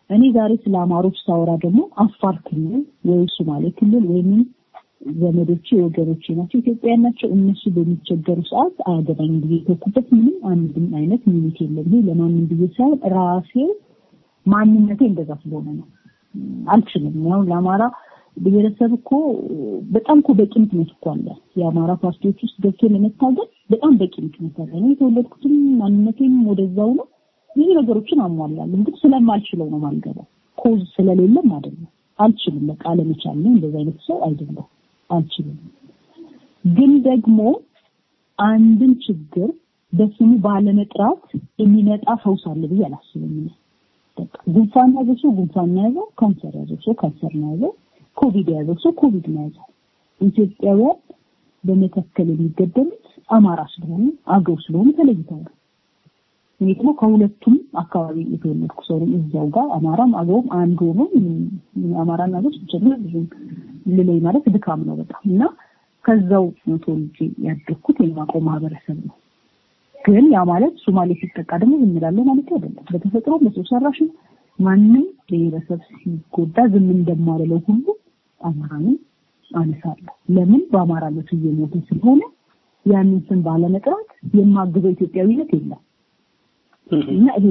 እኔ ዛሬ ስለ አማሮች ሳወራ ደግሞ አፋር ክልል ወይ ሶማሌ ክልል ወይም ዘመዶቼ ወገኖቼ ናቸው ኢትዮጵያውያን ናቸው እነሱ በሚቸገሩ ሰዓት አያገባኝ ብዬ የተኩበት ምንም አንድም አይነት ሚኒት የለም ይሄ ለማንም ብዬ ሳይሆን ራሴ ማንነቴ እንደዛ ስለሆነ ነው አልችልም ያው ለአማራ ብሔረሰብ እኮ በጣም እኮ በቂ ምክንያት እኮ አለ የአማራ ፓርቲዎች ውስጥ ገብቶ ለመታገል በጣም በቂ ምክንያት አለ እኔ የተወለድኩትም ማንነቴም ወደዛው ነው ብዙ ነገሮችን አሟላለሁ ግን ስለማልችለው ነው ማልገባው ኮዝ ስለሌለም አይደለም አልችልም በቃ አለመቻል ነው እንደዛ አይነት ሰው አይደለም አልችልም ግን ደግሞ አንድን ችግር በስሙ ባለመጥራት የሚመጣ ፈውስ አለ ብዬ አላስብም በቃ ጉንፋን ያዘው ሰው ጉንፋን ያዘው ካንሰር ያዘው ሰው ካንሰር ያዘው ኮቪድ ያዘው ሰው ኮቪድ ያዘው ኢትዮጵያውያን በመተከል የሚገደሉት አማራ ስለሆኑ አገው ስለሆኑ ተለይተው ነው እኔ ደግሞ ከሁለቱም አካባቢ የተወለድኩ ሰው ነኝ እዛው ጋር አማራም አገውም አንድ ሆኖ አማራና አገው ሲጀምር ብዙ ልለይ ማለት ድካም ነው በጣም እና ከዛው ነው ተወልጄ ያደግኩት የማውቀው ማህበረሰብ ነው ግን ያ ማለት ሶማሌ ሲጠቃ ደግሞ ዝም እላለሁ ማለት አይደለም በተፈጥሮ በሰው ሰራሽ ማንም ብሔረሰብ ሲጎዳ ዝም እንደማልለው ሁሉ አማራንም አነሳለሁ ለምን በአማራነቱ እየሞተ ስለሆነ ያንን ስም ባለመጥራት የማግዘው ኢትዮጵያዊነት የለም እና ይሄ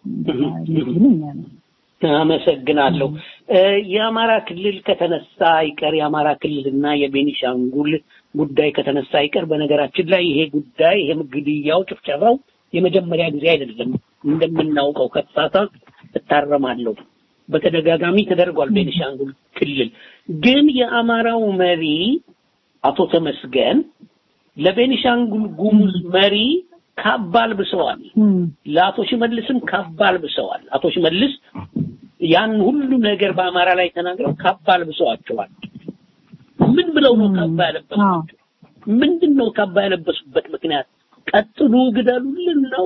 ነው አመሰግናለሁ። የአማራ ክልል ከተነሳ አይቀር የአማራ ክልልና የቤኒሻንጉል ጉዳይ ከተነሳ አይቀር በነገራችን ላይ ይሄ ጉዳይ ይሄ ግድያው፣ ጭፍጨፋው የመጀመሪያ ጊዜ አይደለም። እንደምናውቀው ከተሳሳት እታረማለሁ። በተደጋጋሚ ተደርጓል ቤኒሻንጉል ክልል። ግን የአማራው መሪ አቶ ተመስገን ለቤኒሻንጉል ጉሙዝ መሪ ካባ አልብሰዋል። ለአቶ ሽመልስም ካባ አልብሰዋል። አቶ ሽመልስ ያን ሁሉ ነገር በአማራ ላይ ተናግረው ካባ አልብሰዋቸዋል። ምን ብለው ነው ካባ ያለበሱት? ምንድን ነው ካባ ያለበሱበት ምክንያት? ቀጥሉ ግደሉልን ነው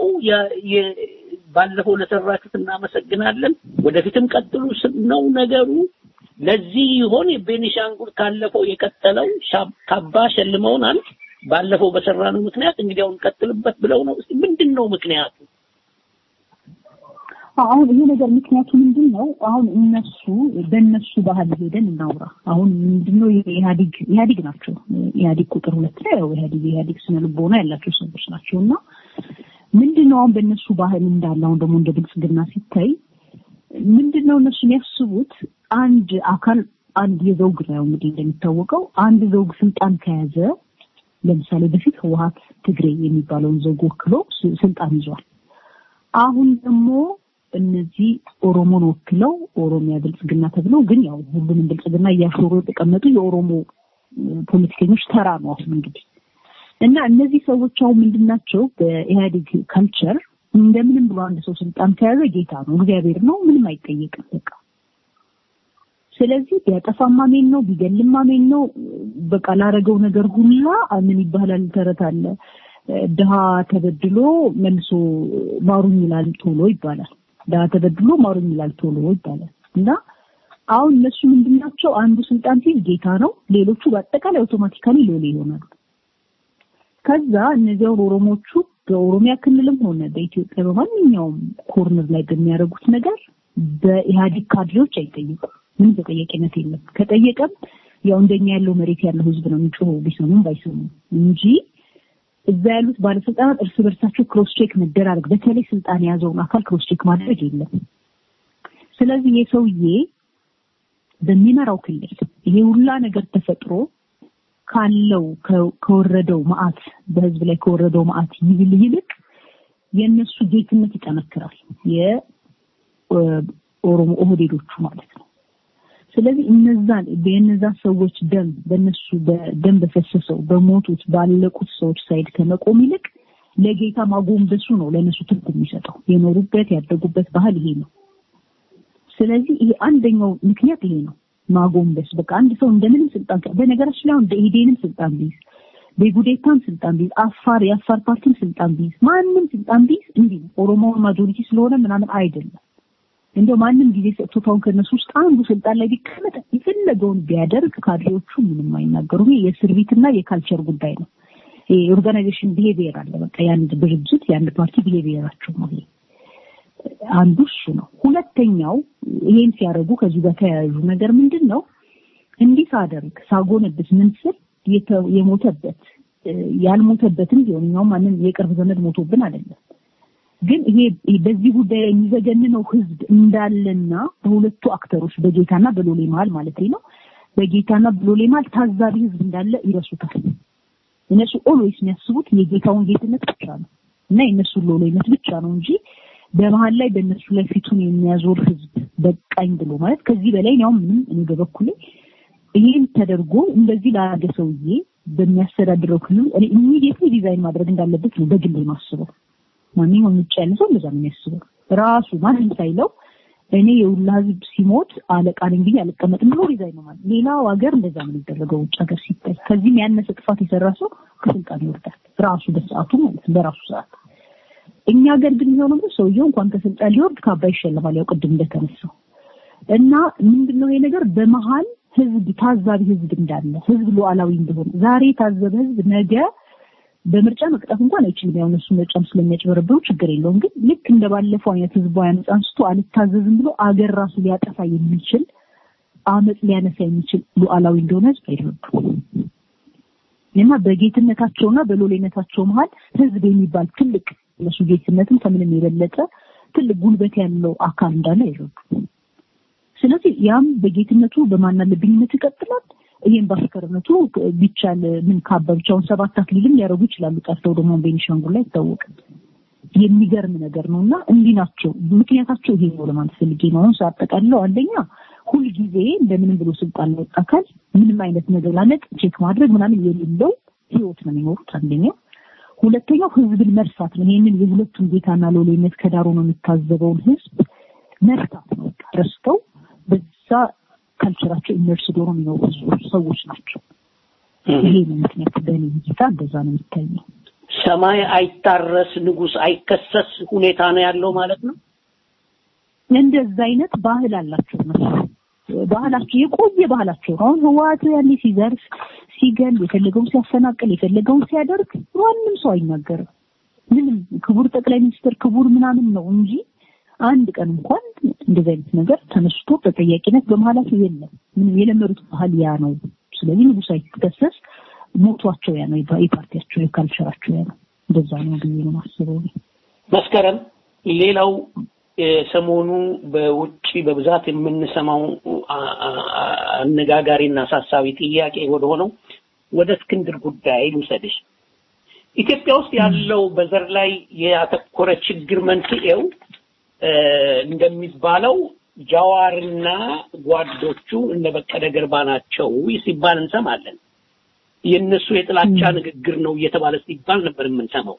ባለፈው ለሰራችሁት እናመሰግናለን፣ ወደፊትም ቀጥሉ ነው ነገሩ። ለዚህ ይሆን የቤኒሻንጉል ካለፈው የቀጠለው ካባ ሸልመውናል። ባለፈው በሰራነው ምክንያት እንግዲህ አሁን ቀጥልበት ብለው ነው። እስቲ ምንድን ነው ምክንያቱ? አሁን ይሄ ነገር ምክንያቱ ምንድን ነው? አሁን እነሱ በእነሱ ባህል ሄደን እናውራ። አሁን ምንድነው ኢህአዲግ ኢህአዲግ ናቸው። ኢህአዲግ ቁጥር ሁለት ላይ ያው ኢህአዲግ ኢህአዲግ ስነ ልቦና ያላቸው ሰዎች ናቸው እና ምንድነው አሁን በእነሱ ባህል እንዳለ አሁን ደግሞ እንደ ብልጽግና ሲታይ ምንድነው እነሱ የሚያስቡት አንድ አካል አንድ የዘውግ ነው እንግዲህ እንደሚታወቀው አንድ ዘውግ ስልጣን ከያዘ ለምሳሌ በፊት ህወሀት ትግሬ የሚባለውን ዘውግ ወክሎ ስልጣን ይዟል። አሁን ደግሞ እነዚህ ኦሮሞን ወክለው ኦሮሚያ ብልጽግና ተብለው ግን ያው ሁሉንም ብልጽግና እያሾሩ የተቀመጡ የኦሮሞ ፖለቲከኞች ተራ ነው አሁን እንግዲህ እና እነዚህ ሰዎች አሁን ምንድናቸው በኢህአዴግ ካልቸር እንደምንም ብሎ አንድ ሰው ስልጣን ከያዘ ጌታ ነው፣ እግዚአብሔር ነው፣ ምንም አይጠየቅም በቃ ስለዚህ ቢያጠፋም አሜን ነው፣ ቢገልም አሜን ነው። በቃ ላረገው ነገር ሁላ ምን ይባላል ተረት አለ ድሃ ተበድሎ መልሶ ማሩኝ ይላል ቶሎ ይባላል። ድሃ ተበድሎ ማሩኝ ይላል ቶሎ ይባላል እና አሁን እነሱ ምንድናቸው? አንዱ ስልጣን ሲይዝ ጌታ ነው፣ ሌሎቹ በአጠቃላይ አውቶማቲካሊ ሎሌ ይሆናሉ። ከዛ እነዚያውን ኦሮሞቹ በኦሮሚያ ክልልም ሆነ በኢትዮጵያ በማንኛውም ኮርነር ላይ በሚያደርጉት ነገር በኢህአዴግ ካድሬዎች አይጠየቁም። ምንም ተጠያቂነት የለም። ከጠየቀም ያው እንደኛ ያለው መሬት ያለው ህዝብ ነው የሚጮኸው ቢሰሙም ባይሰሙም እንጂ እዛ ያሉት ባለስልጣናት እርስ በርሳቸው ክሮስ ቼክ መደራረግ፣ በተለይ ስልጣን የያዘውን አካል ክሮስ ቼክ ማድረግ የለም። ስለዚህ የሰውዬ በሚመራው ክልል ይሄ ሁላ ነገር ተፈጥሮ ካለው ከወረደው መዓት በህዝብ ላይ ከወረደው መዓት ይብል ይልቅ የእነሱ ጌትነት ይጠነክራል። የኦሮሞ ኦህዴዶቹ ማለት ነው። ስለዚህ እነዛን የእነዛ ሰዎች ደም በእነሱ በደም በፈሰሰው በሞቱት ባለቁት ሰዎች ሳይድ ከመቆም ይልቅ ለጌታ ማጎንበሱ ነው ለእነሱ ትርጉም የሚሰጠው። የኖሩበት ያደጉበት ባህል ይሄ ነው። ስለዚህ ይሄ አንደኛው ምክንያት ይሄ ነው። ማጎንበስ በቃ አንድ ሰው እንደምንም ስልጣን በነገራችን ላይ አሁን ኢህዴንም ስልጣን ቢይዝ በጉዴታም ስልጣን ቢይዝ አፋር የአፋር ፓርቲም ስልጣን ቢይዝ ማንም ስልጣን ቢይዝ እንዲህ ነው። ኦሮሞውን ማጆሪቲ ስለሆነ ምናምን አይደለም። እንደው ማንም ጊዜ ሰጥቶት አሁን ከነሱ ውስጥ አንዱ ስልጣን ላይ ቢቀመጥ የፈለገውን ቢያደርግ ካድሬዎቹ ምንም አይናገሩም። የእስር ቤትና የካልቸር ጉዳይ ነው። የኦርጋናይዜሽን ቢሄቪየር አለ። በቃ የአንድ ድርጅት የአንድ ፓርቲ ቢሄቪየራቸው ነው ይሄ። አንዱ እሱ ነው። ሁለተኛው ይሄን ሲያደርጉ ከዚህ ጋር ተያያዡ ነገር ምንድን ነው? እንዲህ ሳደርግ ሳጎነብስ ምን ስል የተ- የሞተበት እ፣ ያልሞተበትም ቢሆን እኛውም ማንም የቅርብ ዘመድ ሞቶብን አይደለም ግን ይሄ በዚህ ጉዳይ ላይ የሚዘገንነው ህዝብ እንዳለና በሁለቱ አክተሮች በጌታና በሎሌ መሀል ማለት ነው በጌታና በሎሌ መሀል ታዛቢ ህዝብ እንዳለ ይረሱታል። እነሱ ኦልዌይስ የሚያስቡት የጌታውን ጌትነት ብቻ ነው እና የእነሱን ሎሌነት ብቻ ነው እንጂ በመሀል ላይ በእነሱ ላይ ፊቱን የሚያዞር ህዝብ በቃኝ ብሎ ማለት ከዚህ በላይ ያው ምንም እኔ በበኩሌ ይሄን ተደርጎ እንደዚህ ላደረገ ሰውዬ በሚያስተዳድረው ክልል እኔ ኢሚዲየትሊ ዲዛይን ማድረግ እንዳለበት ነው በግል የማስበው። ማንኛውም ውጭ ያለ ሰው እንደዛ ነው የሚያስበው። ራሱ ማንም ሳይለው እኔ የሁላ ህዝብ ሲሞት አለቃ ነኝ ብዬ አልቀመጥም ብሎ ሪዛይን ነው ማለት። ሌላው ሀገር እንደዛ ነው የሚደረገው ውጭ ሀገር ሲታይ። ከዚህም ያነሰ ጥፋት የሰራ ሰው ከስልጣን ይወርዳል ራሱ በሰዓቱ ማለት ነው በራሱ ሰዓት። እኛ ሀገር ግን የሚሆነው ምንድን ነው? ሰውየው እንኳን ከስልጣን ሊወርድ ካባ ይሸለማል። ያው ቅድም እንደተነሳው እና ምንድነው ይሄ ነገር በመሀል ህዝብ ታዛቢ ህዝብ እንዳለ ህዝብ ሉዓላዊ እንደሆነ ዛሬ የታዘበ ህዝብ ነገ በምርጫ መቅጣት እንኳን አይችልም። ያው እነሱ ምርጫም ስለሚያጭበረብሩ ችግር የለውም። ግን ልክ እንደ ባለፈው አይነት ህዝባዊ አመፅ አንስቶ አልታዘዝም ብሎ አገር ራሱ ሊያጠፋ የሚችል አመፅ ሊያነሳ የሚችል ሉዓላዊ እንደሆነ ህዝብ አይረዱም። እና በጌትነታቸውና በሎሌነታቸው መሀል ህዝብ የሚባል ትልቅ እነሱ ጌትነትም ከምንም የበለጠ ትልቅ ጉልበት ያለው አካል እንዳለ አይረዱም። ስለዚህ ያም በጌትነቱ በማናለብኝነት ይቀጥላል። ይሄን በአሽከርነቱ ቢቻል ምን ካባ ብቻውን ሰባት አክሊልም ሊያደርጉ ይችላሉ። ጠርተው ደግሞ ቤኒሻንጉል ላይ ይታወቃል። የሚገርም ነገር ነው እና እንዲህ ናቸው። ምክንያታቸው ይሄ ነው ለማለት ፈልጌ ነው። አሁን ሳጠቃልለው አንደኛ ሁልጊዜ እንደምንም ብሎ ስልጣን ላይ ወጣ አካል ምንም አይነት ነገር ላነቅ ቼክ ማድረግ ምናምን የሌለው ህይወት ነው የሚኖሩት አንደኛው። ሁለተኛው ህዝብን መርሳት ነው። ይሄንን የሁለቱም ጌታና ሎሌነት ከዳሩ ነው የሚታዘበውን ህዝብ መርሳት ነው። በቃ ረስተው በዛ ካልቸራቸው ኢመርስ ዶሮ የሚኖሩ ሰዎች ናቸው። ይሄ ነው ምክንያቱ። በእኔ እይታ እንደዛ ነው የሚታየው። ሰማይ አይታረስ ንጉስ አይከሰስ ሁኔታ ነው ያለው ማለት ነው። እንደዛ አይነት ባህል አላቸው እነሱ። ባህላቸው የቆየ ባህላቸው ነው። አሁን ህወሓት ያኔ ሲዘርፍ፣ ሲገል፣ የፈለገውን ሲያፈናቅል፣ የፈለገውን ሲያደርግ ማንም ሰው አይናገርም። ምንም ክቡር ጠቅላይ ሚኒስትር ክቡር ምናምን ነው እንጂ አንድ ቀን እንኳን እንደዚህ አይነት ነገር ተነስቶ ተጠያቂነት በመሀላቸው የለም። ምንም የለመዱት ባህል ያ ነው። ስለዚህ ንጉስ አይከሰስ ሞቷቸው ያ ነው፣ የፓርቲያቸው የካልቸራቸው ያ ነው። እንደዛ ነው ብዬ ነው የማስበው። እኔ። መስከረም ሌላው ሰሞኑ በውጭ በብዛት የምንሰማው አ- አ- አ- አነጋጋሪና አሳሳቢ ጥያቄ ወደ ሆነው ወደ እስክንድር ጉዳይ ልውሰድሽ። ኢትዮጵያ ውስጥ ያለው በዘር ላይ ያተኮረ ችግር መንስኤው እ፣ እንደሚባለው ጃዋርና ጓዶቹ እነ በቀለ ገርባ ናቸው ሲባል እንሰማለን። የእነሱ የጥላቻ ንግግር ነው እየተባለ ሲባል ነበር የምንሰማው።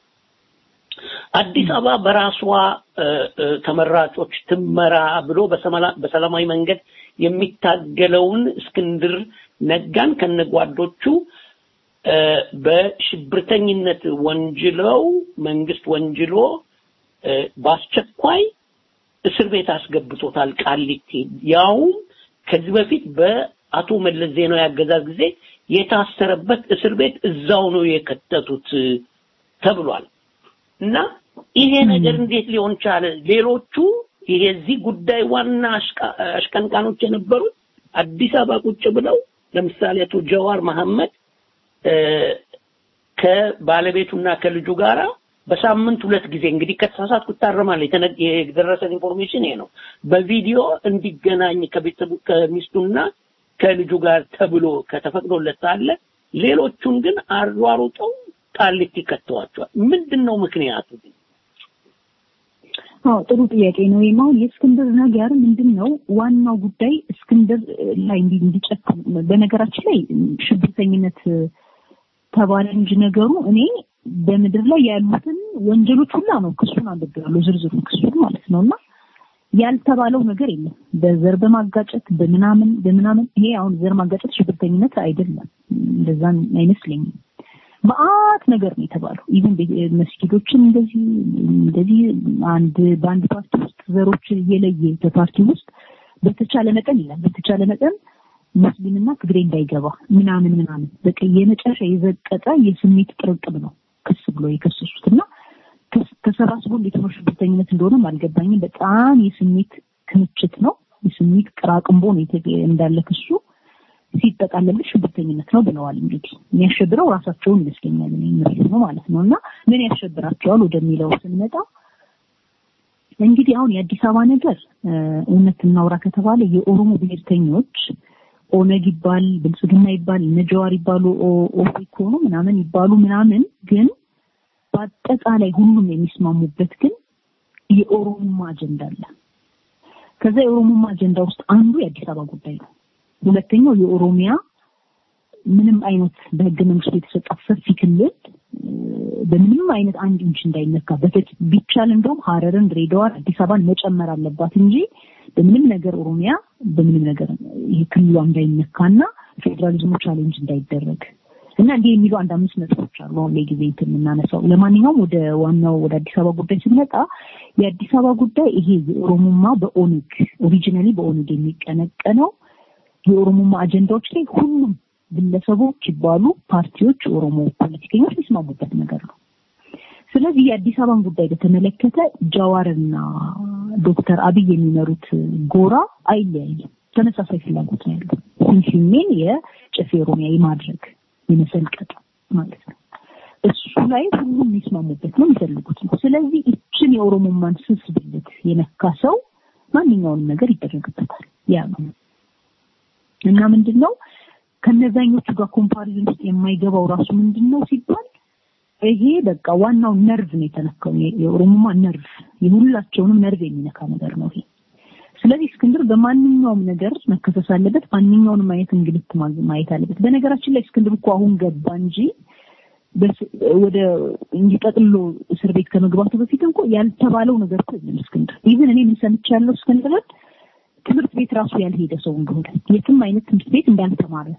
አዲስ አበባ በራሷ እ፣ እ፣ ተመራጮች ትመራ ብሎ በሰመላ- በሰላማዊ መንገድ የሚታገለውን እስክንድር ነጋን ከነጓዶቹ እ፣ በሽብርተኝነት ወንጅለው መንግስት ወንጅሎ እ፣ በአስቸኳይ እስር ቤት አስገብቶታል ቃሊቲ። ያውም ከዚህ በፊት በአቶ መለስ ዜናዊ አገዛዝ ጊዜ የታሰረበት እስር ቤት እዛው ነው የከተቱት እ፣ ተብሏል። እና ይሄ ነገር እንዴት ሊሆን ቻለ? ሌሎቹ የዚህ ጉዳይ ዋና አሽቃ- አሽቀንቃኖች የነበሩት አዲስ አበባ ቁጭ ብለው ለምሳሌ አቶ ጀዋር መሐመድ እ፣ ከባለቤቱና ከልጁ ጋራ በሳምንት ሁለት ጊዜ እንግዲህ ከተሳሳትኩ እታረማለሁ። የተነ- የደረሰን ኢንፎርሜሽን ይሄ ነው። በቪዲዮ እንዲገናኝ ከቤተሰቡ ከሚስቱና ከልጁ ጋር ተብሎ ከተፈቅዶለት ሳለ ሌሎቹን ግን አሯሩጠው ቃሊቲ ከተዋቸዋል። ምንድን ነው ምክንያቱ? ግን? አዎ ጥሩ ጥያቄ ነው። ይሄም አሁን የእስክንድር ነገር ምንድን ነው ዋናው ጉዳይ እስክንድር ላይ እንዲ- እንዲጨክም በነገራችን ላይ ሽብርተኝነት ተባለ እንጂ ነገሩ እኔ በምድር ላይ ያሉትን ወንጀሎች ሁላ ነው ክሱን አንብቤያለሁ፣ ዝርዝሩን ክሱን ማለት ነው እና ያልተባለው ነገር የለም። በዘር በማጋጨት በምናምን በምናምን ይሄ አሁን ዘር ማጋጨት ሽብርተኝነት አይደለም፣ እንደዛ አይመስለኝም። መአት ነገር ነው የተባለው። ኢቭን መስጊዶችን እንደዚህ እንደዚህ አንድ በአንድ ፓርቲ ውስጥ ዘሮችን እየለየ በፓርቲ ውስጥ በተቻለ መጠን ይላል በተቻለ መጠን ሙስሊምና ትግሬ እንዳይገባ ምናምን ምናምን በቃ የመጨረሻ የዘቀጠ የስሜት ጥርቅም ነው ክስ ብሎ የከሰሱት እና ተስ- ተሰባስቦ እንዴት ነው ሽብርተኝነት እንደሆነም አልገባኝም። በጣም የስሜት ክምችት ነው። የስሜት ቅራቅንቦ ነው የተ- እንዳለ ክሱ ሲጠቃለል ሽብርተኝነት ነው ብለዋል። እንግዲህ የሚያሸብረው ራሳቸውን ይመስለኛል እኔ ምሬት ነው ማለት ነው። እና ምን ያሸብራቸዋል ወደሚለው ስንመጣ እንግዲህ አሁን የአዲስ አበባ ነገር እ፣ እውነት እናውራ ከተባለ የኦሮሞ ብሔርተኞች ኦነግ ይባል ብልጽግና ይባል እነ ጀዋር ይባሉ ኦ- ኦፌኮ ነው ምናምን ይባሉ ምናምን ግን በአጠቃላይ ሁሉም የሚስማሙበት ግን የኦሮሞማ አጀንዳ አለ። ከዛ የኦሮሞማ አጀንዳ ውስጥ አንዱ የአዲስ አበባ ጉዳይ ነው። ሁለተኛው የኦሮሚያ ምንም አይነት በህገ መንግስቱ የተሰጣት ሰፊ ክልል እ፣ በምንም አይነት አንድ ኢንች እንዳይነካ በፊት ቢቻል እንደውም ሀረርን፣ ድሬዳዋን፣ አዲስ አበባን መጨመር አለባት እንጂ በምንም ነገር ኦሮሚያ በምንም ነገር ይሄ ክልሏ እንዳይነካና ፌዴራሊዝሙ ቻሌንጅ እንዳይደረግ እና እንዲህ የሚሉ አንድ አምስት ነጥቦች አሉ። አሁን ላይ ጊዜ እንትን የምናነሳው ለማንኛውም ወደ ዋናው ወደ አዲስ አበባ ጉዳይ ስንመጣ የአዲስ አበባ ጉዳይ ይሄ የኦሮሞማ በኦነግ ኦሪጂናሊ በኦነግ የሚቀነቀነው የኦሮሞማ አጀንዳዎች ላይ ሁሉም ግለሰቦች ይባሉ ፓርቲዎች፣ ኦሮሞ ፖለቲከኞች የሚስማሙበት ነገር ነው። ስለዚህ የአዲስ አበባን ጉዳይ በተመለከተ ጃዋርና ዶክተር አብይ የሚመሩት ጎራ አይለያይም። ተመሳሳይ ፍላጎት ነው ያለው። ፊንፊኔን የጨፌ ኦሮሚያ የማድረግ የመሰልቀጥ ማለት ነው። እሱ ላይ ሁሉም የሚስማሙበት ነው፣ የሚፈልጉት ነው። ስለዚህ እችን የኦሮሞማን ስስ ብልት የነካ ሰው ማንኛውንም ነገር ይደረግበታል። ያ ነው እና ምንድን ነው ከነዛኞቹ ጋር ኮምፓሪዝን ውስጥ የማይገባው ራሱ ምንድን ነው ሲባል ይሄ በቃ ዋናው ነርቭ ነው የተነካው። የ- የኦሮሞማ ነርቭ የሁላቸውንም ነርቭ የሚነካ ነገር ነው ይሄ። ስለዚህ እስክንድር በማንኛውም ነገር መከሰስ አለበት። ማንኛውንም አይነት እንግልት ማ- ማየት አለበት። በነገራችን ላይ እስክንድር እኮ አሁን ገባ እንጂ በስ- ወደ እንዲጠቅሎ እስር ቤት ከመግባቱ በፊት እንኳ ያልተባለው ነገር እኮ የለም እስክንድር። ኢቭን እኔ ምን ሰምቻለሁ እስክንድርን ትምህርት ቤት ራሱ ያልሄደ ሰው እንደሆነ የትም አይነት ትምህርት ቤት እንዳልተማረ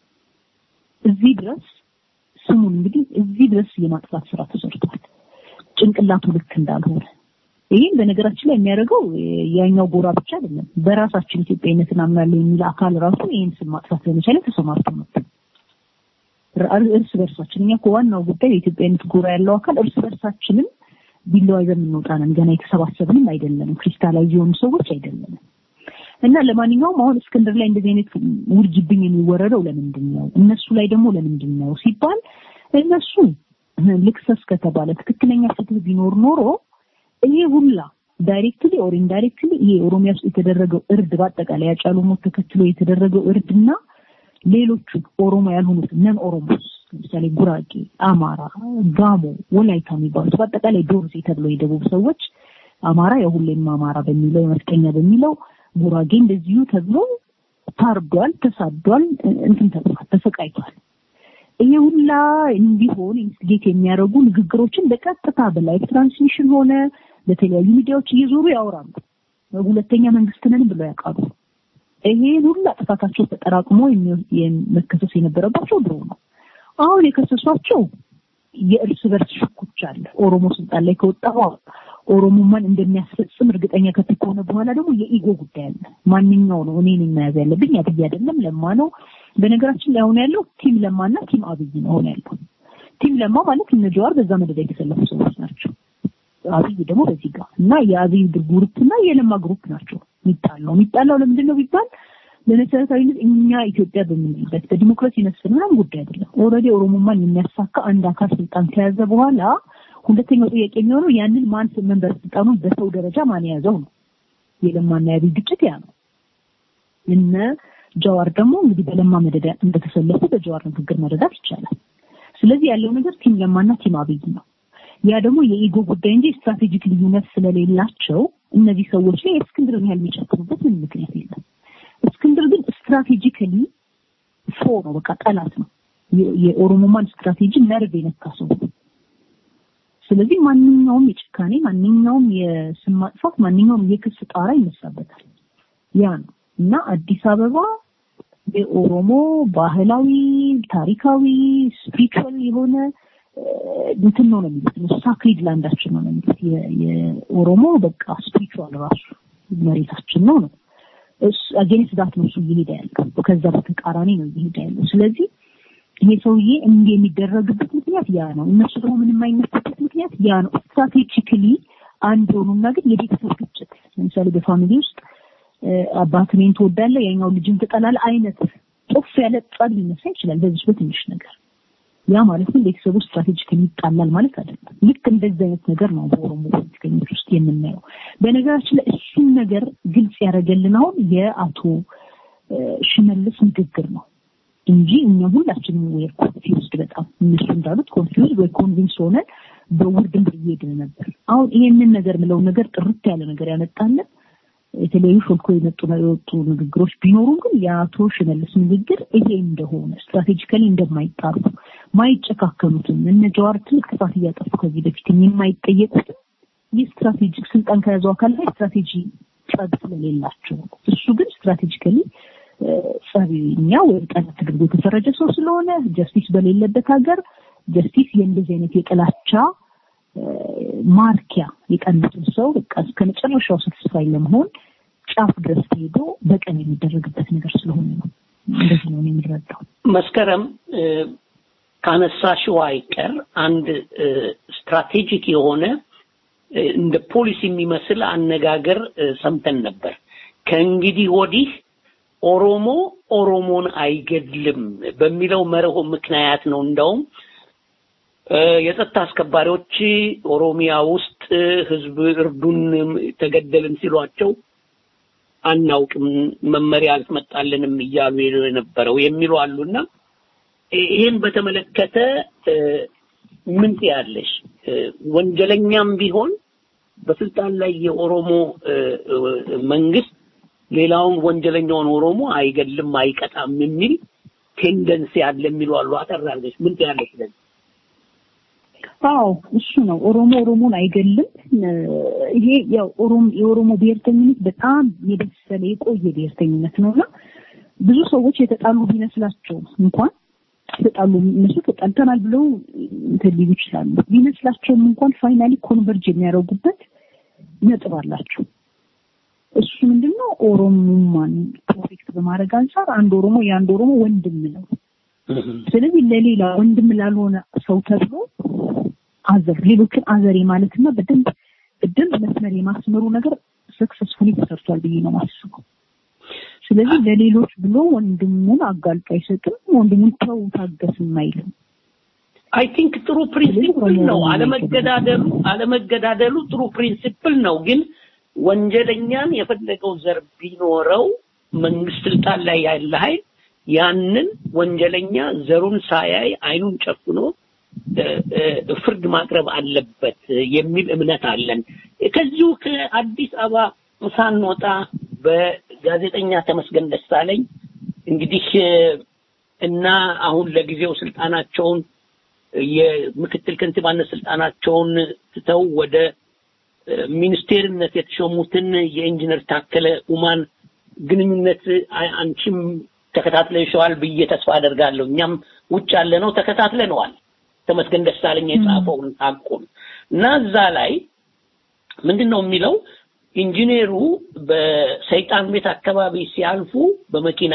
እዚህ ድረስ ስሙን እንግዲህ እዚህ ድረስ የማጥፋት ስራ ተሰርቷል። ጭንቅላቱ ልክ እንዳልሆነ ይህም በነገራችን ላይ የሚያደርገው ያኛው ጎራ ብቻ አይደለም። በራሳችን ኢትዮጵያዊነትን አምናለሁ የሚል አካል ራሱ ይህን ስም ማጥፋት ለመቻል ተሰማርቶ ነበር። ር- እርስ በርሳችን እኛ እኮ ዋናው ጉዳይ የኢትዮጵያዊነት ጎራ ያለው አካል እርስ በርሳችንም ቢለዋ ይዘን የምንወጣ ነን። ገና የተሰባሰብንም አይደለንም። ክሪስታላይዝ የሆኑ ሰዎች አይደለንም። እና ለማንኛውም አሁን እስክንድር ላይ እንደዚህ አይነት ውርጅብኝ የሚወረደው ለምንድን ነው? እነሱ ላይ ደግሞ ለምንድን ነው ሲባል እነሱ ልክሰስ ከተባለ ትክክለኛ ፍትህ ቢኖር ኖሮ ይሄ ሁላ ዳይሬክትሊ ኦር ኢንዳይሬክትሊ ይሄ ኦሮሚያ ውስጥ የተደረገው እርድ በአጠቃላይ ያጫሉ ሞት ተከትሎ የተደረገው እርድና ሌሎቹ ኦሮሞ ያልሆኑት ነን ኦሮሞስ ለምሳሌ ጉራጌ፣ አማራ፣ ጋሞ፣ ወላይታ የሚባሉት በአጠቃላይ ዶርዜ ተብሎ የደቡብ ሰዎች አማራ ያው ሁሌም አማራ በሚለው የመስቀኛ በሚለው ጉራጌ እንደዚሁ ተብሎ ታርዷል፣ ተሳዷል፣ እንትን ተብሏል፣ ተሰቃይቷል። ይሄ ሁላ እንዲሆን ኢንስቲጌት የሚያደርጉ ንግግሮችን በቀጥታ በላይቭ ትራንስሚሽን ሆነ በተለያዩ ሚዲያዎች እየዞሩ ያወራሉ። ሁለተኛ መንግስት ነን ብለው ያውቃሉ። ይሄን ሁላ ጥፋታቸው ተጠራቅሞ የሚ- መከሰስ የነበረባቸው ድሮ ነው። አሁን የከሰሷቸው የእርስ በርስ ሽኩቻ አለ። ኦሮሞ ስልጣን ላይ ከወጣ በኋላ ኦሮሞማን እንደሚያስፈጽም እርግጠኛ ከት ከሆነ በኋላ ደግሞ የኢጎ ጉዳይ አለ። ማንኛው ነው እኔ ነኝ መያዝ ያለብኝ አብይ አይደለም ለማ ነው። በነገራችን ላይ አሁን ያለው ቲም ለማና ቲም አብይ ነው አሁን ያለው። ቲም ለማ ማለት እነ ጀዋር በዛ መደዳ የተሰለፉ ሰዎች ናቸው። አብይ ደግሞ በዚህ ጋር እና የአብይ ግሩፕ እና የለማ ግሩፕ ናቸው የሚጣላው። የሚጣላው ለምንድን ነው ቢባል በመሰረታዊነት እኛ ኢትዮጵያ በምንልበት በዲሞክራሲ መስፍን ምናምን ጉዳይ አይደለም። ኦልሬዲ ኦሮሞማን የሚያሳካ አንድ አካል ስልጣን ከያዘ በኋላ ሁለተኛው ጥያቄ የሚሆነው ያንን ማን መንበር ስልጣኑን በሰው ደረጃ ማን የያዘው ነው። የለማና የአብይ ግጭት ያ ነው። እነ ጀዋር ደግሞ እንግዲህ በለማ መደዳ እንደተሰለፉ በጀዋር ንግግር መረዳት ይቻላል። ስለዚህ ያለው ነገር ቲም ለማና ቲም አብይ ነው። ያ ደግሞ የኢጎ ጉዳይ እንጂ ስትራቴጂክ ልዩነት ስለሌላቸው እነዚህ ሰዎች ላይ እስክንድርን ያህል የሚጨክኑበት ምን ምክንያት የለም። እስክንድር ግን ስትራቴጂካሊ ፎ ነው፣ በቃ ጠላት ነው። የ- የኦሮሞማን ስትራቴጂ ነርቭ የነካ ሰው ነው። ስለዚህ ማንኛውም የጭካኔ ማንኛውም የስም ማጥፋት ማንኛውም የክስ ጣራ ይነሳበታል። ያ ነው እና አዲስ አበባ የኦሮሞ ባህላዊ፣ ታሪካዊ፣ ስፒሪቹዋል የሆነ እ፣ እንትን ነው ነው የሚሉት ነው ሳክሪድ ላንዳችን ነው ነው የሚሉት የ- የኦሮሞ በቃ ስፒሪቹዋል ራሱ መሬታችን ነው ነው አጌንስት ዳት ነው እሱ እየሄደ ያለው ከዛ በተቃራኒ ነው እየሄደ ያለው ስለዚህ ይሄ ሰውዬ እንዲህ የሚደረግበት ምክንያት ያ ነው እነሱ ደግሞ ምንም አይነሱበት ምክንያት ያ ነው ስትራቴጂክሊ አንድ ሆኑና ግን የቤተሰብ ግጭት ለምሳሌ በፋሚሊ ውስጥ አባት እኔን ትወዳለህ ያኛው ልጅን ትጠላለህ አይነት ጦፍ ያለ ጸብ ሊነሳ ይችላል በዚህ በትንሽ ነገር ያ ማለት ግን ቤተሰቡ ስትራቴጂካሊ ይጣላል ማለት አይደለም። ልክ እንደዚህ አይነት ነገር ነው በኦሮሞ ፖለቲከኞች ውስጥ የምናየው። በነገራችን ላይ እሱን ነገር ግልጽ ያደረገልን አሁን የአቶ ሽመልስ ንግግር ነው እንጂ እኛ ሁላችንም ወይ ኮንፊውዝድ በጣም እነሱ እንዳሉት ኮንፊውዝድ ወይ ኮንቪንስ ሆነን በውርድንብር እየሄድን ነበር። አሁን ይሄንን ነገር ምለው ነገር ጥርት ያለ ነገር ያመጣለን የተለያዩ ሾልኮ የመጡ የወጡ ንግግሮች ቢኖሩም ግን የአቶ ሽመልስ ንግግር ይሄ እንደሆነ ስትራቴጂካሊ እንደማይጣሩ ማይጨካከሉትም እነ ጀዋር ትልቅ ጥፋት እያጠፉ ከዚህ በፊትም የማይጠየቁትም የስትራቴጂክ ስልጣን ከያዘው አካል ላይ ስትራቴጂ ጸብ ስለሌላቸው እሱ ግን ስትራቴጂካሊ ጸብኛ ወይም ጠላት ተደርጎ የተፈረጀ ሰው ስለሆነ ጀስቲስ በሌለበት ሀገር ጀስቲስ የእንደዚህ አይነት የጥላቻ ማርኪያ የቀኑትን ሰው በቃ እስከ መጨረሻው ሳትስፋይ ለመሆን ጫፍ ድረስ ሄዶ በቀን የሚደረግበት ነገር ስለሆነ ነው። እንደዚህ ነው የሚረዳው። መስከረም ካነሳሽው አይቀር አንድ ስትራቴጂክ የሆነ እንደ ፖሊሲ የሚመስል አነጋገር ሰምተን ነበር። ከእንግዲህ ወዲህ ኦሮሞ ኦሮሞን አይገድልም በሚለው መርሆ ምክንያት ነው እንደውም የጸጥታ አስከባሪዎች ኦሮሚያ ውስጥ ህዝብ እርዱን ተገደልን ሲሏቸው አናውቅም መመሪያ አልመጣልንም እያሉ የነበረው የሚሉ አሉና ይህን በተመለከተ ምን ትያለሽ? ወንጀለኛም ቢሆን በስልጣን ላይ የኦሮሞ መንግስት ሌላውን ወንጀለኛውን ኦሮሞ አይገልም አይቀጣም የሚል ቴንደንሲ አለ የሚሉ አሉ። አጠር አድርገሽ ምን ትያለሽ ለዚህ? አዎ እሱ ነው። ኦሮሞ ኦሮሞን አይገልም። ይሄ ያው ኦሮሞ የኦሮሞ ብሔርተኝነት በጣም የበሰለ የቆየ ብሔርተኝነት ነውና ብዙ ሰዎች የተጣሉ ቢመስላቸው እንኳን ተጣሉ እነሱ ተጣልተናል ብለው እንትን ሊሉ ይችላሉ። ቢመስላቸውም እንኳን ፋይናሊ ኮንቨርጅ የሚያደርጉበት ነጥብ አላቸው። እሱ ምንድነው ኦሮሞማን ፕሮቴክት በማድረግ አንጻር አንድ ኦሮሞ የአንድ ኦሮሞ ወንድም ነው። ስለዚህ ለሌላ ወንድም ላልሆነ ሰው ተብሎ አዘር ሌሎችን አዘሬ ማለትና በደንብ በደንብ መስመር የማስመሩ ነገር ሰክሰስፉሊ ተሰርቷል ብዬ ነው ማስበው። ስለዚህ ለሌሎች ብሎ ወንድሙን አጋልጦ አይሰጥም። ወንድሙን ተው ታገስም አይልም። አይ ቲንክ ጥሩ ፕሪንሲፕል ነው። አለመገዳደሉ አለመገዳደሉ ጥሩ ፕሪንሲፕል ነው። ግን ወንጀለኛን የፈለገው ዘር ቢኖረው መንግስት ስልጣን ላይ ያለ ኃይል ያንን ወንጀለኛ ዘሩን ሳያይ አይኑን ጨፍኖ ፍርድ ማቅረብ አለበት የሚል እምነት አለን። ከዚሁ ከአዲስ አበባ ሳንወጣ በጋዜጠኛ ተመስገን ደሳለኝ እንግዲህ እና አሁን ለጊዜው ስልጣናቸውን የምክትል ከንቲባነት ስልጣናቸውን ትተው ወደ ሚኒስቴርነት የተሾሙትን የኢንጂነር ታከለ ኡማን ግንኙነት አንቺም ተከታትለሽዋል ብዬ ተስፋ አደርጋለሁ። እኛም ውጭ ያለ ነው ተከታትለነዋል። ተመስገን ደሳለኝ የጻፈውን ሐቁን እና እዛ ላይ ምንድን ነው የሚለው ኢንጂነሩ በሰይጣን ቤት አካባቢ ሲያልፉ በመኪና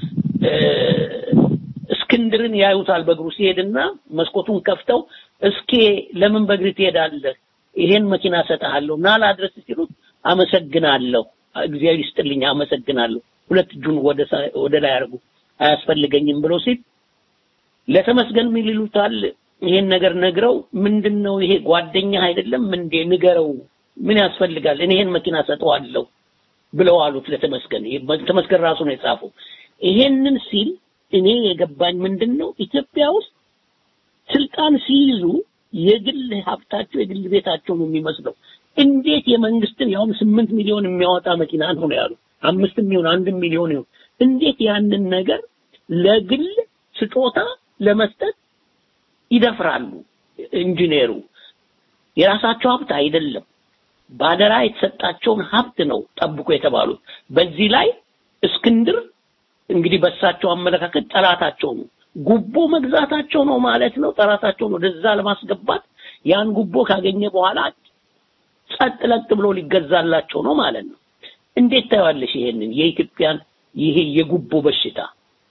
እስክንድርን ያዩታል በእግሩ ሲሄድና መስኮቱን ከፍተው እስኪ ለምን በእግር ትሄዳለህ? ይሄን መኪና ሰጥሃለሁ ና ላድረስ ሲሉት አመሰግናለሁ፣ እግዚአብሔር ይስጥልኝ፣ አመሰግናለሁ። ሁለት እጁን ወደ ወደ ላይ አድርጉ አያስፈልገኝም ብሎ ሲል ለተመስገን ምን ይሉታል? ይሄን ነገር ነግረው ምንድነው ይሄ ጓደኛ አይደለም እንዴ ንገረው ምን ያስፈልጋል እኔ ይሄን መኪና ሰጠዋለሁ ብለው አሉት ለተመስገን ተመስገን ራሱ ነው የጻፈው ይሄንን ሲል እኔ የገባኝ ምንድነው ኢትዮጵያ ውስጥ ስልጣን ሲይዙ የግል ሀብታቸው የግል ቤታቸው ነው የሚመስለው እንዴት የመንግስትን ያውም ስምንት ሚሊዮን የሚያወጣ መኪና ነው ያሉ አምስት ሚሊዮን አንድ ሚሊዮን ይሁን እንዴት ያንን ነገር ለግል ስጦታ ለመስጠት ይደፍራሉ ኢንጂነሩ የራሳቸው ሀብት አይደለም ባደራ የተሰጣቸውን ሀብት ነው ጠብቆ የተባሉት በዚህ ላይ እስክንድር እንግዲህ በሳቸው አመለካከት ጠላታቸው ነው ጉቦ መግዛታቸው ነው ማለት ነው ጠላታቸውን ወደዛ ለማስገባት ያን ጉቦ ካገኘ በኋላ ጸጥ ለጥ ብሎ ሊገዛላቸው ነው ማለት ነው እንዴት ታያለሽ ይሄንን የኢትዮጵያን ይሄ የጉቦ በሽታ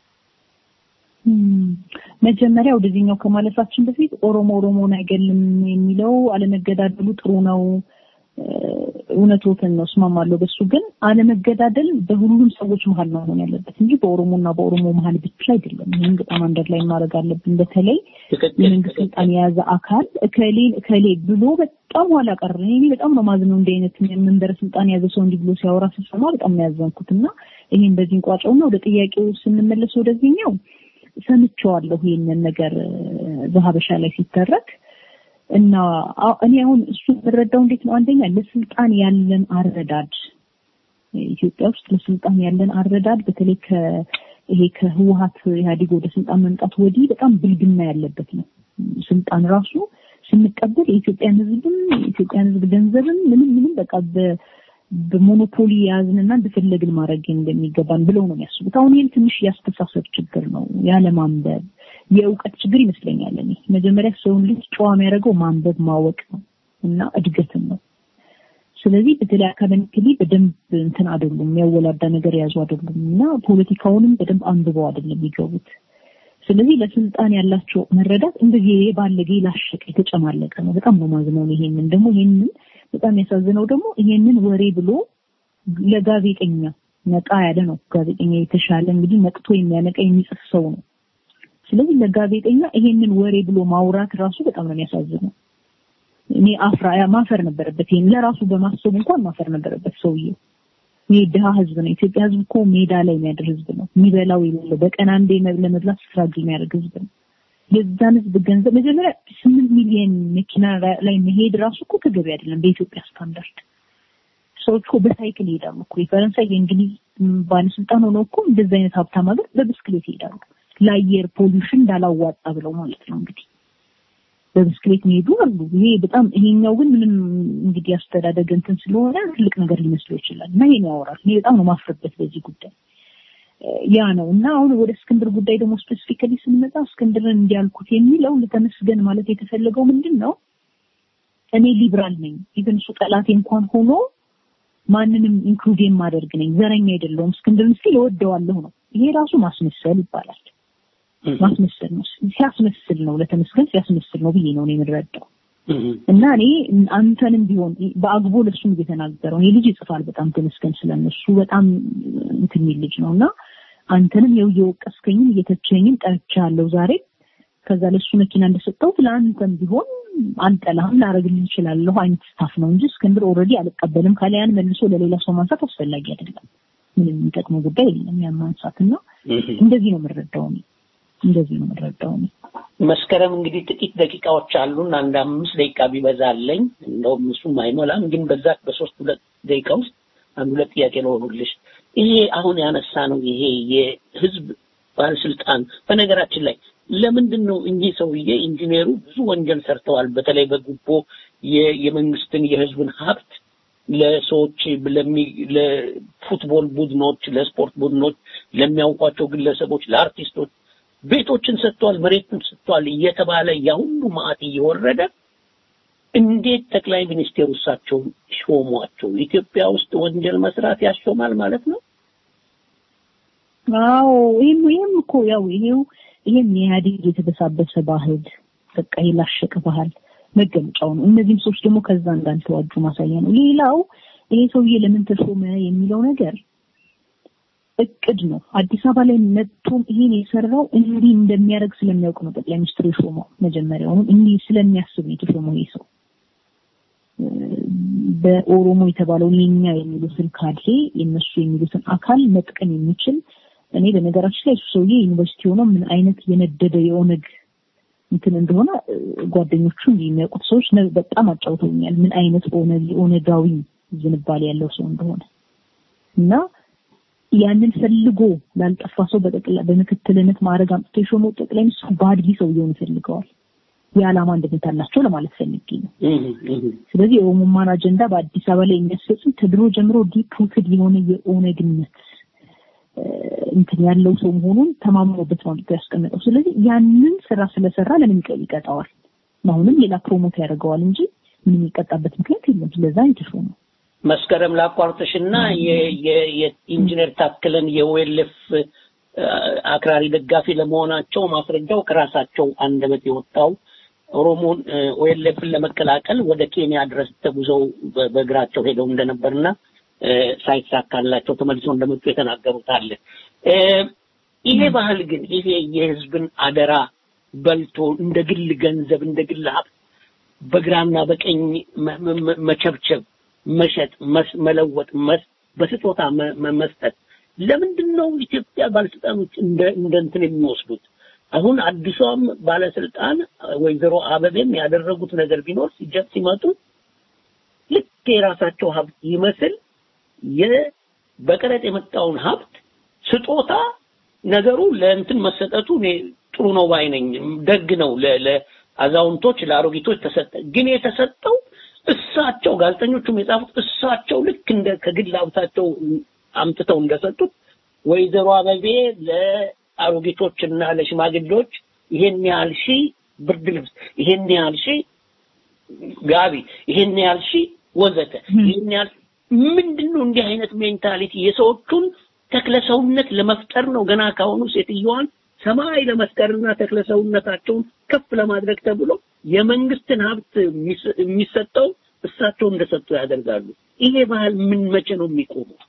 መጀመሪያ ወደዚህኛው ከማለፋችን በፊት ኦሮሞ ኦሮሞን አይገልም የሚለው አለመገዳደሉ ጥሩ ነው እውነቶትን ነው እስማማለሁ በሱ ግን አለመገዳደል በሁሉም ሰዎች መሀል ነው መሆን ያለበት እንጂ በኦሮሞና በኦሮሞ መሀል ብቻ አይደለም ይህን በጣም አንደር ላይ ማድረግ አለብን በተለይ የመንግስት ስልጣን የያዘ አካል እከሌ እከሌ ብሎ በጣም ኋላ ቀር እኔ በጣም ነው ማዝነው እንዲህ አይነት መንበረ ስልጣን የያዘ ሰው እንዲህ ብሎ ሲያወራ ስሰማ በጣም ነው ያዘንኩት እና ይሄን በዚህ እንቋጨውና ወደ ጥያቄው ስንመለስ ወደዚህኛው ሰምቼዋለሁ ይህንን ነገር በሀበሻ ላይ ሲተረክ እና እኔ አሁን እሱ የምረዳው እንዴት ነው አንደኛ ለስልጣን ያለን አረዳድ ኢትዮጵያ ውስጥ ለስልጣን ያለን አረዳድ በተለይ ከ ይሄ ከህወሀት ኢህአዴግ ወደ ስልጣን መምጣት ወዲህ በጣም ብልግና ያለበት ነው ስልጣን ራሱ ስንቀበል የኢትዮጵያን ህዝብም የኢትዮጵያን ህዝብ ገንዘብም ምንም ምንም በቃ በሞኖፖሊ የያዝንና እንደፈለግን ማድረግ እንደሚገባን ብለው ነው የሚያስቡት። አሁን ይህም ትንሽ ያስተሳሰብ ችግር ነው፣ ያለማንበብ የእውቀት ችግር ይመስለኛል። እኔ መጀመሪያ ሰውን ልጅ ጨዋ የሚያደርገው ማንበብ ማወቅ ነው እና እድገትን ነው። ስለዚህ በተለይ አካደሚክሊ በደንብ እንትን አይደሉም፣ የሚያወላዳ ነገር የያዙ አይደሉም እና ፖለቲካውንም በደንብ አንብበው አይደለም የሚገቡት። ስለዚህ ለስልጣን ያላቸው መረዳት እንደዚህ ባለጌ ላሸቀ የተጨማለቀ ነው። በጣም ነው ማዝነው። ይሄንን ደግሞ ይሄንን በጣም ያሳዝነው ደግሞ ይሄንን ወሬ ብሎ ለጋዜጠኛ ነቃ ያለ ነው። ጋዜጠኛ የተሻለ እንግዲህ ነቅቶ የሚያነቃ የሚጽፍ ሰው ነው። ስለዚህ ለጋዜጠኛ ይሄንን ወሬ ብሎ ማውራት ራሱ በጣም ነው የሚያሳዝነው። እኔ አፍራ ማፈር ነበረበት። ይሄን ለራሱ በማሰብ እንኳን ማፈር ነበረበት ሰውዬው። ይሄ ድሃ ህዝብ ነው። ኢትዮጵያ ህዝብ እኮ ሜዳ ላይ የሚያድር ህዝብ ነው። የሚበላው የሌለው በቀን አንዴ ለመብላት ስትራግል የሚያደርግ ህዝብ ነው። የዛን ህዝብ ገንዘብ መጀመሪያ ስምንት ሚሊዮን መኪና ላይ መሄድ ራሱ እኮ ተገቢ አይደለም በኢትዮጵያ ስታንዳርድ። ሰዎች እኮ በሳይክል ይሄዳሉ እኮ የፈረንሳይ የእንግሊዝ ባለስልጣን ሆነው እኮ እንደዚህ አይነት ሀብታም ሀገር በብስክሌት ይሄዳሉ። ለአየር ፖሊሽን እንዳላዋጣ ብለው ማለት ነው እንግዲህ በብስክሌት የሚሄዱ አሉ። ይሄ በጣም ይሄኛው ግን ምንም እንግዲህ አስተዳደግ እንትን ስለሆነ ትልቅ ነገር ሊመስለው ይችላል እና ይሄን ያወራል። እኔ በጣም ነው ማፍረበት በዚህ ጉዳይ ያ ነው እና አሁን ወደ እስክንድር ጉዳይ ደግሞ ስፔሲፊካሊ ስንመጣ እስክንድርን እንዲያልኩት የሚለው ለተመስገን ማለት የተፈለገው ምንድን ነው? እኔ ሊብራል ነኝ ኢቨን እሱ ጠላቴ እንኳን ሆኖ ማንንም ኢንክሉድ የማደርግ ነኝ፣ ዘረኛ አይደለሁም፣ እስክንድርን ሲል እወደዋለሁ ነው። ይሄ ራሱ ማስመሰል ይባላል። ማስመሰል ነው። ሲያስመስል ነው ለተመስገን ሲያስመስል ነው ብዬ ነው እኔ የምረዳው። እና እኔ አንተንም ቢሆን በአግቦ ለሱም እየተናገረው ይሄ ልጅ ይጽፋል በጣም ተመስገን ስለነሱ በጣም እንትን የሚል ልጅ ነው እና አንተንም የው እየወቀስከኝም እየተቸኝም ጠርቻለሁ ዛሬ ከዛ ለሱ መኪና እንደሰጠሁት ለአንተም ቢሆን አልጠላህም ላረግልህ እችላለሁ አይነት ስታፍ ነው እንጂ እስክንድር ኦልሬዲ አልቀበልም ካለ ያን መልሶ ለሌላ ሰው ማንሳት አስፈላጊ አይደለም። ምንም የሚጠቅመው ጉዳይ የለም ያን ማንሳት እና እንደዚህ ነው የምረዳው እኔ እንደዚህ ነው የምረዳው እኔ። መስከረም እንግዲህ ጥቂት ደቂቃዎች አሉን። አንድ አምስት ደቂቃ ቢበዛለኝ እንደውም እሱም አይሞላም። ግን በዛ በሶስት ሁለት ደቂቃ ውስጥ አንድ ሁለት ጥያቄ ለሆኑልሽ ይሄ አሁን ያነሳ ነው ይሄ የህዝብ ባለስልጣን በነገራችን ላይ ለምንድን ነው እኚህ ሰውዬ ኢንጂነሩ ብዙ ወንጀል ሰርተዋል። በተለይ በጉቦ የመንግስትን የህዝብን ሀብት ለሰዎች ለሚ ለፉትቦል ቡድኖች፣ ለስፖርት ቡድኖች፣ ለሚያውቋቸው ግለሰቦች፣ ለአርቲስቶች ቤቶችን ሰጥቷል፣ መሬቱን ሰጥቷል እየተባለ ያ ሁሉ ማዕት እየወረደ እንዴት ጠቅላይ ሚኒስቴሩ እሳቸውን ሾሟቸው? ኢትዮጵያ ውስጥ ወንጀል መስራት ያሾማል ማለት ነው? አዎ ይህም ይህም እኮ ያው ይሄው ይሄም የኢህአዴግ የተበሳበሰ ባህል በቃ የላሸቀ ባህል መገለጫው ነው። እነዚህም ሰዎች ደግሞ ከዛ እንዳልተዋጁ ማሳያ ነው። ሌላው ይሄ ሰውዬ ለምን ተሾመ የሚለው ነገር እቅድ ነው። አዲስ አበባ ላይ መጥቶም ይሄን የሰራው እንዲህ እንደሚያደርግ ስለሚያውቅ ነው ጠቅላይ ሚኒስትሩ የሾመው። መጀመሪያውኑ እንዲህ ስለሚያስብ ነው የተሾመው ይሄ ሰው። በኦሮሞ የተባለውን የኛ የሚሉትን ካድሬ የነሱ የሚሉትን አካል መጥቀም የሚችል እኔ በነገራችን ላይ እሱ ሰውዬ ዩኒቨርሲቲ ሆኖ ምን አይነት የነደደ የኦነግ እንትን እንደሆነ ጓደኞቹ የሚያውቁት ሰዎች በጣም አጫውተውኛል። ምን አይነት ኦነግ የኦነጋዊ ዝንባሌ ያለው ሰው እንደሆነ እና ያንን ፈልጎ ላልጠፋ ሰው በጠቅላ በምክትልነት ማዕረግ አምጥቶ የሾመው ጠቅላይ ሚኒስትሩ በአድጊ ሰውየውን ይፈልገዋል። የዓላማ አንድነት አላቸው ለማለት ፈልጌ ነው። ስለዚህ የኦሮሞማን አጀንዳ በአዲስ አበባ ላይ የሚያስፈጽም ከድሮ ጀምሮ ዲፕ ሩትድ የሆነ የኦነግነት እንትን ያለው ሰው መሆኑን ተማምኖበት ነው ያስቀመጠው። ስለዚህ ያንን ስራ ስለሰራ ለምን ይቀጣዋል? አሁንም ሌላ ፕሮሞት ያደርገዋል እንጂ ምንም የሚቀጣበት ምክንያት የለም። ስለዛ የተሾመው መስከረም ላቋርጥሽና የኢንጂነር ታክለን የዌልፍ አክራሪ ደጋፊ ለመሆናቸው ማስረጃው ከራሳቸው አንደበት የወጣው ኦሮሞን ኦኤልኤፍን ለመቀላቀል ወደ ኬንያ ድረስ ተጉዘው በ- በእግራቸው ሄደው እንደነበርና እ፣ ሳይሳካላቸው ተመልሰው እንደመጡ የተናገሩት አለ። እ፣ ይሄ ባህል ግን ይሄ የህዝብን አደራ በልቶ እንደ ግል ገንዘብ እንደ ግል ሀብት በግራና በቀኝ መ- መ- መቸብቸብ፣ መሸጥ፣ መስ- መለወጥ፣ መስ- በስጦታ መ- መ- መስጠት ለምንድን ነው ኢትዮጵያ ባለስልጣኖች እንደ እንደ እንትን የሚወስዱት? አሁን አዲሷም ባለስልጣን ወይዘሮ አበቤም ያደረጉት ነገር ቢኖር ሲጀት ሲመጡ ልክ የራሳቸው ሀብት ይመስል የ በቀረጥ የመጣውን ሀብት ስጦታ ነገሩ ለእንትን መሰጠቱ እኔ ጥሩ ነው ባይ ነኝ። ደግ ነው። ለ- ለአዛውንቶች ለአሮጊቶች ተሰጠ። ግን የተሰጠው እሳቸው ጋዜጠኞቹም የጻፉት እሳቸው ልክ እንደ ከግል ሀብታቸው አምጥተው እንደሰጡት ወይዘሮ አበቤ ለአሮጊቶች እና ለሽማግሌዎች ይሄን ያህል ሺህ ብርድ ልብስ፣ ይሄን ያህል ሺህ ጋቢ፣ ይሄን ያህል ሺህ ወዘተ፣ ይሄን ያህል ምንድን ነው እንዲህ አይነት ሜንታሊቲ የሰዎቹን ተክለሰውነት ለመፍጠር ነው ገና ካሁኑ ሴትዮዋን ሰማይ ለመስቀርና ተክለሰውነታቸውን ከፍ ለማድረግ ተብሎ የመንግስትን ሀብት የሚስ- የሚሰጠው እሳቸው እንደሰጡ ያደርጋሉ። ይሄ ባህል ምን መቼ ነው የሚቆመው?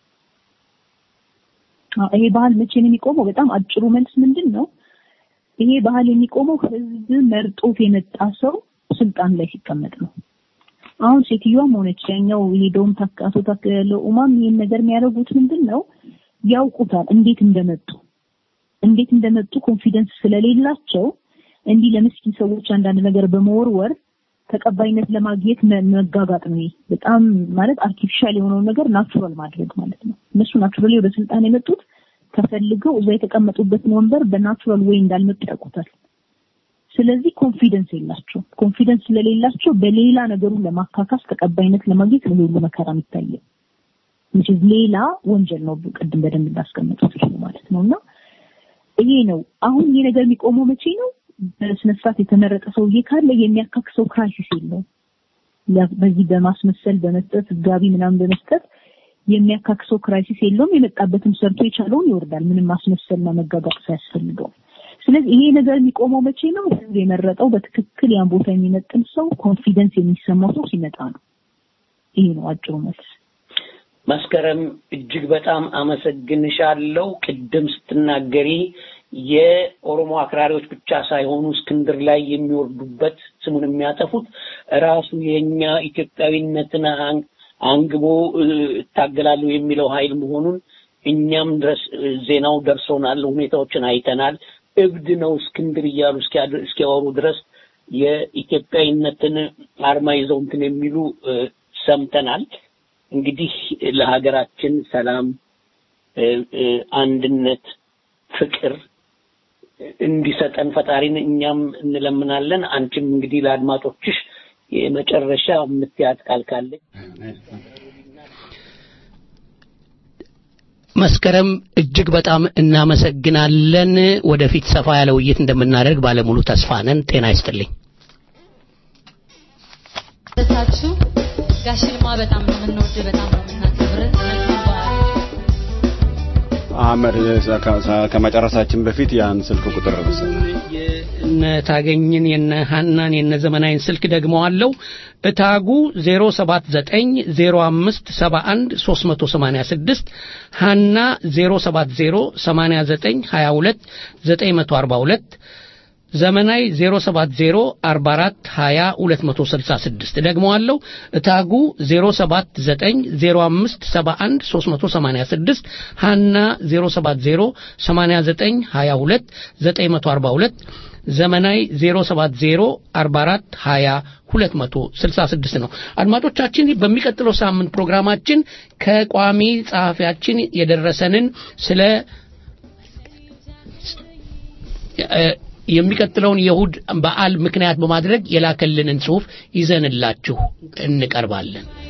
አዎ፣ ይሄ ባህል መቼ ነው የሚቆመው? በጣም አጭሩ መልስ ምንድን ነው? ይሄ ባህል የሚቆመው ህዝብ መርጦት የመጣ ሰው ስልጣን ላይ ሲቀመጥ ነው። አሁን ሴትዮዋም ሆነች ያኛው የሄደውም ታክ- አቶ ታከለ ኡማም ይሄን ነገር የሚያደርጉት ምንድን ነው? ያውቁታል እንዴት እንደመጡ እንዴት እንደመጡ ኮንፊደንስ ስለሌላቸው እንዲህ ለምስኪን ሰዎች አንዳንድ ነገር በመወርወር ተቀባይነት ለማግኘት መ- መጋጋጥ ነው። ይሄ በጣም ማለት አርቲፊሻል የሆነውን ነገር ናቹራል ማድረግ ማለት ነው። እነሱ ናቹራሊ ወደ ስልጣን የመጡት ተፈልገው እዛ የተቀመጡበትን ወንበር በናቹራል ወይ እንዳልመጡ ያውቁታል። ስለዚህ ኮንፊደንስ የላቸው። ኮንፊደንስ ስለሌላቸው በሌላ ነገሩን ለማካካስ ተቀባይነት ለማግኘት ነው ሁሉ መከራ የሚታየው። which is ሌላ ወንጀል ነው። ቅድም በደንብ እንዳስቀመጡት ይሄ ማለት ነው እና ይሄ ነው አሁን ይሄ ነገር የሚቆመው መቼ ነው? በስነ ስርዓት የተመረጠ ሰውዬ ካለ የሚያካክሰው ክራይሲስ የለውም። ያ- በዚህ በማስመሰል በመስጠት ጋቢ ምናምን በመስጠት የሚያካክሰው ክራይሲስ የለውም። የመጣበትም ሰርቶ የቻለውን ይወርዳል። ምንም ማስመሰልና መጋጋጥ ሳያስፈልገው። ስለዚህ ይሄ ነገር የሚቆመው መቼ ነው? ህዝብ የመረጠው በትክክል ያን ቦታ የሚመጥን ሰው ኮንፊደንስ የሚሰማው ሰው ሲመጣ ነው። ይሄ ነው አጭሩ መልስ። መስከረም እጅግ በጣም አመሰግንሻለሁ። ቅድም ስትናገሪ የኦሮሞ አክራሪዎች ብቻ ሳይሆኑ እስክንድር ላይ የሚወርዱበት ስሙን የሚያጠፉት ራሱ የኛ ኢትዮጵያዊነትን አን- አንግቦ እ፣ እታገላለሁ የሚለው ኃይል መሆኑን እኛም ድረስ እ፣ ዜናው ደርሶናል፣ ሁኔታዎችን አይተናል። እብድ ነው እስክንድር እያሉ እስኪያድ- እስኪያወሩ ድረስ የኢትዮጵያዊነትን አርማ ይዘው እንትን የሚሉ እ፣ ሰምተናል። እንግዲህ ለሀገራችን ሰላም፣ እ፣ እ፣ አንድነት፣ ፍቅር እንዲሰጠን ፈጣሪን እኛም እንለምናለን። አንቺም እንግዲህ ለአድማጮችሽ የመጨረሻ የምትያት ቃል ካለች መስከረም እጅግ በጣም እናመሰግናለን። ወደፊት ሰፋ ያለ ውይይት እንደምናደርግ ባለሙሉ ተስፋ ነን። ጤና ይስጥልኝ። ደሳችሁ ጋሽ ልማ በጣም ነው የምንወድ፣ በጣም ነው የምናከብር። መልካም በዓል። አህመድ ከ- ከመጨረሳችን በፊት ያን ስልክ ቁጥር መሰለኝ የነ ታገኝን የነ ሀናን የነ ዘመናዊን ስልክ ደግመዋለው። እታጉ 0790571 ሀና 0708922 ዘመናዊ 0704420 ደግመዋለሁ። እታጉ 0790571 ሀና 0708922 ዘመናዊ 0704420 ነው። አድማጮቻችን በሚቀጥለው ሳምንት ፕሮግራማችን ከቋሚ ጸሐፊያችን የደረሰንን ስለ እ፣ የሚቀጥለውን የእሁድ በዓል ምክንያት በማድረግ የላከልንን ጽሑፍ ይዘንላችሁ እንቀርባለን።